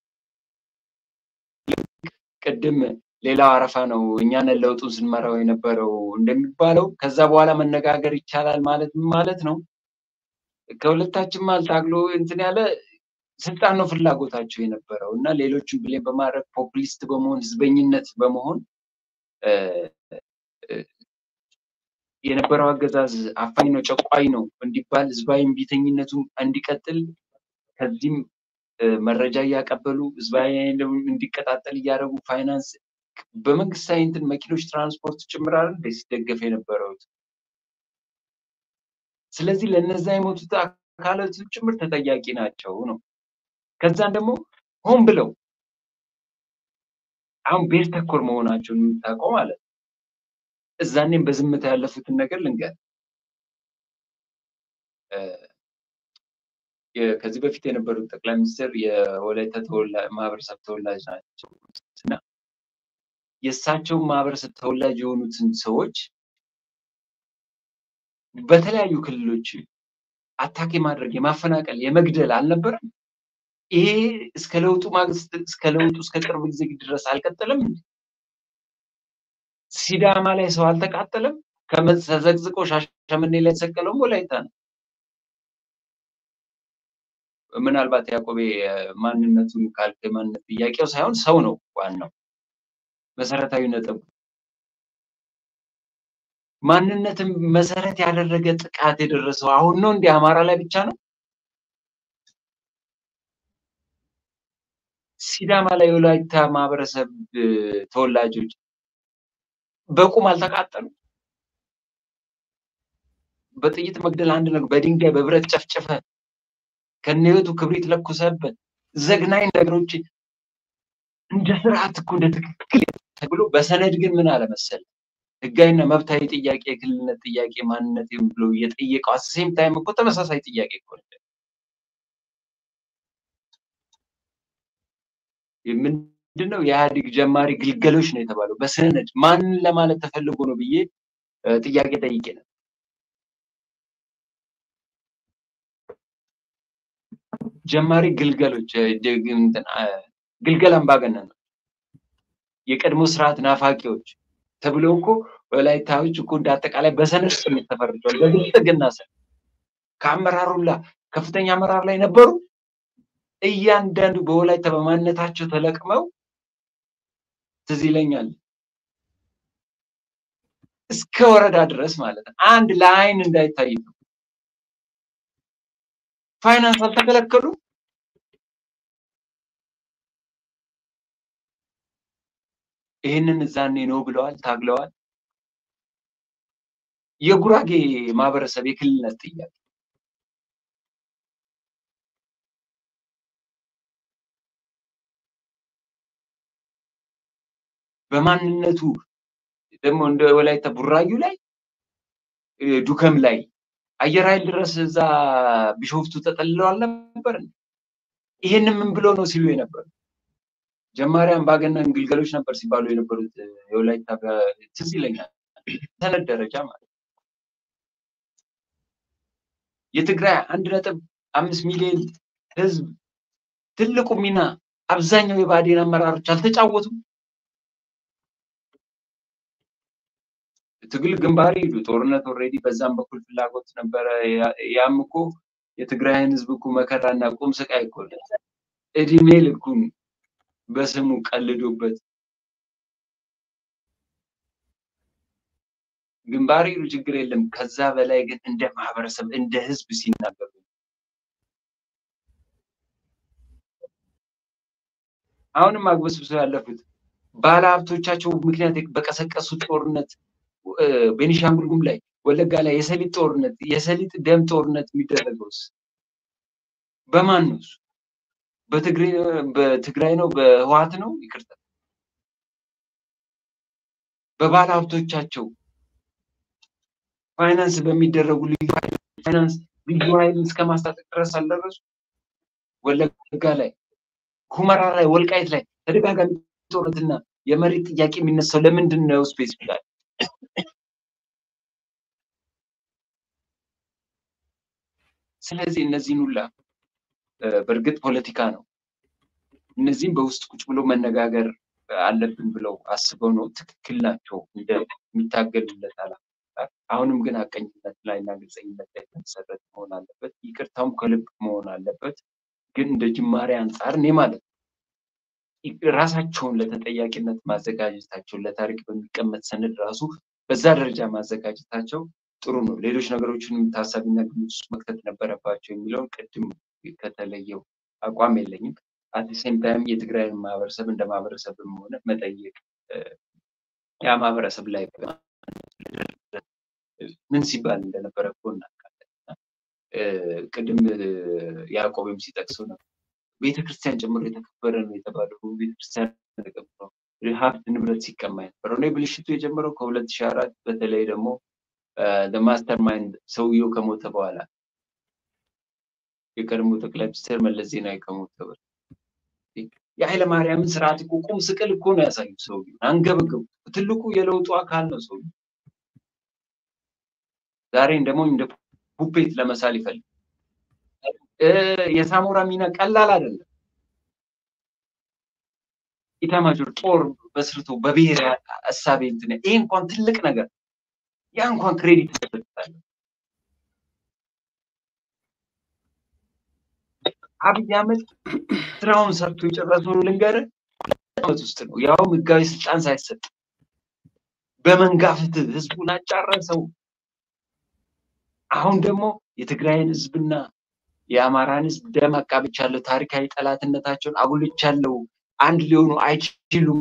Speaker 2: ቅድም ሌላው አረፋ ነው እኛንን ለውጡን ስንመራው የነበረው እንደሚባለው ከዛ በኋላ መነጋገር ይቻላል ማለት ማለት ነው። ከሁለታችን መሀል ታግሎ እንትን ያለ ስልጣን ነው ፍላጎታቸው የነበረው እና ሌሎችን ብሌን በማድረግ ፖፑሊስት በመሆን ህዝበኝነት በመሆን የነበረው አገዛዝ አፋኝ ነው፣ ጨቋኝ ነው እንዲባል ህዝባዊ እምቢተኝነቱ እንዲቀጥል ከዚህም መረጃ እያቀበሉ ህዝባዊ እንዲቀጣጠል እያደረጉ ፋይናንስ በመንግስታዊ እንትን መኪኖች ትራንስፖርት ጭምራል እንደ ሲደገፍ የነበረው ስለዚህ ለነዛ የሞቱት አካላቱ ጭምር ተጠያቂ ናቸው ነው። ከዛም ደግሞ ሆን ብለው አሁን ብሔር ተኮር መሆናቸውን የምታውቀው ማለት ነው። እዛኔም በዝምታ ያለፉትን ነገር ልንገር። ከዚህ በፊት የነበሩት ጠቅላይ ሚኒስትር የወላይታ ማህበረሰብ ተወላጅ ናቸው እና የእሳቸው ማህበረሰብ ተወላጅ የሆኑትን ሰዎች በተለያዩ ክልሎች አታክ የማድረግ የማፈናቀል፣ የመግደል አልነበረም? ይሄ እስከ ለውጡ ማግስት እስከ ለውጡ እስከ ቅርብ ጊዜ ድረስ አልቀጠለም? ሲዳማ ላይ ሰው አልተቃጠለም? ተዘቅዝቆ ሻሸመኔ ላይ የተሰቀለውም ወላይታ ነው። ምናልባት ያዕቆቤ ማንነቱን ካልክ ማንነት ጥያቄው ሳይሆን ሰው ነው ዋናው መሰረታዊ ነጥብ። ማንነትን መሰረት ያደረገ ጥቃት የደረሰው አሁን ነው እንዲህ አማራ ላይ ብቻ ነው? ሲዳማ ላይ የወላይታ ማህበረሰብ ተወላጆች በቁም አልተቃጠሉ? በጥይት መግደል አንድ ነገር፣ በድንጋይ በብረት ጨፍጭፈ ከነህይወቱ ክብሪት ለኩሰበት ዘግናኝ ነገሮች እንደ ስርዓት እኮ እንደ ትክክል ተብሎ በሰነድ ግን ምን አለመሰለ ህጋዊና መብታዊ ጥያቄ የክልልነት ጥያቄ ማንነት ብሎ እየጠየቀው አሰሴም ታይም እኮ ተመሳሳይ ጥያቄ እኮ ምንድነው የኢህአዴግ ጀማሪ ግልገሎች ነው የተባለው በሰነድ ማንን ለማለት ተፈልጎ ነው ብዬ ጥያቄ ጠይቄ ነው። ጀማሪ ግልገሎች ግልገል አምባገነን ነው የቀድሞ ስርዓት ናፋቂዎች ተብለው እኮ ወላይታዎች እኮ እንደ አጠቃላይ በሰነድ ስሜት ተፈርጇል። በብልጽግና ስር ከአመራሩላ ከፍተኛ አመራር ላይ ነበሩ። እያንዳንዱ በወላይታ በማንነታቸው ተለቅመው ትዝ ይለኛል እስከ ወረዳ ድረስ ማለት ነው። አንድ ለአይን እንዳይታይ ፋይናንስ አልተከለከሉ። ይህንን እዛኔ ነው ብለዋል፣ ታግለዋል። የጉራጌ ማህበረሰብ የክልልነት ጥያቄ በማንነቱ ደግሞ እንደ ወላይታ ቡራዩ ላይ ዱከም ላይ አየር ኃይል ድረስ እዛ ቢሾፍቱ ተጠልለው አልነበር? ይሄንን ምን ብሎ ነው ሲሉ የነበሩ ጀማሪ አምባገነን ግልገሎች ነበር ሲባሉ የነበሩት የወላይታ ትዝ ይለኛል። ሰነድ ደረጃ ማለት የትግራይ አንድ ነጥብ አምስት ሚሊዮን ህዝብ ትልቁ ሚና አብዛኛው የብአዴን አመራሮች አልተጫወቱም። ትግል ግንባር ሄዱ። ጦርነት ኦልሬዲ በዛም በኩል ፍላጎት ነበረ። ያም እኮ የትግራይን ህዝብ እኮ መከራና ቁም ስቃይ እኮ እድሜ ልኩን በስሙ ቀልዶበት ግንባር ሄዱ፣ ችግር የለም። ከዛ በላይ ግን እንደ ማህበረሰብ እንደ ህዝብ ሲናገሩ አሁንም አግበስብሰው ያለፉት ባለሀብቶቻቸው ምክንያት በቀሰቀሱት ጦርነት ቤኒሻንጉል ጉሙዝ ላይ ወለጋ ላይ የሰሊጥ ጦርነት የሰሊጥ ደም ጦርነት የሚደረገውስ በማን ነው? በትግራይ ነው? በህዋት ነው? ይቅርታ በባለ ሀብቶቻቸው ፋይናንስ በሚደረጉ ልዩ ፋይናንስ ልዩ ኃይል እስከ ማስታጠቅ ድረስ አልደረሱ። ወለጋ ላይ፣ ሁመራ ላይ፣ ወልቃይት ላይ ተደጋጋሚ ጦርነትና የመሬት ጥያቄ የሚነሳው ለምንድን ነው? ስፔሲፊካል ስለዚህ እነዚህን ሁላ በእርግጥ ፖለቲካ ነው። እነዚህም በውስጥ ቁጭ ብሎ መነጋገር አለብን ብለው አስበው ነው። ትክክል ናቸው እንደሚታገሉለት አላ አሁንም ግን ሀቀኝነት ላይ እና ግልጸኝነት ላይ የተመሰረተ መሆን አለበት። ይቅርታውም ከልብ መሆን አለበት። ግን እንደ ጅማሬ አንጻር እኔ ማለት ነው ራሳቸውን ለተጠያቂነት ማዘጋጀታቸው ለታሪክ በሚቀመጥ ሰነድ ራሱ በዛ ደረጃ ማዘጋጀታቸው ጥሩ ነው። ሌሎች ነገሮችንም ታሳቢና ግምት ውስጥ መክተት ነበረባቸው የሚለውን ቅድም ከተለየው አቋም የለኝም። አት ሴም ታይም የትግራይን ማህበረሰብ እንደ ማህበረሰብም ሆነ መጠየቅ ያ ማህበረሰብ ላይ ምን ሲባል እንደነበረ እኮ እናውቃለን። ቅድም ያዕቆብም ሲጠቅሰው ነበር ቤተክርስቲያን ጨምሮ የተከበረ ነው የተባለው ቤተክርስቲያን ተቀብሮ ሀብት ንብረት ሲቀማ የነበረው ነው። ብልሽቱ የጀመረው ከሁለት ሺህ አራት በተለይ ደግሞ ማስተር ማይንድ ሰውየው ከሞተ በኋላ የቀድሞ ጠቅላይ ሚኒስትር መለስ ዜናዊ ከሞተ በኋላ የኃይለ ማርያምን ስርዓት እኮ ቁም ስቅል እኮ ነው ያሳዩት። ሰውየው አንገበገቡ። ትልቁ የለውጡ አካል ነው ሰውየው። ዛሬን ደግሞ እንደ ፑፔት ለመሳል ይፈልግ የሳሞራ ሚና ቀላል አይደለም። ኢታማጆር ጦር በስርቶ በብሔር እሳቤ እንትን ይሄ እንኳን ትልቅ ነገር ያ እንኳን ክሬዲት ተሰጥታለ። አብይ አህመድ ስራውን ሰርቶ የጨረሰው ልንገርህ ዓመት ውስጥ ነው። ያውም ህጋዊ ስልጣን ሳይሰጥ በመንጋ ፍትህ ህዝቡን አጫረሰው። አሁን ደግሞ የትግራይን ህዝብና የአማራን ህዝብ ደም አቃብቻለሁ፣ ታሪካዊ ጠላትነታቸውን አጉልቻለሁ፣ አንድ ሊሆኑ አይችሉም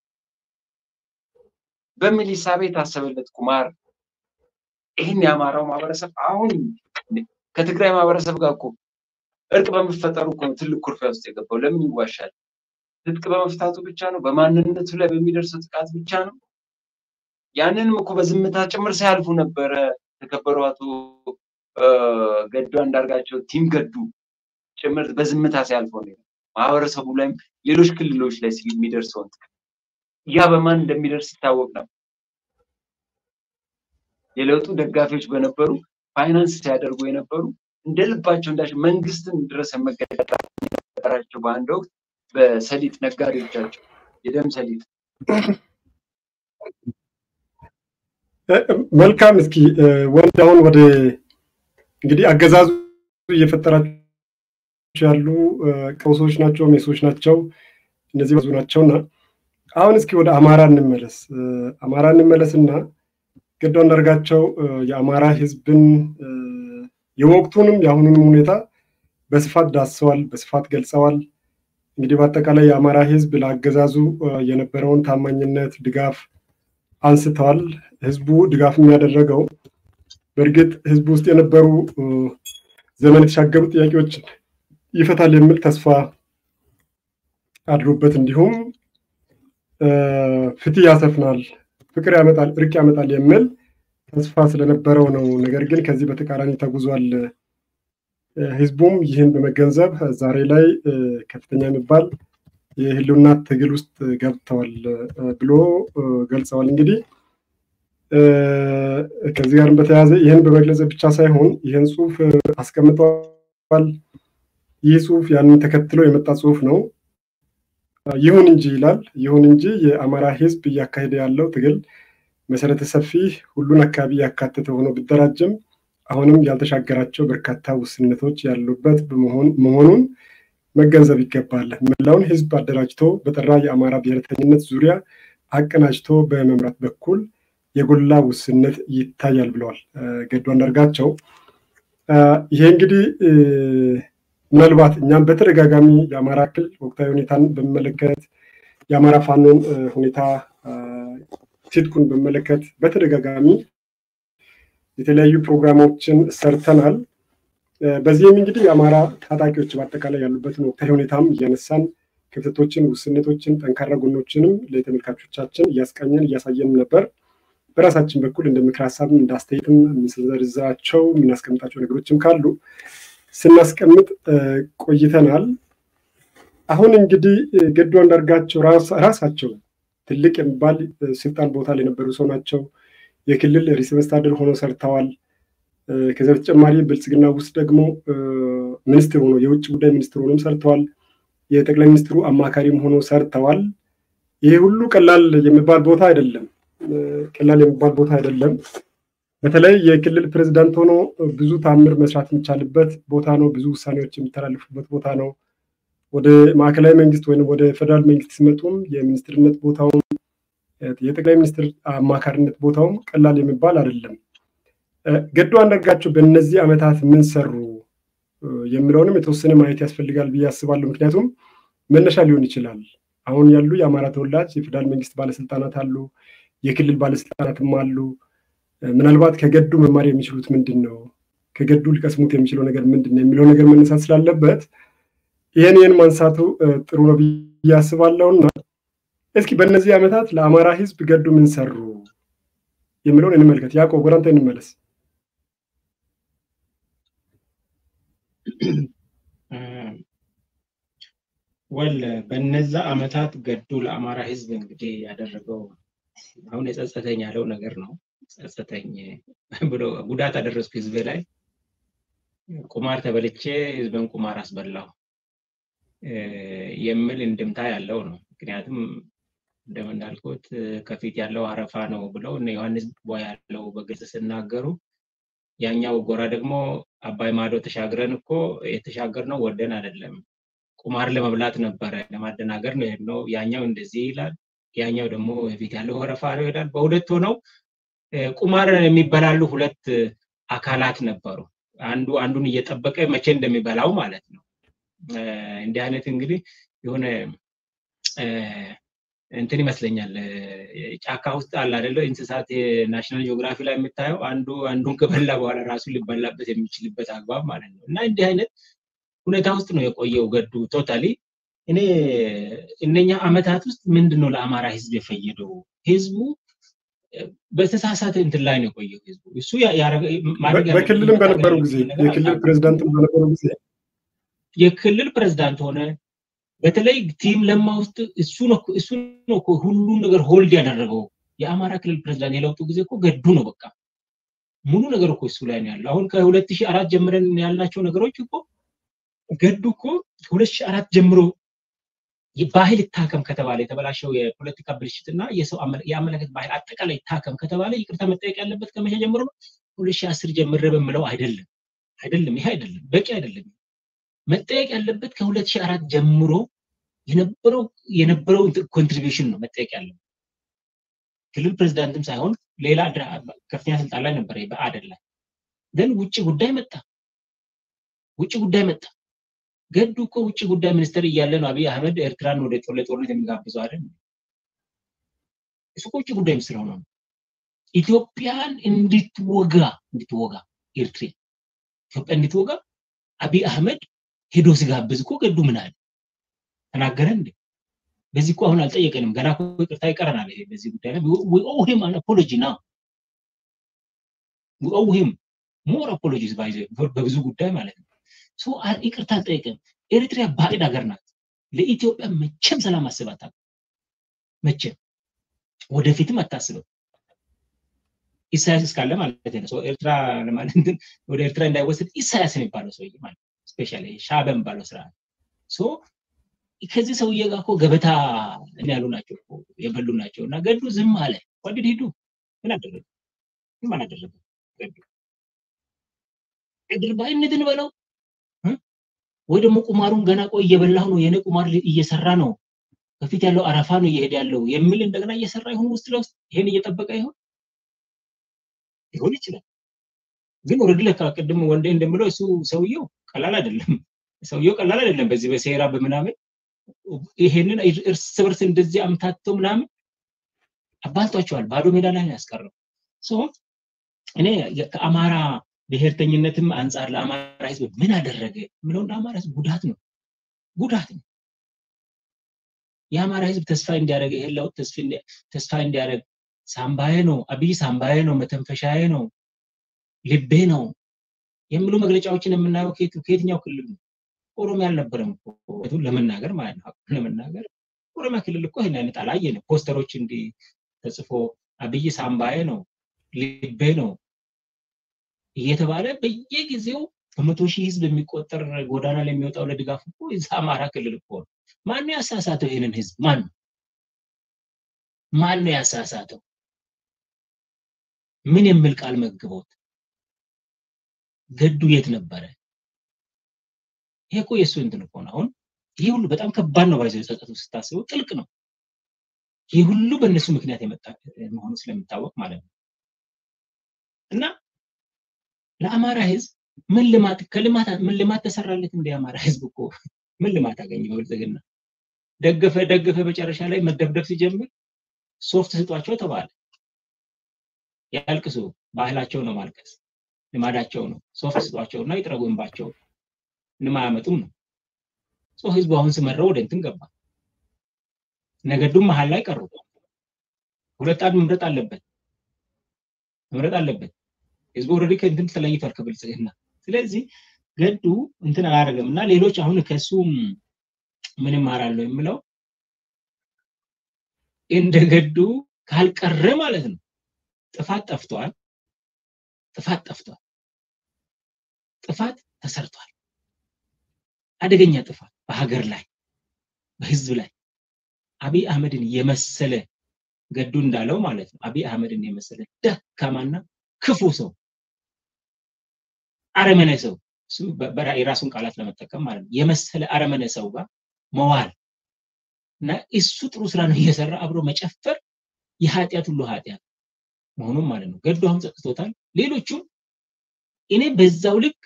Speaker 2: በሚል ሂሳቤ የታሰበለት ቁማር ይህን የአማራው ማህበረሰብ አሁን ከትግራይ ማህበረሰብ ጋር እኮ እርቅ በመፈጠሩ እኮ ነው ትልቅ ኩርፊያ ውስጥ የገባው። ለምን ይዋሻል? ትጥቅ በመፍታቱ ብቻ ነው? በማንነቱ ላይ በሚደርሰው ጥቃት ብቻ ነው? ያንንም እኮ በዝምታ ጭምር ሳያልፉ ነበረ የተከበሩ አቶ ገዱ አንዳርጋቸው ቲም ገዱ ጭምር በዝምታ ሲያልፉ ነው። ማህበረሰቡ ላይም ሌሎች ክልሎች ላይ የሚደርሰውን ጥቃት ያ በማን እንደሚደርስ ይታወቅ ነበር። የለውጡ ደጋፊዎች በነበሩ ፋይናንስ ሲያደርጉ የነበሩ እንደ ልባቸው እንዳሽ መንግስትን ድረስ መገዳደራቸው በአንድ ወቅት በሰሊጥ ነጋዴዎቻቸው የደም ሰሊጥ
Speaker 1: መልካም። እስኪ ወንድ አሁን ወደ እንግዲህ አገዛዙ እየፈጠራቸው ያሉ ቀውሶች ናቸው፣ ሜሶች ናቸው። እነዚህ ብዙ ናቸውና አሁን እስኪ ወደ አማራ እንመለስ። አማራ እንመለስና ገዱ አንዳርጋቸው የአማራ ህዝብን የወቅቱንም የአሁኑንም ሁኔታ በስፋት ዳስሰዋል፣ በስፋት ገልጸዋል። እንግዲህ በአጠቃላይ የአማራ ህዝብ ለአገዛዙ የነበረውን ታማኝነት፣ ድጋፍ አንስተዋል። ህዝቡ ድጋፍ የሚያደረገው በእርግጥ ህዝቡ ውስጥ የነበሩ ዘመን የተሻገሩ ጥያቄዎችን ይፈታል የሚል ተስፋ አድሮበት እንዲሁም ፍትህ ያሰፍናል፣ ፍቅር ያመጣል፣ እርቅ ያመጣል የሚል ተስፋ ስለነበረው ነው። ነገር ግን ከዚህ በተቃራኒ ተጉዟል። ህዝቡም ይህን በመገንዘብ ዛሬ ላይ ከፍተኛ የሚባል የህልውና ትግል ውስጥ ገብተዋል ብሎ ገልጸዋል። እንግዲህ ከዚህ ጋርም በተያያዘ ይህን በመግለጽ ብቻ ሳይሆን ይህን ጽሁፍ አስቀምጠዋል። ይህ ጽሁፍ ያንን ተከትሎ የመጣ ጽሁፍ ነው። ይሁን እንጂ ይላል። ይሁን እንጂ የአማራ ህዝብ እያካሄደ ያለው ትግል መሰረተ ሰፊ ሁሉን አካባቢ ያካተተ ሆኖ ቢደራጅም አሁንም ያልተሻገራቸው በርካታ ውስንነቶች ያሉበት መሆኑን መገንዘብ ይገባል። መላውን ህዝብ አደራጅቶ በጠራ የአማራ ብሔረተኝነት ዙሪያ አቀናጅቶ በመምራት በኩል የጎላ ውስንነት ይታያል ብለዋል ገዱ አንዳርጋቸው። ይሄ እንግዲህ ምናልባት እኛም በተደጋጋሚ የአማራ ክልል ወቅታዊ ሁኔታን በሚመለከት የአማራ ፋኖን ሁኔታ ትጥቁን በሚመለከት በተደጋጋሚ የተለያዩ ፕሮግራሞችን ሰርተናል። በዚህም እንግዲህ የአማራ ታጣቂዎች በአጠቃላይ ያሉበትን ወቅታዊ ሁኔታም እያነሳን ክፍተቶችን፣ ውስንነቶችን፣ ጠንካራ ጎኖችንም ለተመልካቾቻችን እያስቃኘን እያሳየን ነበር። በራሳችን በኩል እንደ ምክር ሀሳብም እንደ አስተያየትም የምንዘረዝራቸው የምናስቀምጣቸው ነገሮችም ካሉ ስናስቀምጥ ቆይተናል። አሁን እንግዲህ ገዱ አንዳርጋቸው ራሳቸው ትልቅ የሚባል ስልጣን ቦታ ላይ የነበሩ ሰው ናቸው። የክልል ርዕሰ መስተዳድር ሆነው ሰርተዋል። ከዚያ በተጨማሪ ብልጽግና ውስጥ ደግሞ ሚኒስትር ሆኖ የውጭ ጉዳይ ሚኒስትር ሆኖም ሰርተዋል። የጠቅላይ ሚኒስትሩ አማካሪም ሆኖ ሰርተዋል። ይሄ ሁሉ ቀላል የሚባል ቦታ አይደለም። ቀላል የሚባል ቦታ አይደለም። በተለይ የክልል ፕሬዚዳንት ሆኖ ብዙ ታምር መስራት የሚቻልበት ቦታ ነው። ብዙ ውሳኔዎች የሚተላለፉበት ቦታ ነው። ወደ ማዕከላዊ መንግስት ወይም ወደ ፌደራል መንግስት ሲመጡም የሚኒስትርነት ቦታውም የጠቅላይ ሚኒስትር አማካሪነት ቦታውም ቀላል የሚባል አይደለም። ገዱ አንዳርጋቸው በእነዚህ ዓመታት ምን ሰሩ የሚለውንም የተወሰነ ማየት ያስፈልጋል ብዬ አስባለሁ። ምክንያቱም መነሻ ሊሆን ይችላል። አሁን ያሉ የአማራ ተወላጅ የፌደራል መንግስት ባለስልጣናት አሉ፣ የክልል ባለስልጣናትም አሉ። ምናልባት ከገዱ መማር የሚችሉት ምንድን ነው፣ ከገዱ ሊቀስሙት የሚችለው ነገር ምንድን ነው የሚለው ነገር መነሳት ስላለበት ይህን ይህን ማንሳቱ ጥሩ ነው ብዬ አስባለሁና እስኪ በእነዚህ ዓመታት ለአማራ ህዝብ ገዱ ምን ሰሩ የሚለውን እንመልከት። ያዕቆብ ወደ አንተ እንመለስ።
Speaker 3: ወል በነዛ ዓመታት ገዱ ለአማራ ህዝብ እንግዲህ ያደረገው አሁን የጸጸተኝ ያለው ነገር ነው። ጸጸተኝ ብሎ ጉዳት አደረስኩ ህዝቤ ላይ ቁማር ተበልቼ ህዝብን ቁማር አስበላው የሚል እንድምታ ያለው ነው። ምክንያቱም እንደምናልኩት ከፊት ያለው አረፋ ነው ብለው እነ ዮሐንስ ቦ ያለው በግልጽ ሲናገሩ፣ ያኛው ጎራ ደግሞ አባይ ማዶ ተሻግረን እኮ የተሻገርነው ወደን አይደለም ቁማር ለመብላት ነበረ፣ ለማደናገር ነው የሄድነው። ያኛው እንደዚህ ይላል፣ ያኛው ደግሞ የፊት ያለው አረፋ ነው ይላል። በሁለት ሆነው ቁማር የሚበላሉ ሁለት አካላት ነበሩ። አንዱ አንዱን እየጠበቀ መቼ እንደሚበላው ማለት ነው። እንዲህ አይነት እንግዲህ የሆነ እንትን ይመስለኛል ጫካ ውስጥ አለ አይደለ እንስሳት ናሽናል ጂኦግራፊ ላይ የምታየው አንዱ አንዱን ከበላ በኋላ ራሱ ሊበላበት የሚችልበት አግባብ ማለት ነው እና እንዲህ አይነት ሁኔታ ውስጥ ነው የቆየው ገዱ ቶታሊ እኔ እነኛ አመታት ውስጥ ምንድን ነው ለአማራ ህዝብ የፈየደው ህዝቡ በተሳሳተ እንትን ላይ ነው የቆየው ህዝቡ እሱ
Speaker 1: በክልልም በነበሩ ጊዜ የክልል ፕሬዚዳንት በነበሩ ጊዜ
Speaker 3: የክልል ፕሬዝዳንት ሆነ በተለይ ቲም ለማ ውስጥ እሱ ነው ሁሉን ነገር ሆልድ ያደረገው የአማራ ክልል ፕሬዝዳንት የለውጡ ጊዜ እኮ ገዱ ነው በቃ ሙሉ ነገር እኮ እሱ ላይ ነው ያለው አሁን ከሁለት ሺህ አራት ጀምረን ያልናቸው ነገሮች እኮ ገዱ እኮ ከሁለት ሺህ አራት ጀምሮ ባህል ይታከም ከተባለ የተበላሸው የፖለቲካ ብልሽትና የሰው የአመለከት ባህል አጠቃላይ ይታከም ከተባለ ይቅርታ መጠየቅ ያለበት ከመቼ ጀምሮ ነው? ሁለት ሺህ አስር ጀምረ በምለው አይደለም አይደለም፣ ይሄ አይደለም፣ በቂ አይደለም። መጠየቅ ያለበት ከሁለት ሺህ አራት ጀምሮ የነበረው የነበረው ኮንትሪቢሽን ነው መጠየቅ ያለበት። ክልል ፕሬዚዳንትም ሳይሆን ሌላ ከፍተኛ ስልጣን ላይ ነበረ በአደል ላይ ግን ውጭ ጉዳይ መጣ፣ ውጭ ጉዳይ መጣ። ገዱ እኮ ውጭ ጉዳይ ሚኒስትር እያለ ነው አብይ አህመድ ኤርትራን ወደ ጦርነት የሚጋብዘው አይደል? እሱ እኮ ውጭ ጉዳይ ሚኒስትር ሆኖ ነው ኢትዮጵያን እንድትወጋ እንድትወጋ ኤርትራ ኢትዮጵያ እንድትወጋ አብይ አህመድ ሄዶ ሲጋብዝ እኮ ገዱ ምን አለ ተናገረ እንዴ? በዚህ እኮ አሁን አልጠየቀንም። ገና እኮ ይቅርታ ይቀረናል። ይሄ በዚህ ጉዳይ ላይ we owe him an apology now we owe him more apologies by በብዙ ጉዳይ ማለት ነው። ሶ ይቅርታ አልጠየቀም። ኤርትራ ባዕድ ሀገር ናት። ለኢትዮጵያ መቼም ሰላም አስባት መቼም ወደፊትም አታስብም። ኢሳያስ እስካለ ማለት ነው። ኤርትራ ለማለት ወደ ኤርትራ እንዳይወሰድ ኢሳያስ የሚባለው ሰውዬ ማለት ስፔሻሊ ሻዕቢያ የሚባለው ስርዓት ሶ ከዚህ ሰውዬ ጋር እኮ ገበታ ያሉ ናቸው የበሉ ናቸው። እና ገዱ ዝም አለ። ወድድ ሂዱ ምን አደረገ? ምን አላደረገ? ገዱ አድርባይነትን በለው ወይ ደግሞ ቁማሩን ገና ቆይ እየበላሁ ነው የኔ ቁማር እየሰራ ነው በፊት ያለው አረፋ ነው እየሄደ ያለው የሚል እንደገና እየሰራ ይሁን ውስጥ ለውስጥ ይሄን እየጠበቀ ይሆን ሊሆን ይችላል። ግን ኦልሬዲ ለካ ቅድም ወንዴ እንደምለው እሱ ሰውየው ቀላል አይደለም። ሰውየው ቀላል አይደለም። በዚህ በሴራ በምናምን ይሄንን እርስ በርስ እንደዚህ አምታቶ ምናምን አባልቷቸዋል። ባዶ ሜዳ ላይ ነው ያስቀረው። እኔ ከአማራ ብሔርተኝነትም አንጻር ለአማራ ህዝብ ምን አደረገ የምለው እንደ አማራ ህዝብ ጉዳት ነው ጉዳት ነው። የአማራ ህዝብ ተስፋ እንዲያደርግ ይሄን ለውጥ ተስፋ እንዲያደርግ ሳምባዬ ነው፣ አብይ ሳምባዬ ነው፣ መተንፈሻዬ ነው፣ ልቤ ነው የሚሉ መግለጫዎችን የምናየው ከየትኛው ክልል ነው? ኦሮሚያ አልነበረም እኮ ለመናገር ማለት ነው። ለመናገር ኦሮሚያ ክልል እኮ ይህን አይነት አላየንም። ፖስተሮች እንዲህ ተጽፎ አብይ ሳምባዬ ነው፣ ልቤ ነው እየተባለ በየጊዜው በመቶ ሺህ ህዝብ የሚቆጠር ጎዳና ላይ የሚወጣው ለድጋፍ እኮ እዛ አማራ ክልል እኮ ነው። ማን ነው ያሳሳተው ይህንን ህዝብ? ማን ነው ማን ነው ያሳሳተው? ምን የሚል ቃል መግቦት? ገዱ የት ነበረ? ይሄ እኮ የእሱ እንትን እኮ ነው። አሁን ይህ ሁሉ በጣም ከባድ ነው። ባይዘው ጸጸቱ ስታስበው ጥልቅ ነው። ይህ ሁሉ በእነሱ ምክንያት የመጣ መሆኑ ስለሚታወቅ ማለት ነው እና ለአማራ ህዝብ ምን ልማት ከልማት ምን ልማት ተሰራለት? እንደ አማራ ህዝብ እኮ ምን ልማት አገኘ? በብልጽግና ደገፈ ደገፈ፣ መጨረሻ ላይ መደብደብ ሲጀምር ሶፍት ስጧቸው ተባለ። ያልቅሱ፣ ባህላቸው ነው ማልቀስ፣ ልማዳቸው ነው። ሶፍት ስጧቸው እና ይጥረጉ እንባቸው እንማያመጡም ነው። ህዝቡ አሁን ስመረው ወደ እንትን ገባ። ነገዱም መሀል ላይ ቀሩ። ሁለት አንድ መምረጥ አለበት መምረጥ አለበት። ህዝቡ ኦልሬዲ ከእንትን ተለይቷል ከብልጽግና። ስለዚህ ገዱ እንትን አላደረገም እና ሌሎች አሁን ከሱ ምን እማራለሁ የምለው እንደ ገዱ ካልቀረ ማለት ነው ጥፋት ጠፍቷል። ጥፋት ጠፍቷል። ጥፋት ተሰርቷል። አደገኛ ጥፋት በሀገር ላይ በህዝብ ላይ አብይ አህመድን የመሰለ ገዱ እንዳለው ማለት ነው። አብይ አህመድን የመሰለ ደካማና ክፉ ሰው አረመነ ሰው የራሱን ቃላት ለመጠቀም ማለት ነው የመሰለ አረመነ ሰው ጋር መዋል እና እሱ ጥሩ ስራ ነው እየሰራ አብሮ መጨፈር የኃጢአት ሁሉ ኃጢአት መሆኑን ማለት ነው። ገዱ አሁን ጸጥቶታል። ሌሎቹም እኔ በዛው ልክ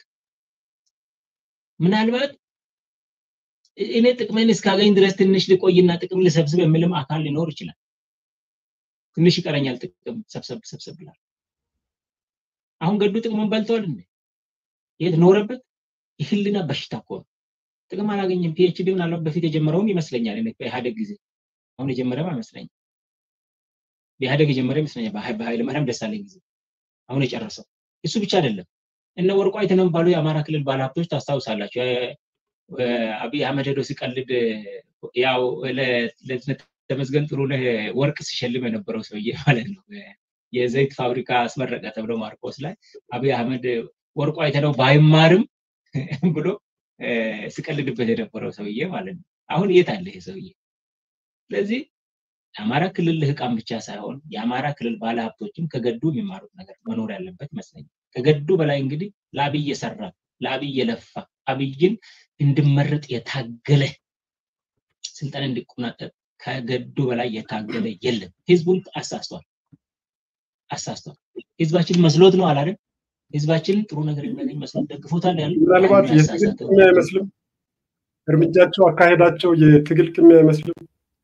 Speaker 3: ምናልባት እኔ ጥቅሜን እስካገኝ ድረስ ትንሽ ልቆይና ጥቅም ልሰብስብ የሚልም አካል ሊኖር ይችላል። ትንሽ ይቀረኛል ጥቅም ሰብሰብ ሰብሰብ ብላል። አሁን ገዱ ጥቅሙን በልተዋል እንዴ? የት ኖረበት? የህልና በሽታ እኮ ነው። ጥቅም አላገኘም። ፒኤችዲ ምናልባት በፊት የጀመረውም ይመስለኛል። በኢህአደግ ጊዜ አሁን የጀመረም አይመስለኝም። በኢህአደግ የጀመረ ይመስለኛል። በኃይለ ማርያም ደሳለኝ ጊዜ አሁን የጨረሰው እሱ ብቻ አይደለም። እነ ወርቁ አይተነው የሚባሉ የአማራ ክልል ባለሀብቶች ታስታውሳላችሁ። አብይ አህመድ ሄዶ ሲቀልድ ያው ለተመስገን ጥሩነህ ወርቅ ሲሸልም የነበረው ሰውዬ ማለት ነው። የዘይት ፋብሪካ አስመረቀ ተብሎ ማርቆስ ላይ አብይ አህመድ ወርቁ አይተነው ባይማርም ብሎ ሲቀልድበት የነበረው ሰውዬ ማለት ነው። አሁን የት አለ ይሄ ሰውዬ? ስለዚህ የአማራ ክልል ልህቃን ብቻ ሳይሆን የአማራ ክልል ባለሀብቶችም ከገዱ የሚማሩት ነገር መኖር ያለበት ይመስለኛል። ከገዱ በላይ እንግዲህ ለአብይ የሰራ ለአብይ የለፋ አብይን እንድመረጥ የታገለ ስልጣን እንዲቆናጠጥ ከገዱ በላይ የታገለ የለም። ህዝቡን አሳስቷል አሳስቷል። ህዝባችን መስሎት ነው አላለም። ህዝባችን ጥሩ ነገር የሚያገኝ መስሎት ደግፎታል ያለ
Speaker 1: ምናልባት የትግል አይመስልም እርምጃቸው፣ አካሄዳቸው የትግል ቅሚያ አይመስልም?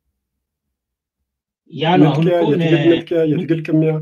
Speaker 3: ያ ነው አሁን እኮ
Speaker 1: የትግል ነጥቂያ፣ የትግል ቅሚያ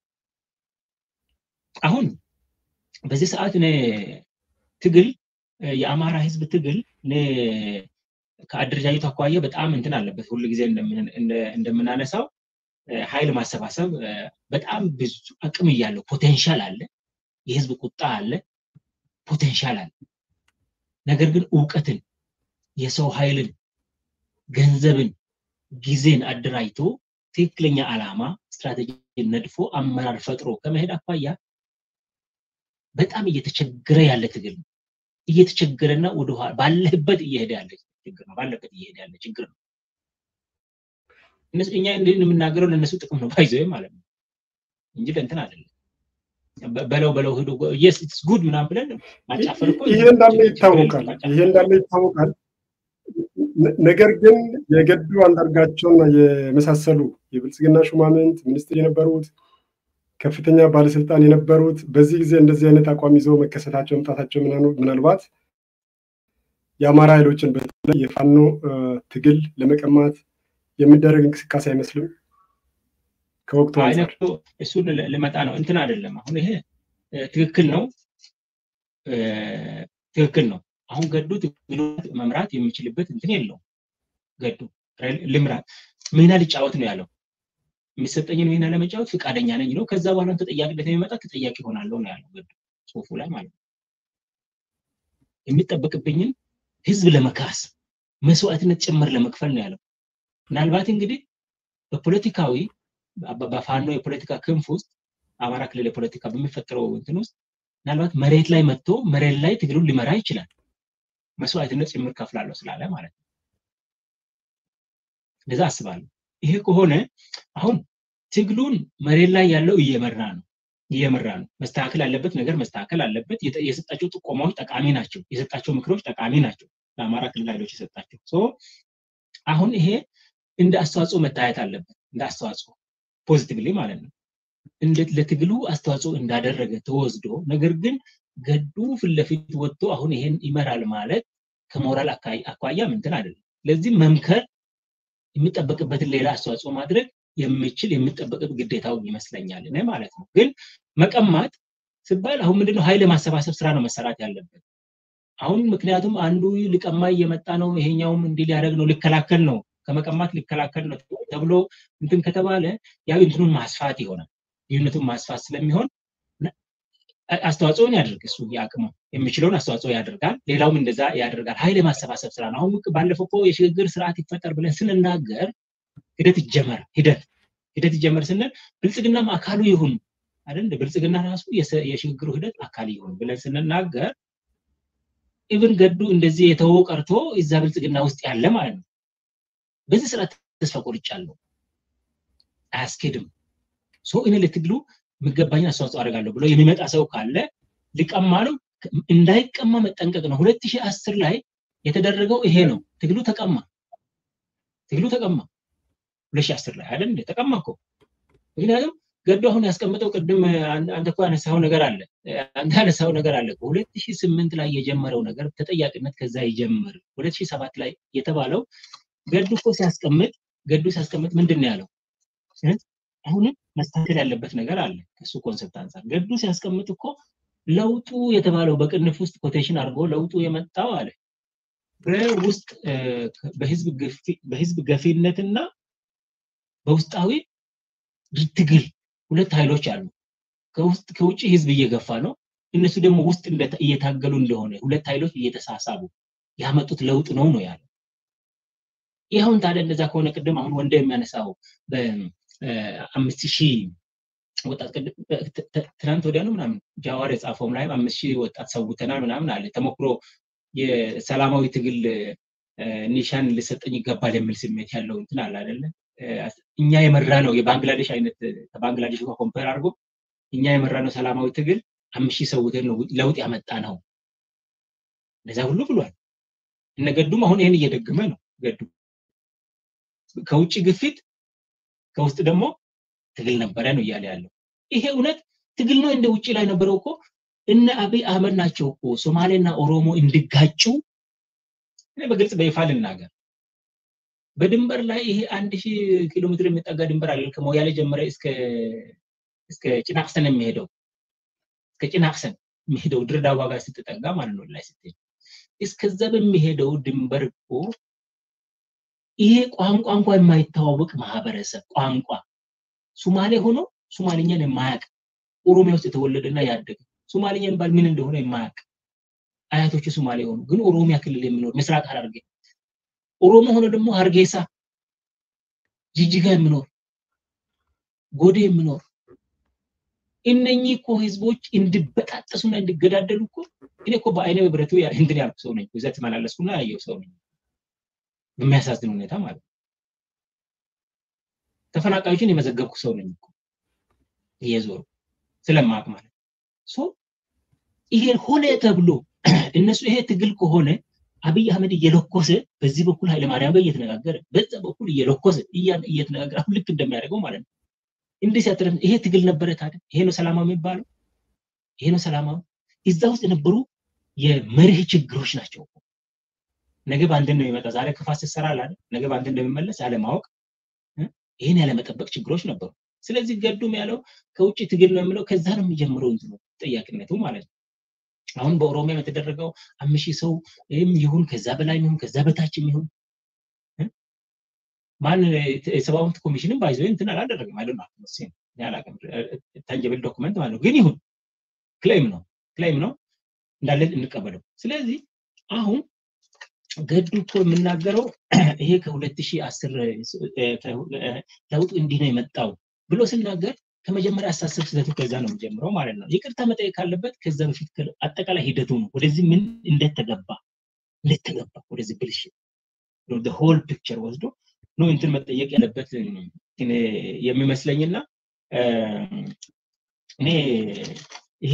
Speaker 3: አሁን በዚህ ሰዓት እኔ ትግል የአማራ ህዝብ ትግል እኔ ከአደረጃጀቱ አኳያ በጣም እንትን አለበት። ሁሉ ጊዜ እንደምናነሳው ኃይል ማሰባሰብ በጣም ብዙ አቅም እያለው ፖቴንሻል አለ፣ የህዝብ ቁጣ አለ፣ ፖቴንሻል አለ። ነገር ግን እውቀትን፣ የሰው ኃይልን፣ ገንዘብን፣ ጊዜን አደራጅቶ ትክክለኛ ዓላማ ስትራቴጂ ነድፎ አመራር ፈጥሮ ከመሄድ አኳያ በጣም እየተቸገረ ያለ ትግል ነው። እየተቸገረና ወደ ባለህበት እየሄደ ያለ ችግር ነው። ባለበት እየሄደ ያለ ችግር ነው። እኛ እንዲህ የምናገረው ለእነሱ ጥቅም ነው ባይዘ ማለት ነው እንጂ ለእንትን አይደለም። በለው በለው ሂዶ የስ ኢትስ ጉድ ምናምን ብለን ማጫፈር እኮ
Speaker 1: ይሄ እንዳለ ይታወቃል። ይሄ እንዳለ ይታወቃል። ነገር ግን የገዱ አንዳርጋቸውና የመሳሰሉ የብልጽግና ሹማምንት ሚኒስትር የነበሩት ከፍተኛ ባለስልጣን የነበሩት በዚህ ጊዜ እንደዚህ አይነት አቋም ይዘው መከሰታቸው መምጣታቸው ምናልባት የአማራ ኃይሎችን በተለይ የፋኖ ትግል ለመቀማት የሚደረግ እንቅስቃሴ አይመስልም። ከወቅቱ አንጻር
Speaker 3: እሱን ልመጣ ነው። እንትን አይደለም። አሁን ይሄ ትክክል ነው፣ ትክክል ነው። አሁን ገዱ ትግሉ መምራት የሚችልበት እንትን የለውም። ገዱ ልምራት ሚና ሊጫወት ነው ያለው። የሚሰጠኝን ሚና ለመጫወት ፈቃደኛ ነኝ ነው። ከዛ በኋላ ተጠያቂነት የሚመጣ ተጠያቂ ሆናለሁ ነው ያለው ገዱ ጽሁፉ ላይ ማለት ነው። የሚጠበቅብኝን ህዝብ ለመካስ መስዋዕትነት ጭምር ለመክፈል ነው ያለው። ምናልባት እንግዲህ በፖለቲካዊ በፋኖ የፖለቲካ ክንፍ ውስጥ አማራ ክልል የፖለቲካ በሚፈጠረው እንትን ውስጥ ምናልባት መሬት ላይ መጥቶ መሬት ላይ ትግሉን ሊመራ ይችላል። መስዋዕትነት ጭምር ከፍላለሁ ስላለ ማለት ነው። እንደዛ አስባለሁ። ይሄ ከሆነ አሁን ትግሉን መሬት ላይ ያለው እየመራ ነው እየመራ ነው። መስተካከል ያለበት ነገር መስተካከል አለበት። የሰጣቸው ጥቆማዎች ጠቃሚ ናቸው። የሰጣቸው ምክሮች ጠቃሚ ናቸው። ለአማራ ክልል ኃይሎች የሰጣቸው አሁን ይሄ እንደ አስተዋጽኦ መታየት አለበት። እንደ አስተዋጽኦ ፖዚቲቭሊ ማለት ነው። እንዴት ለትግሉ አስተዋጽኦ እንዳደረገ ተወስዶ፣ ነገር ግን ገዱ ፊት ለፊት ወጥቶ አሁን ይሄን ይመራል ማለት ከሞራል አኳያ ምንትን አይደለም። ለዚህ መምከር የሚጠበቅበትን ሌላ አስተዋጽኦ ማድረግ የሚችል የሚጠበቅበት ግዴታው ይመስለኛል እኔ ማለት ነው። ግን መቀማት ሲባል አሁን ምንድነው ኃይል የማሰባሰብ ስራ ነው መሰራት ያለበት። አሁን ምክንያቱም አንዱ ሊቀማ እየመጣ ነው፣ ይሄኛውም እንዲህ ሊያደርግ ነው፣ ሊከላከል ነው፣ ከመቀማት ሊከላከል ነው ተብሎ እንትን ከተባለ ያው እንትኑን ማስፋት ይሆናል። ልዩነቱን ማስፋት ስለሚሆን አስተዋጽኦን ያደርግ እሱ የአቅሙ የሚችለውን አስተዋጽኦ ያደርጋል። ሌላውም እንደዛ ያደርጋል። ኃይል የማሰባሰብ ስራ ነው። አሁን ባለፈው እኮ የሽግግር ስርዓት ይፈጠር ብለን ስንናገር ሂደት ይጀመር ሂደት ሂደት ይጀመር ስንል ብልጽግናም አካሉ ይሁን አይደል? ብልጽግና ራሱ የሽግግሩ ሂደት አካል ይሁን ብለን ስንናገር ኢቭን ገዱ እንደዚህ የተወው ቀርቶ እዛ ብልጽግና ውስጥ ያለ ማለት ነው። በዚህ ስርዓት ተስፋ ቆርጫለሁ፣ አያስኬድም። ሶ እኔ ለትግሉ የሚገባኝን አስተዋጽኦ አደርጋለሁ ብሎ የሚመጣ ሰው ካለ ሊቀማ ነው። እንዳይቀማ መጠንቀቅ ነው። ሁለት ሺህ አስር ላይ የተደረገው ይሄ ነው። ትግሉ ተቀማ፣ ትግሉ ተቀማ። ሁለት ሺህ አስር ላይ አይደል እንደ ተቀማ እኮ ምክንያቱም ገዱ አሁን ያስቀምጠው ቅድም አንተ እኮ ያነሳው ነገር አለ አንተ ያነሳው ነገር አለ ሁለት ሺህ ስምንት ላይ የጀመረው ነገር ተጠያቂነት ከዛ ይጀምር ሁለት ሺህ ሰባት ላይ የተባለው ገዱ እኮ ሲያስቀምጥ ገዱ ሲያስቀምጥ ምንድን ነው ያለው አሁንም መስተካከል ያለበት ነገር አለ ከሱ ኮንሰፕት አንጻር ገዱ ሲያስቀምጥ እኮ ለውጡ የተባለው በቅንፍ ውስጥ ኮቴሽን አድርጎ ለውጡ የመጣው አለ በውስጥ በህዝብ ገፊነትና በውስጣዊ ትግል ሁለት ኃይሎች አሉ። ከውስጥ ከውጭ ህዝብ እየገፋ ነው። እነሱ ደግሞ ውስጥ እየታገሉ እንደሆነ ሁለት ኃይሎች እየተሳሳቡ ያመጡት ለውጥ ነው ነው ያለው። ይህ አሁን ታዲያ እንደዛ ከሆነ ቅድም አሁን ወንደ የሚያነሳው በአምስት ሺህ ወጣት ትናንት ወዲያ ነው ምናምን ጃዋር የጻፈውም ላይ አምስት ሺህ ወጣት ሰውተናል ምናምን አለ ተሞክሮ የሰላማዊ ትግል ኒሻን ሊሰጠኝ ይገባል የሚል ስሜት ያለው እንትን አለ አይደለ? እኛ የመራ ነው የባንግላዴሽ አይነት ከባንግላዴሽ ጋር ኮምፔር አድርጎ እኛ የመራ ነው ሰላማዊ ትግል አምስት ሺህ ሰውተን ነው ለውጥ ያመጣ ነው እንደዛ ሁሉ ብሏል። እነ ገዱም አሁን ይህን እየደገመ ነው። ገዱ ከውጭ ግፊት ከውስጥ ደግሞ ትግል ነበረ ነው እያለ ያለው። ይሄ እውነት ትግል ነው። እንደ ውጭ ላይ ነበረው እኮ እነ አብይ አህመድ ናቸው እኮ ሶማሌና ኦሮሞ እንዲጋጩ እኔ በግልጽ በይፋ ልናገር፣ በድንበር ላይ ይሄ አንድ ሺህ ኪሎ ሜትር የሚጠጋ ድንበር አለ ከሞያሌ ጀምረ እስከ እስከ ጭናቅሰን የሚሄደው እስከ ጭናቅሰን የሚሄደው ድሬዳዋ ጋር ስትጠጋ ማለት ነው ላይ ስትሄድ እስከዛ በሚሄደው ድንበር እኮ ይሄ ቋንቋ እንኳ የማይተዋወቅ ማህበረሰብ ቋንቋ ሱማሌ ሆኖ ሱማሌኛን የማያውቅ ኦሮሚያ ውስጥ የተወለደና ያደገ ሱማሌኛ የሚባል ምን እንደሆነ የማያውቅ አያቶቹ ሱማሌ ሆኑ ግን ኦሮሚያ ክልል የሚኖር ምስራቅ ሐረርጌ ኦሮሞ ሆኖ ደግሞ ሀርጌሳ ጅጅጋ የሚኖር ጎዴ የሚኖር እነኚህ እኮ ህዝቦች እንዲበጣጠሱና እንዲገዳደሉ እኮ እኔ እኮ በአይነ በብረቱ እንትን ያልኩ ሰው ነኝ። እዛ ተመላለስኩና ያየው ሰው ነኝ። በሚያሳዝን ሁኔታ ማለት ነው። ተፈናቃዮችን የመዘገብኩ ሰው ነኝ እኮ እየዞሩ ስለማቅ ማለት ሶ ይሄ ሆነ ተብሎ እነሱ ይሄ ትግል ከሆነ አብይ አህመድ እየለኮሰ በዚህ በኩል ኃይለማርያም ጋር እየተነጋገረ በዛ በኩል እየለኮሰ እየተነጋገረ አሁን ልክ እንደሚያደርገው ማለት ነው። እንዲህ ሲያትረ ይሄ ትግል ነበረ ታዲያ? ይሄ ነው ሰላማዊ የሚባለው? ይሄ ነው ሰላማዊ? እዛ ውስጥ የነበሩ የመርህ ችግሮች ናቸው። ነገ በአንድ ነው የሚመጣ። ዛሬ ክፋት ስትሰራ አለ ነገ በአንድ እንደሚመለስ ያለማወቅ ይህን ያለመጠበቅ ችግሮች ነበሩ። ስለዚህ ገዱም ያለው ከውጭ ትግል ነው የምለው ከዛ ነው የሚጀምረው እንትኑ ጠያቂነቱ ማለት ነው። አሁን በኦሮሚያ የተደረገው አምስት ሺህ ሰው ይሁን ከዛ በላይ ይሁን ከዛ በታች ይሁን ማን የሰብአዊ መብት ኮሚሽንም ባይዞ እንትን አላደረግም አይደል ነው አላውቅም ታንጀብል ዶክመንት ማለት ነው ግን ይሁን ክሌም ነው ክሌም ነው እንዳለ እንቀበለው ስለዚህ አሁን ገዱ እኮ የምናገረው ይሄ ከ2010 ለውጥ እንዲህ ነው የመጣው ብሎ ስናገር ከመጀመሪያ አሳሰብ ስህተቱ ከዛ ነው የሚጀምረው ማለት ነው። ይቅርታ መጠየቅ ካለበት ከዛ በፊት አጠቃላይ ሂደቱ ነው። ወደዚህ ምን እንደተገባ እንደተገባ ወደዚህ ብልሽት ሆል ፒክቸር ወስዶ ነው እንትን መጠየቅ ያለበት የሚመስለኝና እኔ ይሄ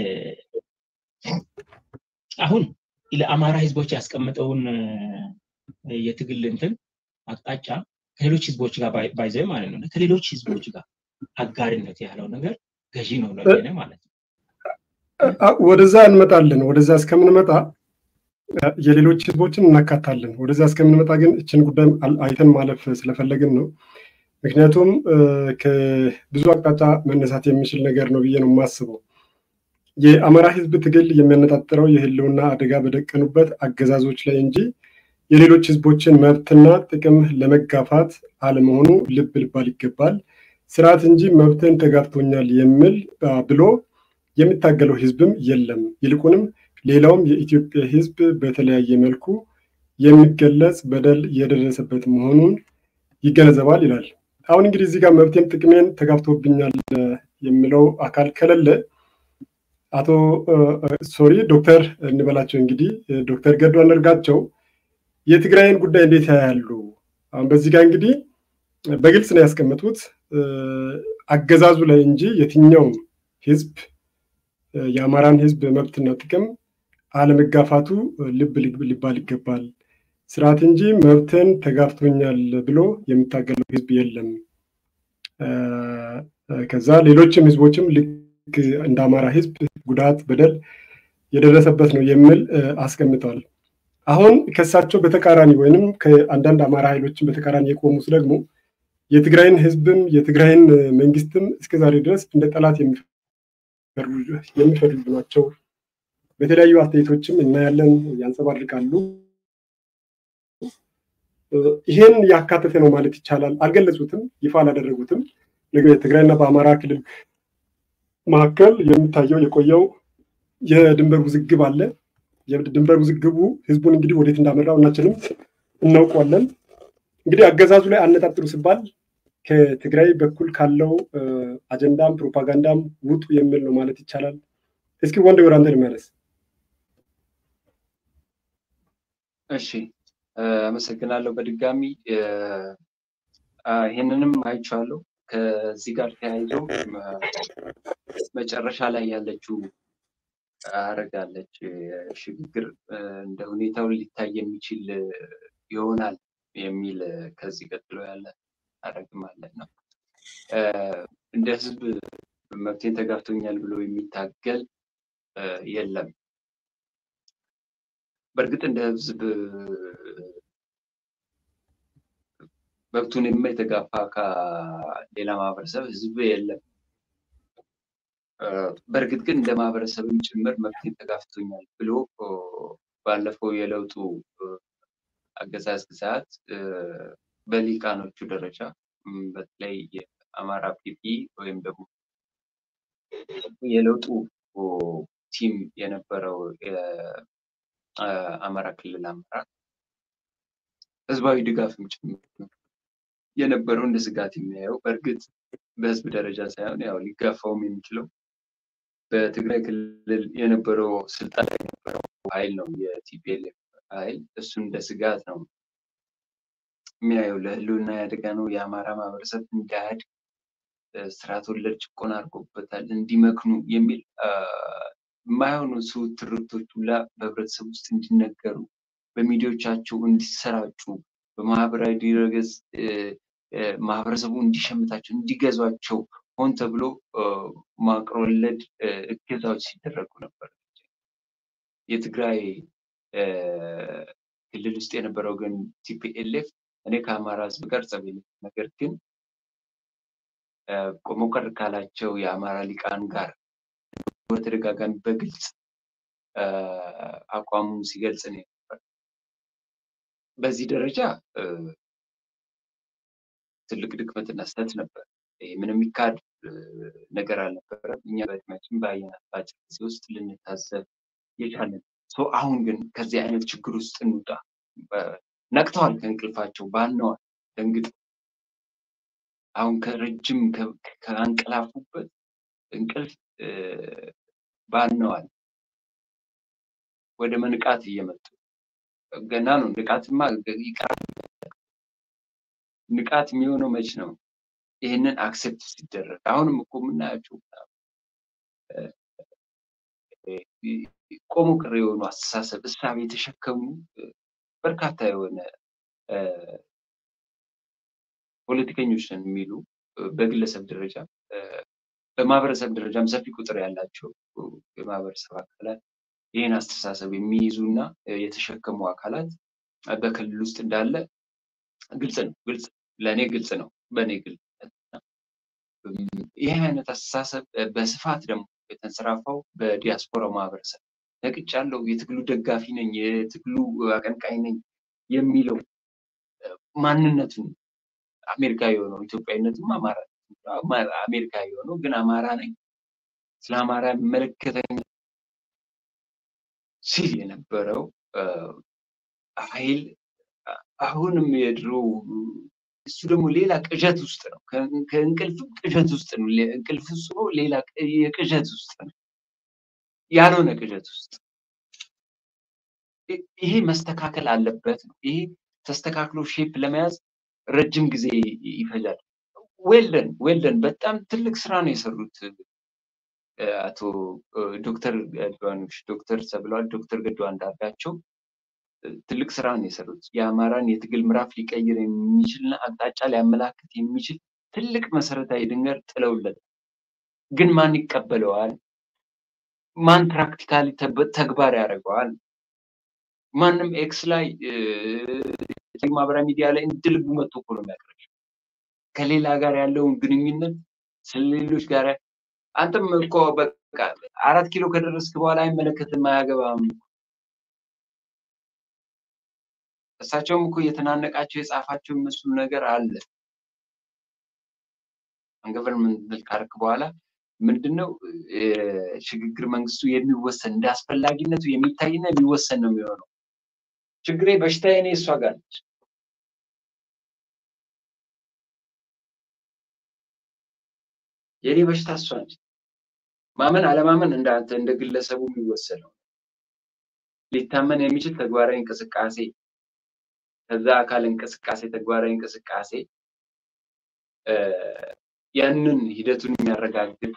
Speaker 3: አሁን ለአማራ ህዝቦች ያስቀመጠውን የትግል እንትን አቅጣጫ ከሌሎች ህዝቦች ጋር ባይዘ ማለት ነው ከሌሎች ህዝቦች ጋር አጋሪነት ያለው ነገር ገዢ ነው ለኔ ማለት ነው።
Speaker 1: ወደዛ እንመጣለን። ወደዛ እስከምንመጣ የሌሎች ህዝቦችን እናካታለን። ወደዛ እስከምንመጣ ግን እችን ጉዳይ አይተን ማለፍ ስለፈለግን ነው። ምክንያቱም ከብዙ አቅጣጫ መነሳት የሚችል ነገር ነው ብዬ ነው የማስበው። የአማራ ህዝብ ትግል የሚያነጣጥረው የህልውና አደጋ በደቀኑበት አገዛዞች ላይ እንጂ የሌሎች ህዝቦችን መብትና ጥቅም ለመጋፋት አለመሆኑ ልብ ልባል ይገባል። ስርዓት እንጂ መብትን ተጋፍቶኛል የሚል ብሎ የሚታገለው ህዝብም የለም። ይልቁንም ሌላውም የኢትዮጵያ ህዝብ በተለያየ መልኩ የሚገለጽ በደል የደረሰበት መሆኑን ይገነዘባል ይላል። አሁን እንግዲህ እዚህ ጋር መብቴን ጥቅሜን ተጋፍቶብኛል የሚለው አካል ከሌለ አቶ ሶሪ ዶክተር እንበላቸው እንግዲህ ዶክተር ገዱ አንዳርጋቸው የትግራይን ጉዳይ እንዴት ያያሉ? አሁን በዚህ ጋር እንግዲህ በግልጽ ነው ያስቀመጡት አገዛዙ ላይ እንጂ የትኛውም ህዝብ የአማራን ህዝብ መብትና ጥቅም አለመጋፋቱ ልብ ሊባል ይገባል። ስርዓት እንጂ መብትን ተጋፍቶኛል ብሎ የሚታገለው ህዝብ የለም። ከዛ ሌሎችም ህዝቦችም ልክ እንደ አማራ ህዝብ ጉዳት፣ በደል የደረሰበት ነው የሚል አስቀምጠዋል። አሁን ከእሳቸው በተቃራኒ ወይንም ከአንዳንድ አማራ ኃይሎችን በተቃራኒ የቆሙት ደግሞ የትግራይን ህዝብም የትግራይን መንግስትም እስከዛሬ ድረስ እንደ ጠላት የሚፈርጁ ናቸው። በተለያዩ አስተያየቶችም እናያለን፣ ያንጸባርቃሉ። ይሄን ያካተተ ነው ማለት ይቻላል። አልገለጹትም፣ ይፋ አላደረጉትም። የትግራይና በአማራ ክልል መካከል የሚታየው የቆየው የድንበር ውዝግብ አለ። የድንበር ውዝግቡ ህዝቡን እንግዲህ ወዴት እንዳመራው እናችንም እናውቀዋለን። እንግዲህ አገዛዙ ላይ አነጣጥሩ ሲባል ከትግራይ በኩል ካለው አጀንዳም ፕሮፓጋንዳም ውጡ የሚል ነው ማለት ይቻላል። እስኪ ወንድ ወደ አንተ ልመለስ።
Speaker 2: እሺ፣ አመሰግናለሁ በድጋሚ ይህንንም አይቼዋለሁ። ከዚህ ጋር ተያይዞ መጨረሻ ላይ ያለችው አረጋለች ሽግግር እንደ ሁኔታው ሊታይ የሚችል ይሆናል የሚል ከዚህ ቀጥሎ ያለ አረግም ማለት ነው። እንደ ህዝብ መብቴን ተጋፍቶኛል ብሎ የሚታገል የለም። በእርግጥ እንደ ህዝብ መብቱን የተጋፋ ከሌላ ማህበረሰብ ህዝብ የለም። በእርግጥ ግን እንደ ማህበረሰብም ጭምር መብቴን ተጋፍቶኛል ብሎ ባለፈው የለውጡ አገዛዝ ሰዓት በሊቃኖቹ ደረጃ በተለይ የአማራ ፒፒ ወይም ደግሞ የለውጡ ቲም የነበረው የአማራ ክልል አመራር ህዝባዊ ድጋፍም ጭምር የነበረው እንደ ስጋት የሚያየው በእርግጥ በህዝብ ደረጃ ሳይሆን ያው ሊጋፋውም የሚችለው በትግራይ ክልል የነበረው ስልጣን የነበረው ኃይል ነው የቲፒኤልኤፍ ኃይል እሱ እንደ ስጋት ነው የሚያየው። ለህልውና ያደጋ ነው። የአማራ ማህበረሰብ እንዳያድግ ስርዓት ወለድ ጭቆና አድርጎበታል፣ እንዲመክኑ የሚል የማይሆኑ ስው ትርክቶች ሁላ በህብረተሰብ ውስጥ እንዲነገሩ በሚዲያዎቻቸው እንዲሰራጩ በማህበራዊ ድረገጽ ማህበረሰቡ እንዲሸምታቸው እንዲገዟቸው ሆን ተብሎ መዋቅር ወለድ እገዛዎች ሲደረጉ ነበር። የትግራይ ክልል ውስጥ የነበረው ግን ቲፒኤልኤፍ እኔ ከአማራ ህዝብ ጋር ጸብ የለኝም፣ ነገር ግን ቆሞ ቀር ካላቸው የአማራ ሊቃን ጋር በተደጋጋሚ በግልጽ አቋሙን ሲገልጽ ነው ነበር። በዚህ ደረጃ ትልቅ ድክመትና ስህተት ነበር። ምንም የሚካድ ነገር አልነበረም። እኛ በእድሜያችን በአየናት በአጭር ጊዜ ውስጥ ልንታዘብ የቻለን። አሁን ግን ከዚህ አይነት ችግር ውስጥ እንውጣ። ነቅተዋል፣ ከእንቅልፋቸው ባነዋል፣ ደንግጥ አሁን ከረጅም ከአንቀላፉበት እንቅልፍ ባነዋል። ወደ መንቃት እየመጡ ገና ነው። ንቃትማ ይቀራል። ንቃት የሚሆነው መች ነው? ይህንን አክሴፕት ሲደረግ አሁንም እኮ የምናያቸው ቆሞ ቅር የሆኑ አስተሳሰብ እሳቤ የተሸከሙ በርካታ የሆነ ፖለቲከኞች ነን የሚሉ በግለሰብ ደረጃ በማህበረሰብ ደረጃም ሰፊ ቁጥር ያላቸው የማህበረሰብ አካላት ይህን አስተሳሰብ የሚይዙ እና የተሸከሙ አካላት በክልል ውስጥ እንዳለ ግልጽ ነው። ግልጽ ለእኔ ግልጽ ነው። በእኔ ግልጽ ይህ አይነት አስተሳሰብ በስፋት ደግሞ የተንሰራፋው በዲያስፖራው ማህበረሰብ ነቅቻለሁ፣ የትግሉ ደጋፊ ነኝ፣ የትግሉ አቀንቃኝ ነኝ የሚለው ማንነቱን አሜሪካ የሆነው ኢትዮጵያዊነትም አማራ አሜሪካ የሆነው ግን አማራ ነኝ፣ ስለ አማራ የሚመለከተኝ ሲል የነበረው ኃይል አሁንም የድሮ እሱ ደግሞ ሌላ ቅዠት ውስጥ ነው። ከእንቅልፍም ቅዠት ውስጥ ነው። እንቅልፍ እሱ ሌላ የቅዠት ውስጥ ነው፣ ያልሆነ ቅዠት ውስጥ። ይሄ መስተካከል አለበት ነው። ይሄ ተስተካክሎ ሼፕ ለመያዝ ረጅም ጊዜ ይፈጃል። ዌልደን ዌልደን በጣም ትልቅ ስራ ነው የሰሩት አቶ ዶክተር ገድባኖች ዶክተር ተብለዋል። ዶክተር ገዱ አንዳርጋቸው ትልቅ ስራ ነው የሰሩት። የአማራን የትግል ምዕራፍ ሊቀይር የሚችልና አቅጣጫ ሊያመላክት የሚችል ትልቅ መሰረታዊ ድንገር ጥለውለት፣ ግን ማን ይቀበለዋል? ማን ፕራክቲካሊ ተግባር ያደርገዋል? ማንም ኤክስ ላይ ማህበራዊ ሚዲያ ላይ እንድልቡ መጥቶ እኮ ነው የሚያቀርብ ከሌላ ጋር ያለውን ግንኙነት ስለሌሎች ጋር አንተም እኮ በቃ አራት ኪሎ ከደረስክ በኋላ አይመለከትም፣ አያገባም። እሳቸውም እኮ እየተናነቃቸው የጻፋቸው የሚመስሉ ነገር አለ። ገቨርንመንት ካርክ በኋላ ምንድነው ሽግግር መንግስቱ የሚወሰን እንደ አስፈላጊነቱ የሚታይና የሚወሰን ነው የሚሆነው። ችግሬ በሽታዬ እኔ እሷ ጋር ነች። የእኔ በሽታ እሷ ነች። ማመን አለማመን እንዳንተ እንደ ግለሰቡ የሚወሰነው ሊታመን የሚችል ተግባራዊ እንቅስቃሴ ከዛ አካል እንቅስቃሴ ተግባራዊ እንቅስቃሴ ያንን ሂደቱን የሚያረጋግጥ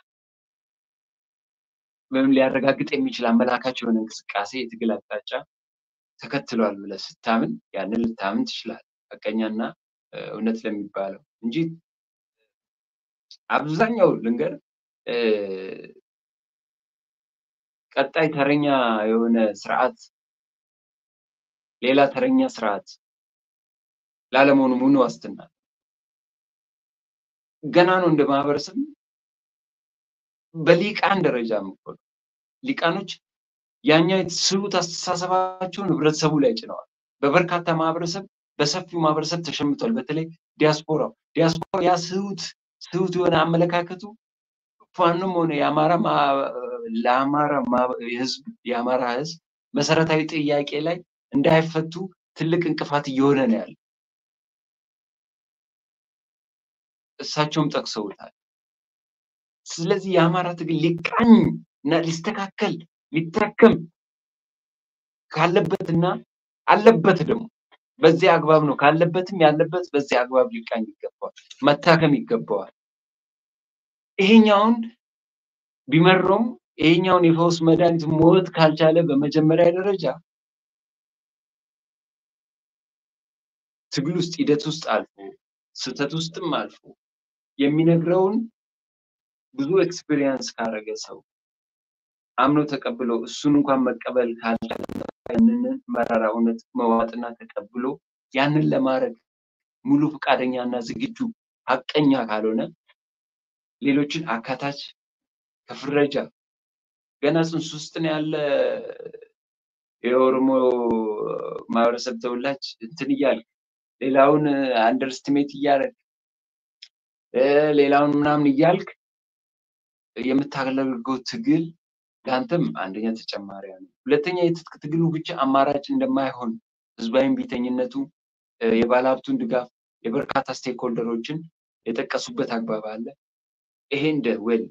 Speaker 2: ወይም ሊያረጋግጥ የሚችል አመላካች የሆነ እንቅስቃሴ የትግል አቅጣጫ ተከትሏል ብለህ ስታምን ያንን ልታምን ትችላለህ። ሐቀኛና እውነት ለሚባለው እንጂ አብዛኛው ልንገር ቀጣይ ተረኛ የሆነ ስርዓት ሌላ ተረኛ ስርዓት ላለመሆኑ ምን ዋስትና ገና ነው እንደ ማህበረሰብ በሊቃን ደረጃ ምኮል ሊቃኖች ያኛው ስሁት አስተሳሰባቸውን ህብረተሰቡ ላይ ጭነዋል። በበርካታ ማህበረሰብ በሰፊው ማህበረሰብ ተሸምቷል። በተለይ ዲያስፖራው ዲያስፖራ ያ ስሁት ስሁት የሆነ አመለካከቱ ፋኖም ሆነ የአማራ ለአማራ ህዝብ የአማራ ህዝብ መሰረታዊ ጥያቄ ላይ እንዳይፈቱ ትልቅ እንቅፋት እየሆነ ነው ያለ። እሳቸውም ጠቅሰውታል። ስለዚህ የአማራ ትግል ሊቃኝ እና ሊስተካከል ሊታከም ካለበትና አለበት ደግሞ በዚህ አግባብ ነው ካለበትም ያለበት በዚህ አግባብ ሊቃኝ ይገባዋል፣ መታከም ይገባዋል። ይሄኛውን ቢመረውም ይሄኛውን የፈውስ መድኃኒት ሞት ካልቻለ በመጀመሪያ ደረጃ ትግል ውስጥ ሂደት ውስጥ አልፎ ስህተት ውስጥም አልፎ የሚነግረውን ብዙ ኤክስፒሪየንስ ካረገ ሰው አምኖ ተቀብሎ እሱን እንኳን መቀበል ካልቻለ ያንን መራራ እውነት መዋጥና ተቀብሎ ያንን ለማድረግ ሙሉ ፈቃደኛና ዝግጁ ሀቀኛ ካልሆነ ሌሎችን አካታች ከፍረጃ ገና ጽንስ ውስጥ ነው ያለ የኦሮሞ ማህበረሰብ ተወላጅ እንትን እያልክ ሌላውን አንደርስትሜት እያደረግ ሌላውን ምናምን እያልክ የምታደርገው ትግል ለአንተም አንደኛ ተጨማሪ ነው። ሁለተኛ የትጥቅ ትግሉ ብቻ አማራጭ እንደማይሆን ህዝባዊ ቢተኝነቱ የባለሀብቱን ድጋፍ የበርካታ ስቴክሆልደሮችን የጠቀሱበት አግባብ አለ። ይሄ እንደ ወል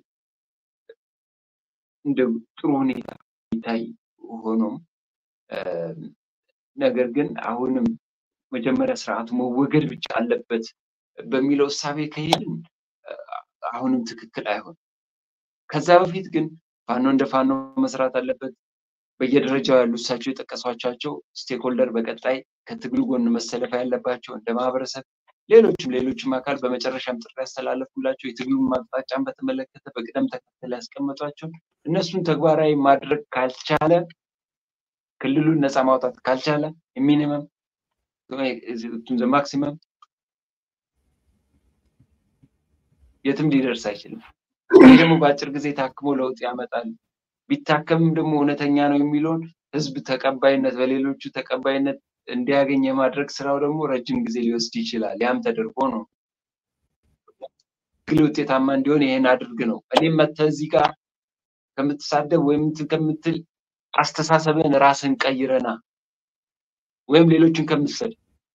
Speaker 2: እንደ ጥሩ ሁኔታ ይታይ ሆኖም ነገር ግን አሁንም መጀመሪያ ስርዓቱ መወገድ ብቻ አለበት በሚለው እሳቤ ከሄድን አሁንም ትክክል አይሆን። ከዛ በፊት ግን ፋኖ እንደ ፋኖ መስራት አለበት። በየደረጃው ያሉ እሳቸው የጠቀሷቸው ስቴክሆልደር በቀጣይ ከትግሉ ጎን መሰለፍ ያለባቸው እንደ ማህበረሰብ፣ ሌሎችም ሌሎችም አካል በመጨረሻም ጥሪ ያስተላለፉላቸው የትግሉን አቅጣጫን በተመለከተ በቅደም ተከተል ያስቀመጧቸው እነሱን ተግባራዊ ማድረግ ካልቻለ ክልሉን ነፃ ማውጣት ካልቻለ ሚኒመም ማክሲመም የትም ሊደርስ አይችልም። ይህ ደግሞ በአጭር ጊዜ ታክሞ ለውጥ ያመጣል። ቢታከምም ደግሞ እውነተኛ ነው የሚለውን ህዝብ ተቀባይነት በሌሎቹ ተቀባይነት እንዲያገኝ የማድረግ ስራው ደግሞ ረጅም ጊዜ ሊወስድ ይችላል። ያም ተደርጎ ነው ትግል ውጤታማ እንዲሆን ይሄን አድርግ ነው። እኔም መተህ እዚህ ጋር ከምትሳደብ ወይም ከምትል አስተሳሰብን ራስን ቀይረና ወይም ሌሎችን ከምትሰድ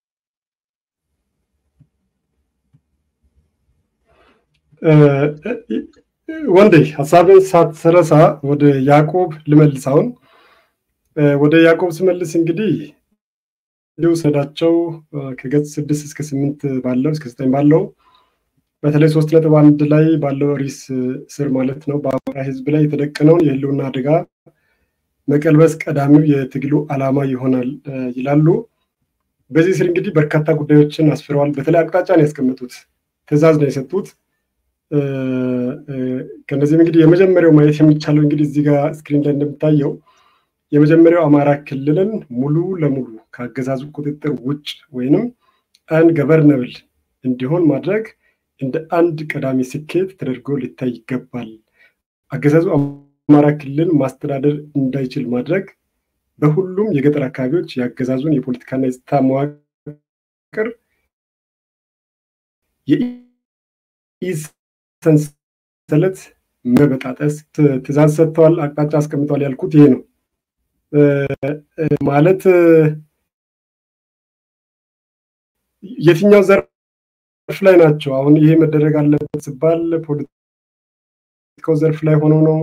Speaker 1: ወንዴ ሀሳብን ሳትረሳ ወደ ያዕቆብ ልመልስ። አሁን ወደ ያዕቆብ ስመልስ እንግዲህ ውሰዳቸው ከገጽ ስድስት እስከ ስምንት ባለው እስከ ዘጠኝ ባለው በተለይ ሶስት ነጥብ አንድ ላይ ባለው ሪስ ስር ማለት ነው በአማራ ህዝብ ላይ የተደቀነውን የህልውና አደጋ መቀልበስ ቀዳሚው የትግሉ ዓላማ ይሆናል ይላሉ። በዚህ ስር እንግዲህ በርካታ ጉዳዮችን አስፍረዋል። በተለይ አቅጣጫ ነው ያስቀመጡት፣ ትዕዛዝ ነው የሰጡት። ከነዚህም እንግዲህ የመጀመሪያው ማየት የሚቻለው እንግዲህ እዚህ ጋር ስክሪን ላይ እንደሚታየው የመጀመሪያው አማራ ክልልን ሙሉ ለሙሉ ከአገዛዙ ቁጥጥር ውጭ ወይንም አን ገቨርነብል እንዲሆን ማድረግ እንደ አንድ ቀዳሚ ስኬት ተደርጎ ሊታይ ይገባል። አገዛዙ አማራ ክልል ማስተዳደር እንዳይችል ማድረግ በሁሉም የገጠር አካባቢዎች የአገዛዙን የፖለቲካና የጸጥታ መዋቅር ሰንሰለት መበጣጠስ ትዕዛዝ ሰጥተዋል፣ አቅጣጫ አስቀምጠዋል ያልኩት ይሄ ነው። ማለት የትኛው ዘርፍ ላይ ናቸው? አሁን ይሄ መደረግ አለበት ሲባል ፖለቲካው ዘርፍ ላይ ሆኖ ነው?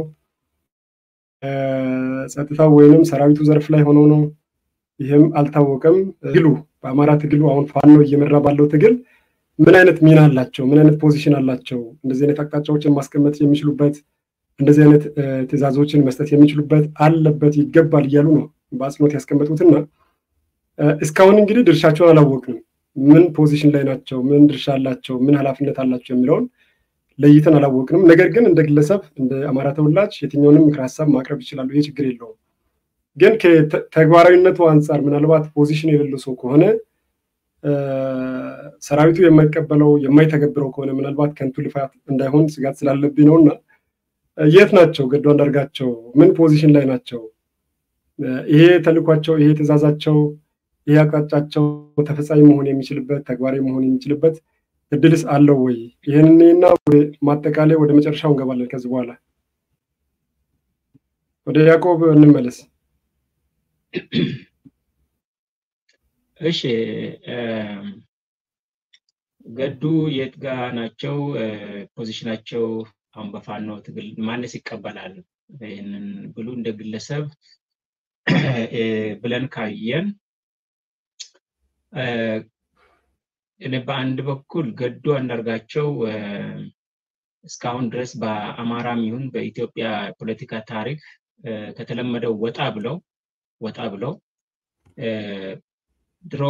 Speaker 1: ጸጥታው ወይንም ሰራዊቱ ዘርፍ ላይ ሆኖ ነው? ይህም አልታወቀም። ትግሉ በአማራ ትግሉ አሁን ፋኖ እየመራ ባለው ትግል ምን አይነት ሚና አላቸው? ምን አይነት ፖዚሽን አላቸው? እንደዚህ አይነት አቅጣጫዎችን ማስቀመጥ የሚችሉበት እንደዚህ አይነት ትዕዛዞችን መስጠት የሚችሉበት አለበት ይገባል እያሉ ነው በአጽንኦት ያስቀመጡትና እስካሁን እንግዲህ ድርሻቸውን አላወቅንም። ምን ፖዚሽን ላይ ናቸው? ምን ድርሻ አላቸው? ምን ኃላፊነት አላቸው የሚለውን ለይተን አላወቅንም። ነገር ግን እንደ ግለሰብ እንደ አማራ ተወላጅ የትኛውንም ምክር ሀሳብ ማቅረብ ይችላሉ። ይህ ችግር የለውም። ግን ከተግባራዊነቱ አንጻር ምናልባት ፖዚሽን የሌለው ሰው ከሆነ ሰራዊቱ የማይቀበለው የማይተገብረው ከሆነ ምናልባት ከንቱ ልፋት እንዳይሆን ስጋት ስላለብኝ ነው እና የት ናቸው ገዱ አንዳርጋቸው? ምን ፖዚሽን ላይ ናቸው? ይሄ ተልኳቸው፣ ይሄ ትእዛዛቸው፣ ይሄ አቅጣጫቸው ተፈጻሚ መሆን የሚችልበት ተግባራዊ መሆን የሚችልበት እድልስ አለው ወይ? ይህንና ማጠቃላይ ወደ መጨረሻው እንገባለን። ከዚህ በኋላ ወደ ያዕቆብ እንመለስ።
Speaker 3: እሺ ገዱ የት ጋ ናቸው? ፖዚሽናቸው አሁን በፋኖ ትግል ማንስ ይቀበላል? ይህንን ብሉ እንደ ግለሰብ ብለን ካየን እኔ በአንድ በኩል ገዱ አንዳርጋቸው እስካሁን ድረስ በአማራም ይሁን በኢትዮጵያ ፖለቲካ ታሪክ ከተለመደው ወጣ ብለው ወጣ ብለው ድሮ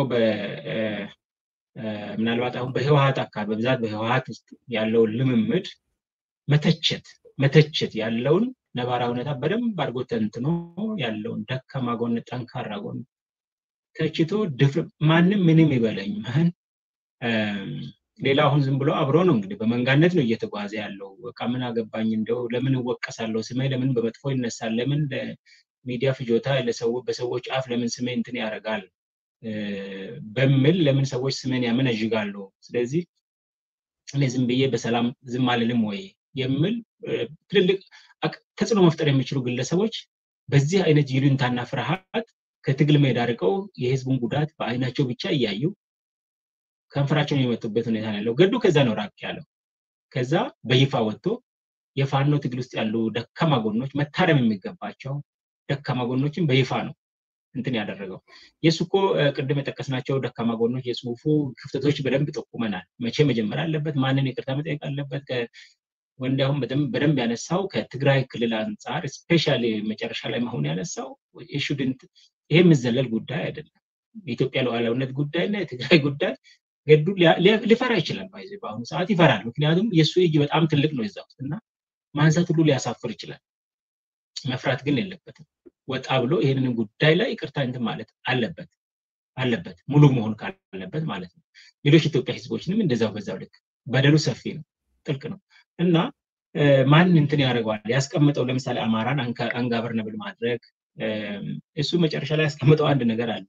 Speaker 3: ምናልባት አሁን በህወሀት አካባቢ በብዛት በህወሀት ውስጥ ያለውን ልምምድ መተቸት መተቸት ያለውን ነባራ ሁኔታ በደንብ አድርጎ ተንትኖ ያለውን ደካማ ጎን፣ ጠንካራ ጎን ተችቶ ማንም ምንም ይበለኝ ማን ሌላ አሁን ዝም ብሎ አብሮ ነው እንግዲህ በመንጋነት ነው እየተጓዘ ያለው። በቃ ምን አገባኝ እንደው ለምን እወቀሳለሁ? ስሜ ለምን በመጥፎ ይነሳል? ለምን ለሚዲያ ፍጆታ በሰዎች አፍ ለምን ስሜ እንትን ያደርጋል? በሚል ለምን ሰዎች ስሜን ያመነዥጋሉ? ስለዚህ እኔ ዝም ብዬ በሰላም ዝም አልልም ወይ የሚል ትልልቅ ተጽዕኖ መፍጠር የሚችሉ ግለሰቦች በዚህ አይነት ይሉኝታና ፍርሃት ከትግል ሜዳ ርቀው የህዝቡን ጉዳት በአይናቸው ብቻ እያዩ ከንፈራቸውን የመጡበት ሁኔታ ነው ያለው። ገዱ ከዛ ነው ራቅ ያለው። ከዛ በይፋ ወጥቶ የፋኖ ትግል ውስጥ ያሉ ደካማ ጎኖች መታረም የሚገባቸው ደካማ ጎኖችን በይፋ ነው እንትን ያደረገው። የእሱ እኮ ቅድም የጠቀስናቸው ደካማ ጎኖች የጽሁፉ ክፍተቶች በደንብ ጠቁመናል። መቼ መጀመር አለበት፣ ማንን ይቅርታ መጠየቅ አለበት። ወንዳሁን በደንብ ያነሳው ከትግራይ ክልል አንጻር ስፔሻሊ መጨረሻ ላይ መሆን ያነሳው ሹድንት ይሄ የምዘለል ጉዳይ አይደለም። የኢትዮጵያ ሉዓላዊነት ጉዳይ እና የትግራይ ጉዳይ ገዱ ሊፈራ ይችላል። ባይዘ በአሁኑ ሰዓት ይፈራል። ምክንያቱም የእሱ እጅ በጣም ትልቅ ነው እዛ ውስጥ እና ማንሳት ሁሉ ሊያሳፍር ይችላል። መፍራት ግን የለበትም። ወጣ ብሎ ይህንን ጉዳይ ላይ ይቅርታ እንትን ማለት አለበት አለበት ሙሉ መሆን ካለበት ማለት ነው። ሌሎች ኢትዮጵያ ህዝቦችንም እንደዛው በዛው ልክ በደሉ ሰፊ ነው፣ ጥልቅ ነው እና ማን እንትን ያደርገዋል ያስቀምጠው ለምሳሌ አማራን አንጋቨርነብል ማድረግ እሱ መጨረሻ ላይ ያስቀምጠው አንድ ነገር አለ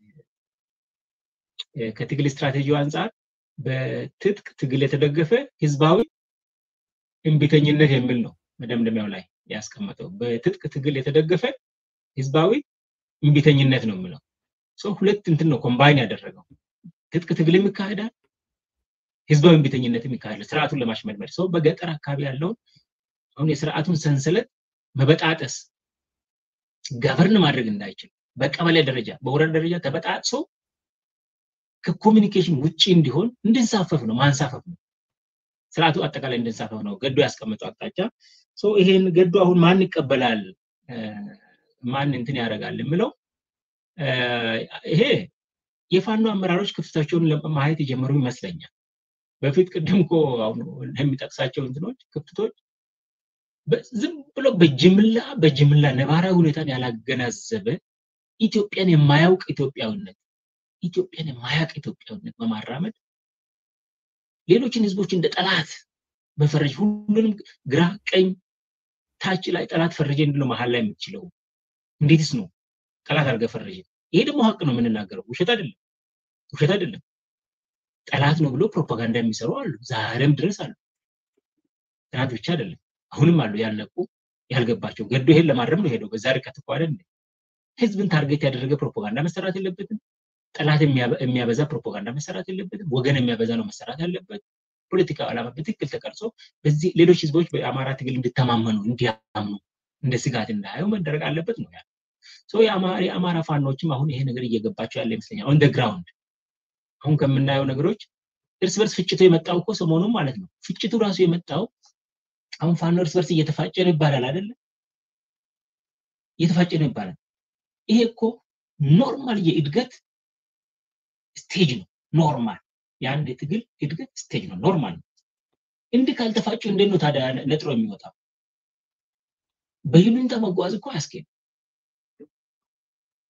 Speaker 3: ከትግል ስትራቴጂው አንጻር በትጥቅ ትግል የተደገፈ ህዝባዊ እምቢተኝነት የሚል ነው መደምደሚያው ላይ ያስቀመጠው። በትጥቅ ትግል የተደገፈ ህዝባዊ እምቢተኝነት ነው የሚለው ሰው ሁለት እንትን ነው ኮምባይን ያደረገው። ትጥቅ ትግልም ይካሄዳል፣ ህዝባዊ እምቢተኝነትም ይካሄዳል። ስርዓቱን ለማሽመድመድ ሰው በገጠር አካባቢ ያለውን አሁን የስርዓቱን ሰንሰለት መበጣጠስ ገቨርን ማድረግ እንዳይችል በቀበሌ ደረጃ በወረዳ ደረጃ ተበጣጥሶ ከኮሚኒኬሽን ውጭ እንዲሆን እንድንሳፈፍ ነው ማንሳፈፍ ነው። ስርዓቱ አጠቃላይ እንድንሳፈፍ ነው ገዱ ያስቀመጠው አቅጣጫ። ይሄን ገዱ አሁን ማን ይቀበላል ማን እንትን ያደርጋል የምለው ይሄ የፋኖ አመራሮች ክፍተታቸውን ማየት የጀመሩ ይመስለኛል። በፊት ቅድም እኮ የሚጠቅሳቸው እንትኖች ክፍተቶች ዝም ብሎ በጅምላ በጅምላ ነባራዊ ሁኔታን ያላገናዘበ ኢትዮጵያን የማያውቅ ኢትዮጵያዊነት ኢትዮጵያን የማያውቅ ኢትዮጵያዊነት በማራመድ ሌሎችን ህዝቦች እንደ ጠላት በፈረጅ ሁሉንም ግራ ቀኝ ታች ላይ ጠላት ፈረጀ እንድነው መሀል ላይ የምትችለው እንዴትስ ነው ጠላት አድርገህ ፈረጀ? ይሄ ደግሞ ሀቅ ነው የምንናገረው፣ ውሸት አይደለም፣ ውሸት አይደለም። ጠላት ነው ብሎ ፕሮፓጋንዳ የሚሰሩ አሉ፣ ዛሬም ድረስ አሉ። ትናንት ብቻ አይደለም፣ አሁንም አሉ ያልነቁ ያልገባቸው። ገዶ ይሄን ለማድረም ነው ሄደው በዛ ርቀት እኮ አይደል ህዝብን ታርጌት ያደረገ ፕሮፓጋንዳ መሰራት የለበትም። ጠላት የሚያበዛ ፕሮፓጋንዳ መሰራት የለበትም። ወገን የሚያበዛ ነው መሰራት ያለበት። ፖለቲካ ዓላማ በትክክል ተቀርጾ በዚህ ሌሎች ህዝቦች በአማራ ትግል እንዲተማመኑ እንዲያምኑ እንደ ስጋት እንዳያዩ መደረግ አለበት ነው ያለው። የአማራ ፋኖችም አሁን ይሄ ነገር እየገባቸው ያለ ይመስለኛል። ኦን ግራውንድ አሁን ከምናየው ነገሮች እርስ በርስ ፍጭቱ የመጣው እኮ ሰሞኑን ማለት ነው። ፍጭቱ ራሱ የመጣው አሁን ፋኖ እርስ በርስ እየተፋጨ ነው ይባላል አይደለ? እየተፋጨ ነው ይባላል። ይሄ እኮ ኖርማል የእድገት ስቴጅ ነው። ኖርማል የአንድ የትግል እድገት ስቴጅ ነው። ኖርማል ነው። እንዲህ ካልተፋጩ እንዴት ነው ታዲያ ነጥሮ የሚወጣው? በይሉኝታ መጓዝ እኮ አያስኬድም።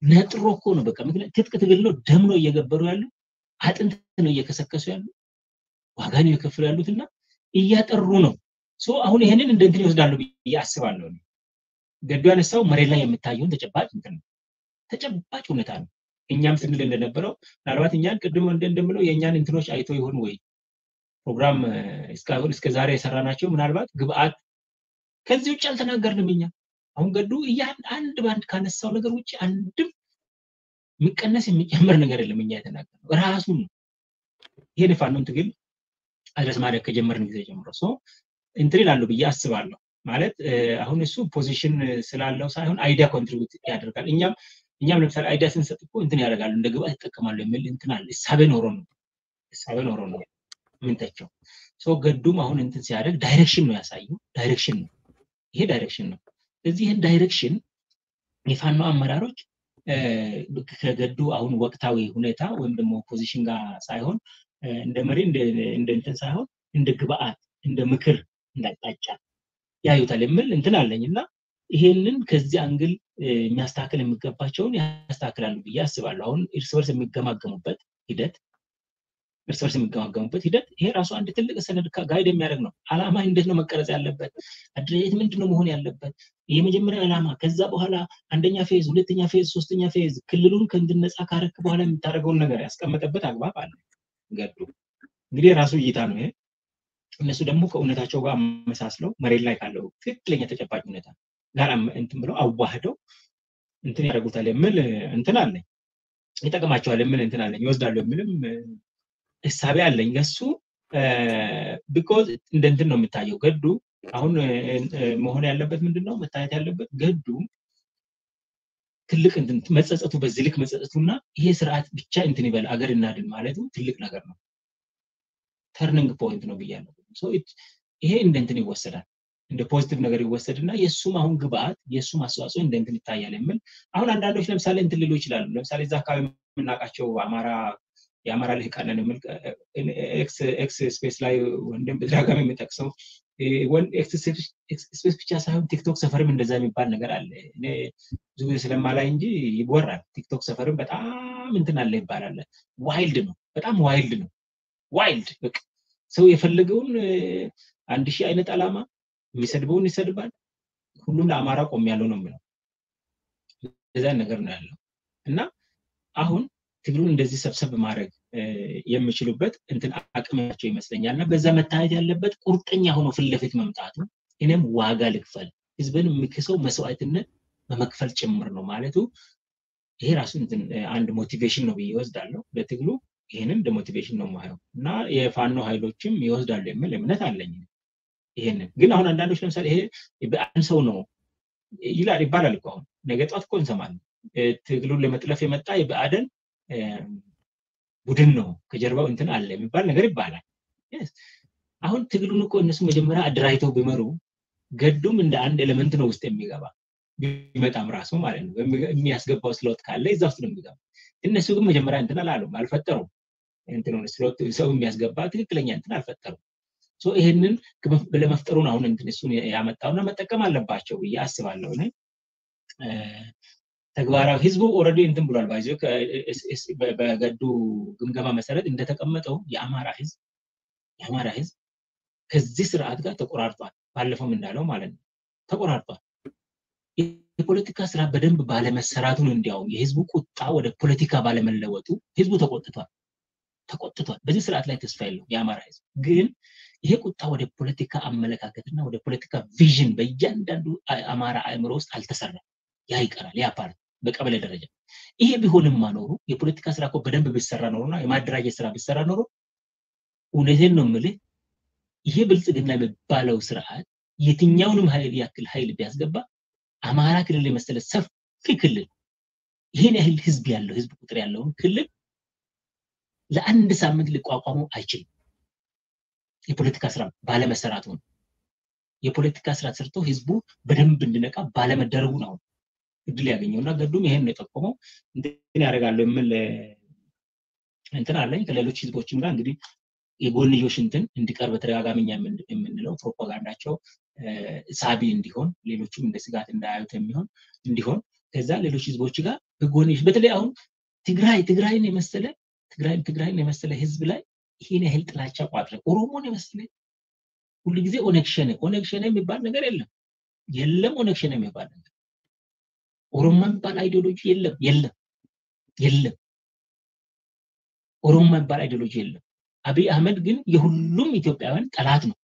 Speaker 3: ነጥሮ እኮ ነው በቃ ምክንያት ትጥቅ ትግል ነው ደም ነው እየገበሩ ያሉ አጥንት ነው እየከሰከሱ ያሉ ዋጋ ነው እየከፈሉ ያሉት እና እያጠሩ ነው ሶ አሁን ይሄንን እንደ እንትን ይወስዳሉ ብዬ አስባለሁ ገዱ ያነሳው መሬት ላይ የምታየውን ተጨባጭ እንትን ነው ተጨባጭ ሁኔታ ነው እኛም ስንል እንደነበረው ምናልባት እኛን ቅድም እንደምለው የእኛን እንትኖች አይቶ ይሆን ወይ ፕሮግራም እስካሁን እስከ ዛሬ የሰራናቸው ምናልባት ግብአት ከዚህ ውጭ አልተናገርንም እኛ አሁን ገዱ እያን አንድ በአንድ ካነሳው ነገር ውጭ አንድም የሚቀነስ የሚጨምር ነገር የለም እኛ የተናገርነው ራሱን ነው ይሄን ፋኖን ትግል አድረስ ማድረግ ከጀመርን ጊዜ ጀምሮ ሶ እንትን ይላሉ ብዬ አስባለሁ ማለት አሁን እሱ ፖዚሽን ስላለው ሳይሆን አይዲያ ኮንትሪቢዩት ያደርጋል እኛም እኛም ለምሳሌ አይዲያ ስንሰጥ እኮ እንትን ያደርጋሉ እንደ ግብአት ይጠቀማሉ የሚል እንትን አለ እሳቤ ኖሮ ነው እሳቤ ኖሮ ነው ምንተቸው ሶ ገዱም አሁን እንትን ሲያደርግ ዳይሬክሽን ነው ያሳየው ዳይሬክሽን ነው ይሄ ዳይሬክሽን ነው ስለዚህ ይህን ዳይሬክሽን የፋኖ አመራሮች ከገዱ አሁን ወቅታዊ ሁኔታ ወይም ደግሞ ፖዚሽን ጋር ሳይሆን እንደ መሪ እንደ እንትን ሳይሆን እንደ ግብአት እንደ ምክር እንዳቅጣጫ ያዩታል የሚል እንትን አለኝ እና ይሄንን ከዚህ አንግል የሚያስተካከል የሚገባቸውን ያስተካክላሉ ብዬ አስባለሁ አሁን እርስ በርስ የሚገማገሙበት ሂደት እርስ በርስ የሚገማገሙበት ሂደት ይሄ ራሱ አንድ ትልቅ ሰነድ ጋይድ የሚያደርግ ነው አላማ እንዴት ነው መቀረጽ ያለበት አደረጃጀት ምንድን ነው መሆን ያለበት የመጀመሪያ ዓላማ ከዛ በኋላ አንደኛ ፌዝ ሁለተኛ ፌዝ ሶስተኛ ፌዝ ክልሉን ከእንድነጻ ካረክ በኋላ የምታደርገውን ነገር ያስቀመጠበት አግባብ አለ ገዱ እንግዲህ የራሱ እይታ ነው ይሄ እነሱ ደግሞ ከእውነታቸው ጋር አመሳስለው መሬት ላይ ካለው ትክክለኛ ተጨባጭ ሁኔታ ጋር እንትን ብለው አዋህደው እንትን ያደርጉታል የምል እንትን አለኝ ይጠቅማቸዋል የምል እንትን አለኝ ይወስዳሉ የምልም እሳቤ አለኝ ለሱ ቢኮዝ እንደ እንትን ነው የምታየው ገዱ አሁን መሆን ያለበት ምንድን ነው መታየት ያለበት ገዱ ትልቅ መጸጸቱ በዚህ ልክ መጸጸቱና ይሄ ስርዓት ብቻ እንትን ይበል አገር እናድን ማለቱ ትልቅ ነገር ነው ተርኒንግ ፖይንት ነው ብያለሁ ይሄ እንደ እንትን ይወሰዳል እንደ ፖዚቲቭ ነገር ይወሰድና የእሱም አሁን ግብአት የእሱም አስተዋጽኦ እንደ እንትን ይታያል የሚል አሁን አንዳንዶች ለምሳሌ እንትን ሊሉ ይችላሉ ለምሳሌ እዛ አካባቢ የምናውቃቸው አማራ የአማራ ልህቃንን የሚል ኤክስ ስፔስ ላይ ወንድም በተደጋጋሚ የሚጠቅሰው ኤክስ ስፔስ ብቻ ሳይሆን ቲክቶክ ሰፈርም እንደዛ የሚባል ነገር አለ እኔ ብዙ ጊዜ ስለማላይ እንጂ ይወራል ቲክቶክ ሰፈርም በጣም እንትን አለ ይባላል ዋይልድ ነው በጣም ዋይልድ ነው ዋይልድ በቃ ሰው የፈለገውን አንድ ሺህ አይነት አላማ የሚሰድበውን ይሰድባል ሁሉም ለአማራ ቆም ያለው ነው የሚለው እንደዛ ነገር ነው ያለው እና አሁን ትግሉን እንደዚህ ሰብሰብ ማድረግ የሚችሉበት እንትን አቅማቸው ይመስለኛል እና በዛ መታየት ያለበት ቁርጠኛ ሆኖ ፊት ለፊት መምጣቱ እኔም ዋጋ ልክፈል ህዝብን የሚክሰው መስዋዕትነት በመክፈል ጭምር ነው ማለቱ ይሄ ራሱ አንድ ሞቲቬሽን ነው ብዬ ይወስዳለሁ ለትግሉ ይህንን እንደ ሞቲቬሽን ነው ማየው እና የፋኖ ኃይሎችም ይወስዳሉ የሚል እምነት አለኝ ይሄንን ግን አሁን አንዳንዶች ለምሳሌ ይሄ በአንድ ሰው ነው ይላል ይባላል እኮ አሁን ነገ ጧት እኮ እንሰማለን ትግሉን ለመጥለፍ የመጣ የበአደን ቡድን ነው ከጀርባው እንትን አለ የሚባል ነገር ይባላል አሁን ትግሉን እኮ እነሱ መጀመሪያ አደራጅተው ቢመሩ ገዱም እንደ አንድ ኤሌመንት ነው ውስጥ የሚገባ ቢመጣም ራሱ ማለት ነው የሚያስገባው ስሎት ካለ እዛ ውስጥ ነው የሚገባ እነሱ ግን መጀመሪያ እንትን አላሉም አልፈጠሩም ስሎት ሰው የሚያስገባ ትክክለኛ እንትን አልፈጠሩም ይህንን ለመፍጠሩን አሁን እንትን እሱን ያመጣውና መጠቀም አለባቸው ብዬ አስባለሁ ተግባራዊ ህዝቡ ኦረዲ እንትን ብሏል ባይዞ በገዱ ግምገማ መሰረት እንደተቀመጠው የአማራ ህዝብ የአማራ ህዝብ ከዚህ ስርዓት ጋር ተቆራርጧል ባለፈውም እንዳለው ማለት ነው ተቆራርጧል የፖለቲካ ስራ በደንብ ባለመሰራቱን እንዲያውም የህዝቡ ቁጣ ወደ ፖለቲካ ባለመለወጡ ህዝቡ ተቆጥቷል ተቆጥቷል በዚህ ስርዓት ላይ ተስፋ የለው የአማራ ህዝብ ግን ይሄ ቁጣ ወደ ፖለቲካ አመለካከትና ወደ ፖለቲካ ቪዥን በእያንዳንዱ አማራ አእምሮ ውስጥ አልተሰራም ያ ይቀራል ያ ፓርት በቀበሌ ደረጃ ይሄ ቢሆንም ማኖሩ የፖለቲካ ስራ እኮ በደንብ ቢሰራ ኖሮና የማደራጀት ስራ ቢሰራ ኖሮ እውነቴን ነው ምልህ ይሄ ብልጽግና የሚባለው ስርዓት የትኛውንም ኃይል ያክል ኃይል ቢያስገባ አማራ ክልል የመሰለ ሰፊ ክልል ይህን ያህል ህዝብ ያለው ህዝብ ቁጥር ያለውን ክልል ለአንድ ሳምንት ሊቋቋሙ አይችልም የፖለቲካ ስራ ባለመሰራቱ ነው የፖለቲካ ስራ ሰርቶ ህዝቡ በደንብ እንዲነቃ ባለመደረጉ ነው እድል ያገኘው እና ገዱም ይሄን ነው የጠቆመው እንትን ያደርጋሉ የምል እንትን አለኝ ከሌሎች ህዝቦችም ጋር እንግዲህ የጎንዮሽ እንትን እንዲቀር በተደጋጋሚ የምንለው ፕሮፓጋንዳቸው ሳቢ እንዲሆን ሌሎችም እንደ ስጋት እንዳያዩት የሚሆን እንዲሆን ከዛ ሌሎች ህዝቦች ጋር በጎንሽ በተለይ አሁን ትግራይ ትግራይን የመሰለ ትግራይን ትግራይን የመሰለ ህዝብ ላይ ይሄን ያህል ጥላቻ ቋጥረ ኦሮሞን የመሰለ ሁሉ ጊዜ ኦነግ ሸኔ ኦነግ ሸኔ የሚባል ነገር የለም የለም ኦነግ ሸኔ የሚባል ነገር ኦሮሞ የሚባል አይዲዮሎጂ የለም የለም የለም ኦሮሞ የሚባል አይዲዮሎጂ የለም አብይ አህመድ ግን የሁሉም ኢትዮጵያውያን ጠላት ነው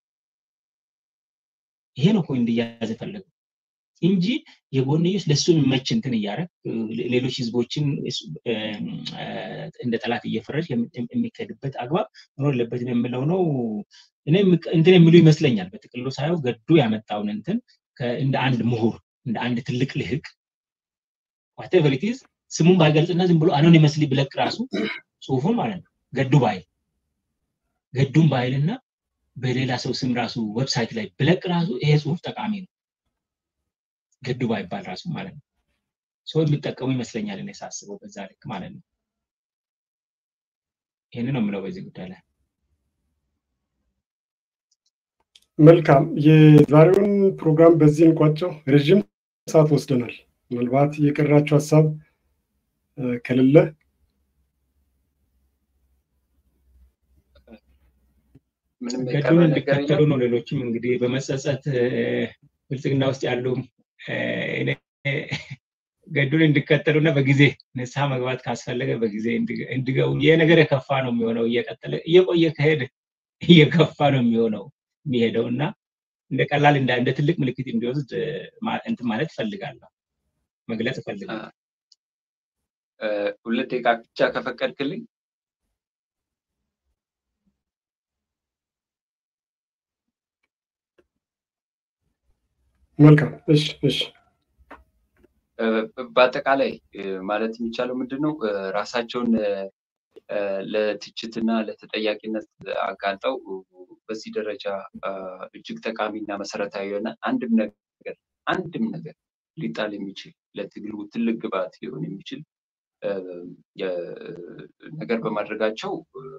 Speaker 3: ይሄ ነው እኮ እንዲያዝ የፈለገው እንጂ የጎንዮሽ ለሱ የሚመች እንትን እያደረግ ሌሎች ህዝቦችን እንደ ጠላት እየፈረጅ የሚካሄድበት አግባብ መኖር የለበትም የምለው ነው። እኔ እንትን የሚሉ ይመስለኛል። በጥቅሉ ሳየው ገዱ ያመጣውን እንትን እንደ አንድ ምሁር እንደ አንድ ትልቅ ልህቅ ዋቴቨር ኢት ኢዝ ስሙን ባይገልጽና ዝም ብሎ አኖኒመስሊ ብለቅ ራሱ ጽሁፉን ማለት ነው ገዱ ባይል ገዱን ባይልና በሌላ ሰው ስም ራሱ ዌብሳይት ላይ ብለቅ ራሱ ይሄ ጽሁፍ ጠቃሚ ነው። ገዱ ባይባል ራሱ ማለት ነው። ሰው የሚጠቀሙ ይመስለኛል እኔ ሳስበው በዛ ልክ ማለት ነው። ይህን ነው የምለው በዚህ ጉዳይ ላይ።
Speaker 1: መልካም፣ የዛሬውን ፕሮግራም በዚህ እንቋጨው። ረዥም ሰዓት ወስደናል። ምናልባት የቀራቸው ሀሳብ ከሌለ
Speaker 3: ገዱን እንዲከተሉ ነው። ሌሎችም እንግዲህ በመጸጸት ብልጽግና ውስጥ ያሉ ገዱን እንዲከተሉና በጊዜ ንስሐ መግባት ካስፈለገ በጊዜ እንዲገቡ። ይህ ነገር የከፋ ነው የሚሆነው። እየቀጠለ እየቆየ ከሄደ እየከፋ ነው የሚሆነው የሚሄደው እና እንደ ቀላል እንደ ትልቅ ምልክት እንዲወስድ እንትን ማለት እፈልጋለሁ፣ መግለጽ እፈልጋለሁ።
Speaker 2: ሁለት ደቂቃ ብቻ ከፈቀድክልኝ
Speaker 1: መልካም። እሺ፣ እሺ።
Speaker 2: በአጠቃላይ ማለት የሚቻለው ምንድን ነው ራሳቸውን ለትችትና ለተጠያቂነት አጋልጠው በዚህ ደረጃ እጅግ ጠቃሚና መሰረታዊ የሆነ አንድም ነገር አንድም ነገር ሊጣል የሚችል ለትግሉ ትልቅ ግብዓት ሊሆን የሚችል ነገር በማድረጋቸው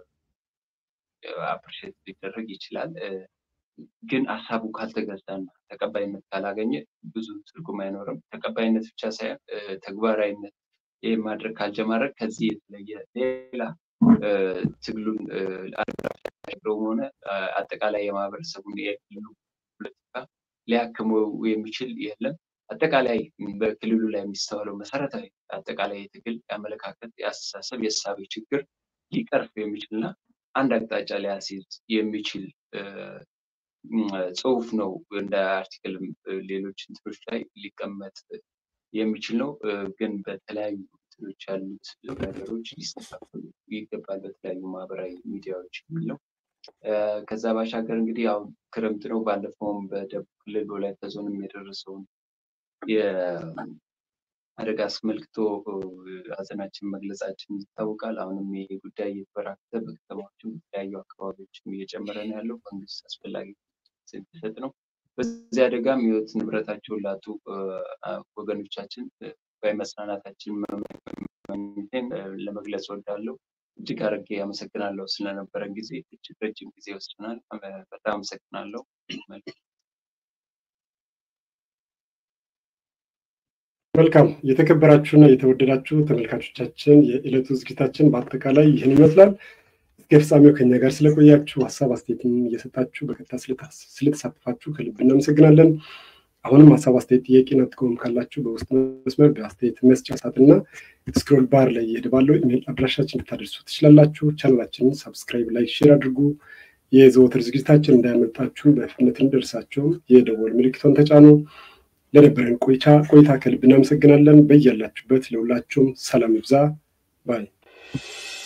Speaker 2: አፕሪሼት ሊደረግ ይችላል። ግን ሀሳቡ ካልተገዛና ተቀባይነት ካላገኘ ብዙ ትርጉም አይኖርም። ተቀባይነት ብቻ ሳይሆን ተግባራዊነት ይህ ማድረግ ካልጀማረግ ከዚህ የተለየ ሌላ ትግሉን አድራሻቸውም ሆነ አጠቃላይ የማህበረሰቡን የክልሉ ፖለቲካ ሊያክመው የሚችል የለም። አጠቃላይ በክልሉ ላይ የሚስተዋለው መሰረታዊ አጠቃላይ የትግል የአመለካከት፣ የአስተሳሰብ፣ የእሳቤ ችግር ሊቀርፍ የሚችልና አንድ አቅጣጫ ሊያስይዝ የሚችል ጽሁፍ ነው። እንደ አርቲክልም ሌሎች እንትኖች ላይ ሊቀመጥ የሚችል ነው። ግን በተለያዩ እንትኖች ያሉት ነገሮች ሊስተካከሉ ይገባል። በተለያዩ ማህበራዊ ሚዲያዎች የሚል ነው። ከዛ ባሻገር እንግዲህ ያው ክረምት ነው። ባለፈውም በደቡብ ክልል ወላይታ ዞንም የደረሰውን የአደጋ አስመልክቶ ሀዘናችን መግለጻችን ይታወቃል። አሁንም ይህ ጉዳይ እየተበራከተ በከተማዎችም በተለያዩ አካባቢዎችም እየጨመረ ነው ያለው። መንግስት አስፈላጊ ሲሰጥ ነው። በዚህ አደጋም ህይወት ንብረታቸውን ላጡ ወገኖቻችን በመጽናናታችን መመኘቴን ለመግለጽ ወዳለሁ። እጅግ አድርጌ አመሰግናለሁ ስለነበረን ጊዜ። እጅግ ረጅም ጊዜ ወስደናል። በጣም አመሰግናለሁ።
Speaker 1: መልካም የተከበራችሁና የተወደዳችሁ ተመልካቾቻችን የዕለቱ ዝግጅታችን በአጠቃላይ ይህን ይመስላል። እስከ ፍጻሜው ከኛ ጋር ስለቆያችሁ ሀሳብ አስተያየትም እየሰጣችሁ በቀጥታ ስለተሳተፋችሁ ከልብ እናመሰግናለን። አሁንም ሀሳብ አስተያየት፣ ጥያቄና ጥቆም ካላችሁ በውስጥ መስመር በአስተያየት መስጫ ሳጥንና ስክሮል ባር ላይ እየሄደ ባለው ኢሜል አድራሻችን ልታደርሱ ትችላላችሁ። ቻናላችንን ሳብስክራይብ፣ ላይክ፣ ሼር አድርጉ። የዘወትር ዝግጅታችን እንዳያመልጣችሁ በፍጥነት እንዲደርሳችሁ የደወል ምልክቶን ተጫኑ። ለነበረን ቆይታ ቆይታ ከልብ እናመሰግናለን። በያላችሁበት ለሁላችሁም ሰላም ይብዛ ባይ